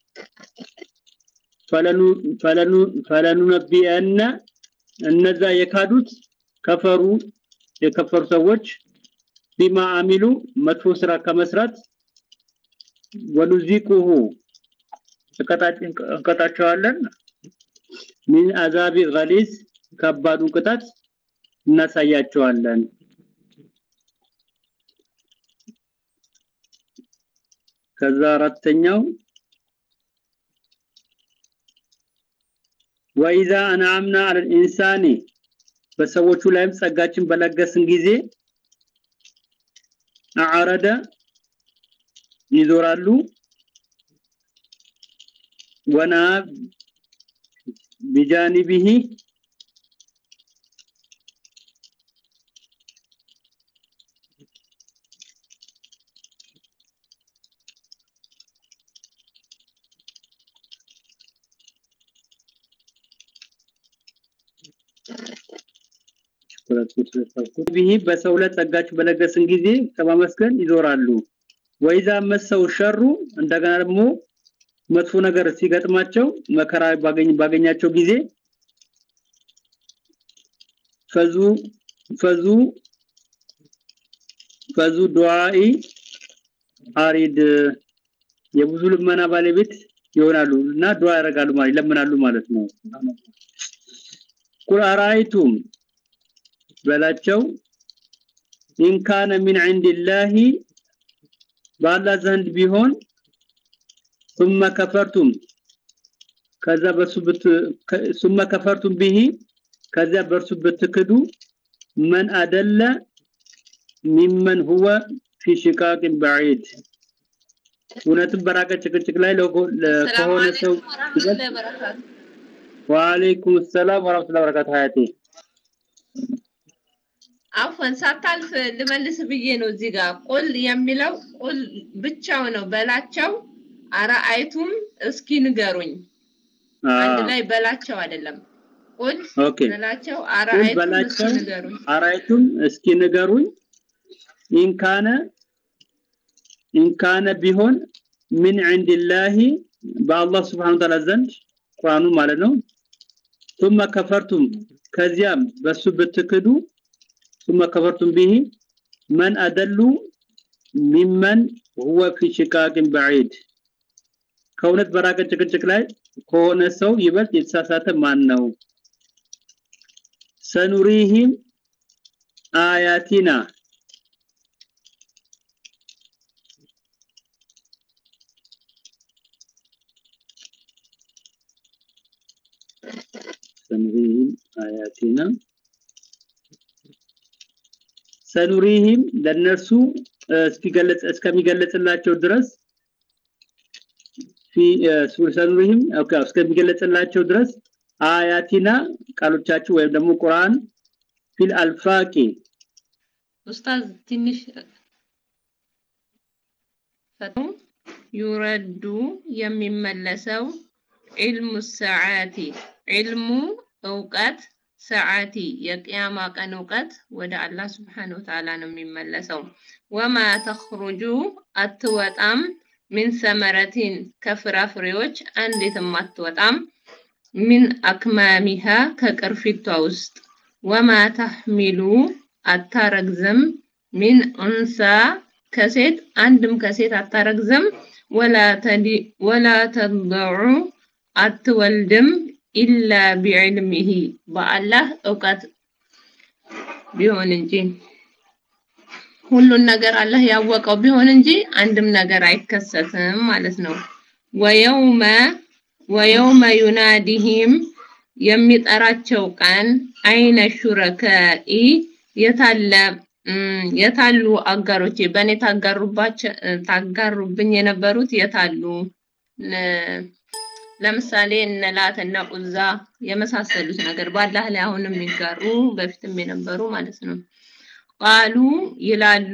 ፈለኑ ፈለኑ ፈለኑ ነቢያና እነዛ የካዱት ከፈሩ የከፈሩ ሰዎች ቢማ አሚሉ መጥፎ ስራ ከመስራት ወኑዚቁሁ እንቀጣቸዋለን ሚን አዛቢ ገሊዝ ከባዱን ቅጣት እናሳያቸዋለን ከዛ አራተኛው ወኢዛ አንዓምና አለል ኢንሳኒ በሰዎቹ ላይም ጸጋችን በለገስን ጊዜ አዓረደ ይዞራሉ ወና ቢጃኒቢሂ ቢሂ በሰው ላይ ጸጋችሁ በለገስን ጊዜ ከማመስገን ይዞራሉ ወይዛ መሰው ሸሩ እንደገና ደግሞ መጥፎ ነገር ሲገጥማቸው መከራ ባገኝ ባገኛቸው ጊዜ ፈዙ ፈዙ ፈዙ ዱዓኢ አሪድ የብዙ ልመና ባለቤት ይሆናሉ እና ዱዓ ያደርጋሉ ማለት ይለምናሉ ማለት ነው ቁል አራይቱም በላቸው ኢንካነ ሚን ዒንዲላሂ በአላህ ዘንድ ቢሆን ثم كفرتم ከዛ በሱ ብት ثم كفرتم به ከዛ በርሱ ብትክዱ من አደለ ممن هو في شقاق بعيد እውነትም በራቀ ጭቅጭቅ ላይ ከሆነ ሰው ወአለይኩም ሰላም ወራህመቱላሂ ወበረካቱ ሀያቴ አፈን ሳታልፍ ልመልስ ብዬ ነው እዚህ ጋር ቁል የሚለው ቁል ብቻው ነው በላቸው አራአይቱም እስኪ ንገሩኝ አንድ ላይ በላቸው አይደለም ቁል ኦኬ በላቸው አራአይቱም እስኪ በላቸው ንገሩኝ አራይቱም እስኪ ንገሩኝ ኢንካነ ኢንካነ ቢሆን ምን ዒንዲላሂ በአላህ Subhanahu Wa Ta'ala ዘንድ ቁርአኑ ማለት ነው ثم كفرتم ከዚያም በሱ ብትክዱ ثم كفرتم به من أدل ممن هو في شقاق بعيد ከእውነት በራቀ ጭቅጭቅ ላይ ከሆነ ሰው ይበልጥ የተሳሳተ ማን ነው ሰኑሪሂም አያቲና ሰኑሪሂም አያቲና ሰኑሪሂም ለነርሱ እስኪገለጽ እስከሚገለጽላቸው ድረስ ፊ ሰኑሪሂም ኦኬ እስከሚገለጽላቸው ድረስ አያቲና ቃሎቻችሁ ወይም ደግሞ ቁርአን ፊል አልፋቂ ኡስታዝ ትንሽ ፈቱ ዩረዱ የሚመለሰው ዒልሙ ሰዓቲ ዒልሙ እውቀት ሰዓቲ የቅያማ ቀን እውቀት ወደ አላህ ስብሓን ወተዓላ ነው የሚመለሰው። ወማ ተኽሩጁ አትወጣም ሚን ሰመረቲን ከፍራፍሬዎች አንዲትም አትወጣም ሚን አክማሚሃ ከቅርፊቷ ውስጥ ወማ ተሕሚሉ አታረግዝም ሚን ኡንሳ ከሴት አንድም ከሴት አታረግዝም ወላ ተድዑ አትወልድም ኢላ ቢዕልሚሂ በአላህ እውቀት ቢሆን እንጂ ሁሉን ነገር አላህ ያወቀው ቢሆን እንጂ አንድም ነገር አይከሰትም ማለት ነው። ወየውመ ወየውመ ዩናዲሂም የሚጠራቸው ቀን አይነ ሹረከኢ የታለ የታሉ አጋሮቼ በእኔ ታጋሩባቸው ታጋሩብኝ የነበሩት የታሉ? ለምሳሌ እነ ላት እነ ዑዛ የመሳሰሉት ነገር በአላህ ላይ አሁንም የሚጋሩ በፊትም የነበሩ ማለት ነው። ቃሉ ይላሉ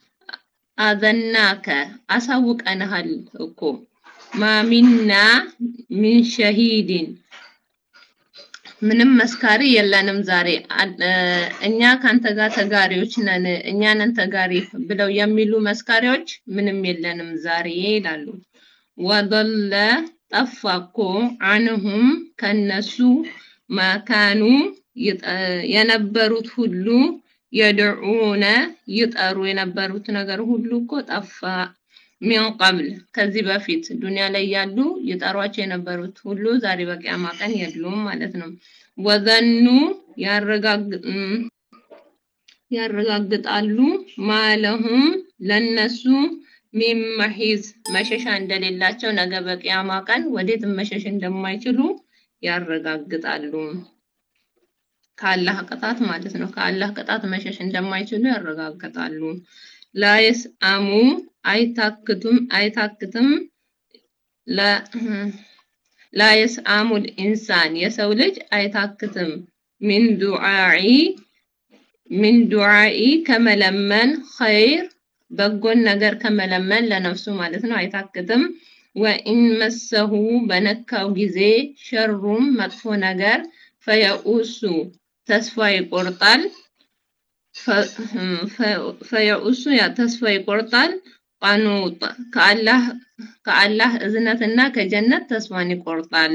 አዘናከ አሳውቀንሃል እኮ ማሚና ሚን ሸሂድን ምንም መስካሪ የለንም ዛሬ እኛ ካንተ ጋር ተጋሪዎች ነን እኛ ነን ተጋሪ ብለው የሚሉ መስካሪዎች ምንም የለንም ዛሬ ይላሉ። ወደለ ጠፋ እኮ አንሁም ከነሱ መካኑ የነበሩት ሁሉ የድዑነ ይጠሩ የነበሩት ነገር ሁሉ እኮ ጠፋ። ሚን ቀብል ከዚህ በፊት ዱንያ ላይ ያሉ ይጠሯቸው የነበሩት ሁሉ ዛሬ በቂያማ ቀን የሉም ማለት ነው። ወዘኑ ያረጋግጣሉ ማለሁም ለነሱ ሚን መሒዝ መሸሻ እንደሌላቸው ነገ በቂያማ ቀን ወዴትም መሸሽ እንደማይችሉ ያረጋግጣሉ። ከአላህ ቅጣት ማለት ነው። ከአላህ ቅጣት መሸሽ እንደማይችሉ ያረጋግጣሉ። ላይስ አሙ አይታክቱም አይታክትም ላይስ አሙል ኢንሳን የሰው ልጅ አይታክትም ሚን ዱዓኢ ሚን ዱዓኢ ከመለመን ኸይር በጎን ነገር ከመለመን ለነፍሱ ማለት ነው አይታክትም። ወኢን መሰሁ በነካው ጊዜ ሸሩም መጥፎ ነገር ፈየኡሱ ተስፋ ይቆርጣል። ፈየኡሱ ያ ተስፋ ይቆርጣል። ቃኑጥ ከአላህ ከአላህ እዝነትና ከጀነት ተስፋን ይቆርጣል።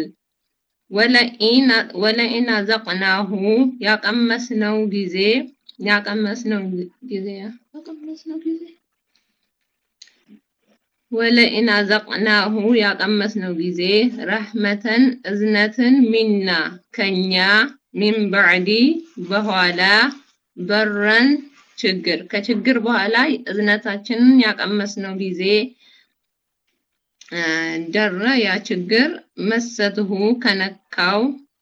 ወለኢን አዘቅናሁ ያቀመስነው ጊዜ ያቀመስነው ጊዜ ያቀመስነው ጊዜ ወለኢን አዘቅናሁ ያቀመስነው ጊዜ ረህመተን እዝነትን ሚና ከኛ ሚን በዕዲ በኋላ በረን ችግር ከችግር በኋላ እዝነታችንን ያቀመስነው ጊዜ ደረ ያ ችግር መሰትሁ ከነካው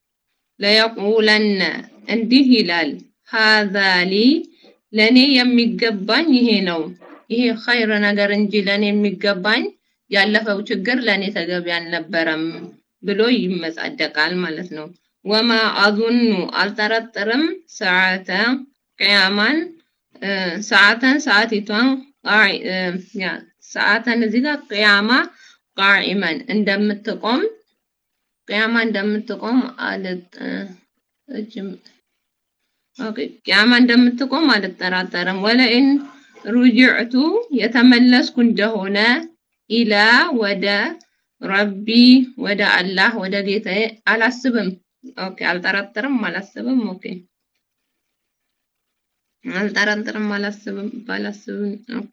ለየቁለነ እንዲህ ይላል ሀዛሊ ለእኔ የሚገባኝ ይሄ ነው ይሄ ኸይር ነገር እንጂ ለእኔ የሚገባኝ ያለፈው ችግር ለእኔ ተገቢ አልነበረም ብሎ ይመጻደቃል ማለት ነው። ወማ አዙኑ አልጠረጥርም ሰዓተ ቅያማን ሰዓተን ሰዓቲቷን ሰዓተን እዚህ ጋር ቅያማ ቃኢመን እንደምትቆም ቅያማ እንደምትቆም አልጥ ቅያማ እንደምትቆም አልጠራጠርም። ወለኢን ሩጅዕቱ የተመለስኩ እንደሆነ ኢላ ወደ ረቢ ወደ አላህ ወደ ጌታዬ አላስብም። ኦኬ አልጠረጥርም፣ አላስብም። ኦኬ አልጠረጥርም፣ አላስብም፣ ባላስብም። ኦኬ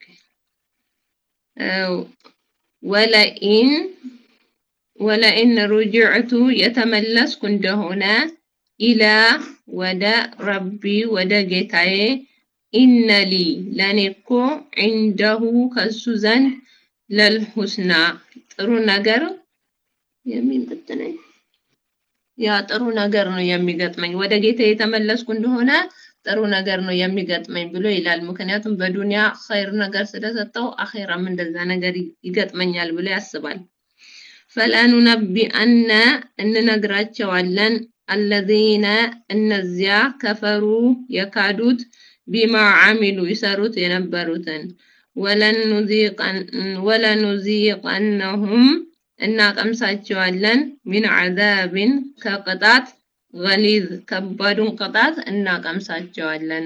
ወለኢን ወለኢን ሩጅዕቱ የተመለስኩ እንደሆነ ኢላ ወደ ረቢ ወደ ጌታዬ ኢነሊ ለእኔ እኮ ዒንደሁ ከሱ ዘንድ ለልሁስና ጥሩ ነገር የሚመጥነኝ ያ ጥሩ ነገር ነው የሚገጥመኝ። ወደ ጌታ የተመለስኩ እንደሆነ ጥሩ ነገር ነው የሚገጥመኝ ብሎ ይላል። ምክንያቱም በዱንያ ኸይር ነገር ስለሰጠው አኼራም እንደዛ ነገር ይገጥመኛል ብሎ ያስባል። ፈለኑነቢአነ እንነግራቸዋለን አለዚነ እነዚያ ከፈሩ የካዱት ቢማ አሚሉ ይሰሩት የነበሩትን ወለኑዚቀነሁም እናቀምሳቸዋለን ሚን ዐዛብን ከቅጣት ገሊዝ ከባዱን ቅጣት እናቀምሳቸዋለን።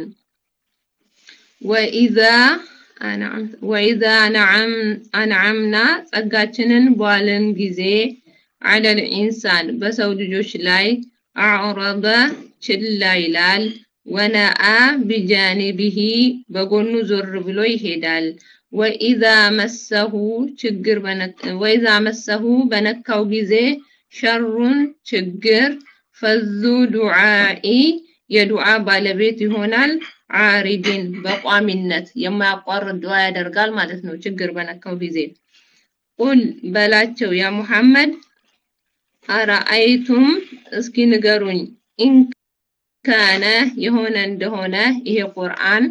ወኢዛ ወኢዛ አንዓምና ጸጋችንን በዋልን ጊዜ ዐለል ኢንሳን በሰው ልጆች ላይ አዕረበ ችላ ይላል። ወነአ ቢጃኒቢሂ በጎኑ ዞር ብሎ ይሄዳል። ወኢዛ መሰሁ ችግር ወኢዛ መሰሁ በነካው ጊዜ ሸሩን ችግር ፈዙ ዱዓኢ የዱዓ ባለቤት ይሆናል። ዓሪድን በቋሚነት የማያቋርጥ ዱዓ ያደርጋል ማለት ነው። ችግር በነካው ጊዜ ቁል በላቸው ያ ሙሐመድ አረአይቱም እስኪ ንገሩኝ ኢንካነ የሆነ እንደሆነ ይሄ ቁርአን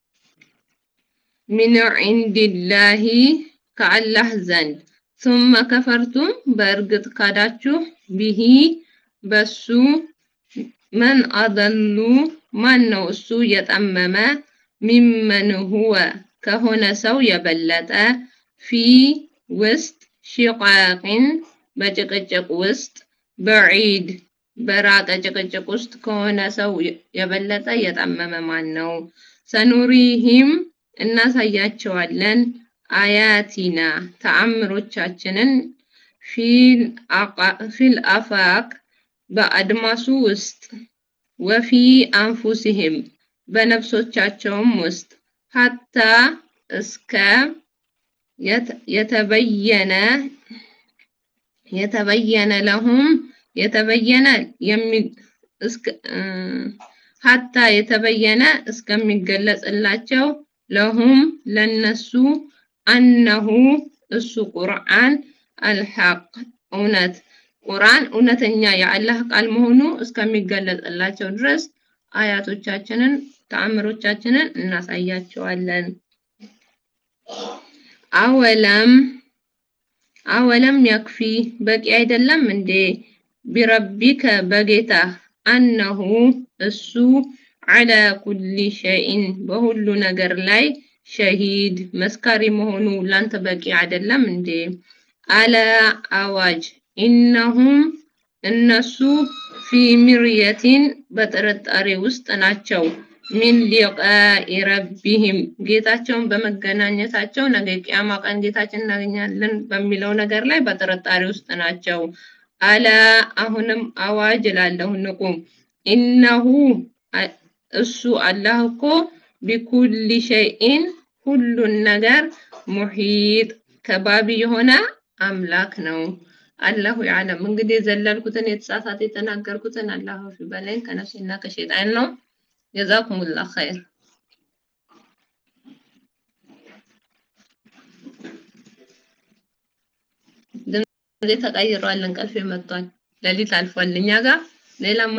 ሚን ዒንዲላሂ ከአላህ ዘንድ ثم ከፈርቱም በእርግጥ ካዳችሁ ቢሂ በሱ መን አደሉ ማን ነው እሱ የጠመመ ሚመን ሁወ ከሆነ ሰው የበለጠ ፊ ውስጥ ሺቃቅን በጭቅጭቅ ውስጥ በዒድ በራቀ ጭቅጭቅ ውስጥ ከሆነ ሰው የበለጠ የጠመመ ማን ነው? ሰኑሪሂም እናሳያቸዋለን አያቲና ተአምሮቻችንን ፊል አፋቅ በአድማሱ ውስጥ ወፊ አንፉሲህም በነፍሶቻቸውም ውስጥ ሀታ እስከ የተበየነ የተበየነ ለሁም የተበየነ ሀታ የተበየነ እስከሚገለጽላቸው ለሁም ለነሱ አነሁ እሱ ቁርአን አልሐቅ እውነት ቁርአን እውነተኛ የአላህ ቃል መሆኑ እስከሚገለጽላቸው ድረስ አያቶቻችንን ተአምሮቻችንን እናሳያቸዋለን። አወለም አወለም ያክፊ በቂ አይደለም እንዴ ቢረቢከ በጌታ አነሁ እሱ ዐላ ኩሊ ሸይን በሁሉ ነገር ላይ ሸሂድ መስካሪ መሆኑ ላንተ በቂ አይደለም እንዴ? አለ አዋጅ ኢነሁም እነሱ ፊ ሚርየቲን በጥርጣሬ ውስጥ ናቸው። ሚን ሊቃኢ ረቢሂም ጌታቸውን በመገናኘታቸው ነገ ቂያማ ቀን ጌታችን እናገኛለን በሚለው ነገር ላይ በጥርጣሬ ውስጥ ናቸው። አለ አሁንም አዋጅ እላለሁ ንቁ። ኢነሁ እሱ አላህ እኮ ቢኩሊ ሸይኢን ሁሉን ነገር ሙሒጥ ከባቢ የሆነ አምላክ ነው። አላሁ ያዕለም። እንግዲህ የዘለልኩትን የተሳሳተ የተናገርኩትን አላህ በላይ ከነፍሴና ከሸይጣን ነው። ጀዛኩሙላህ ኸይር። ድምጼ ተቀይሯል። እንቅልፌ መጥቷል። ሌሊት አልፏል እኛ ጋር ሌላ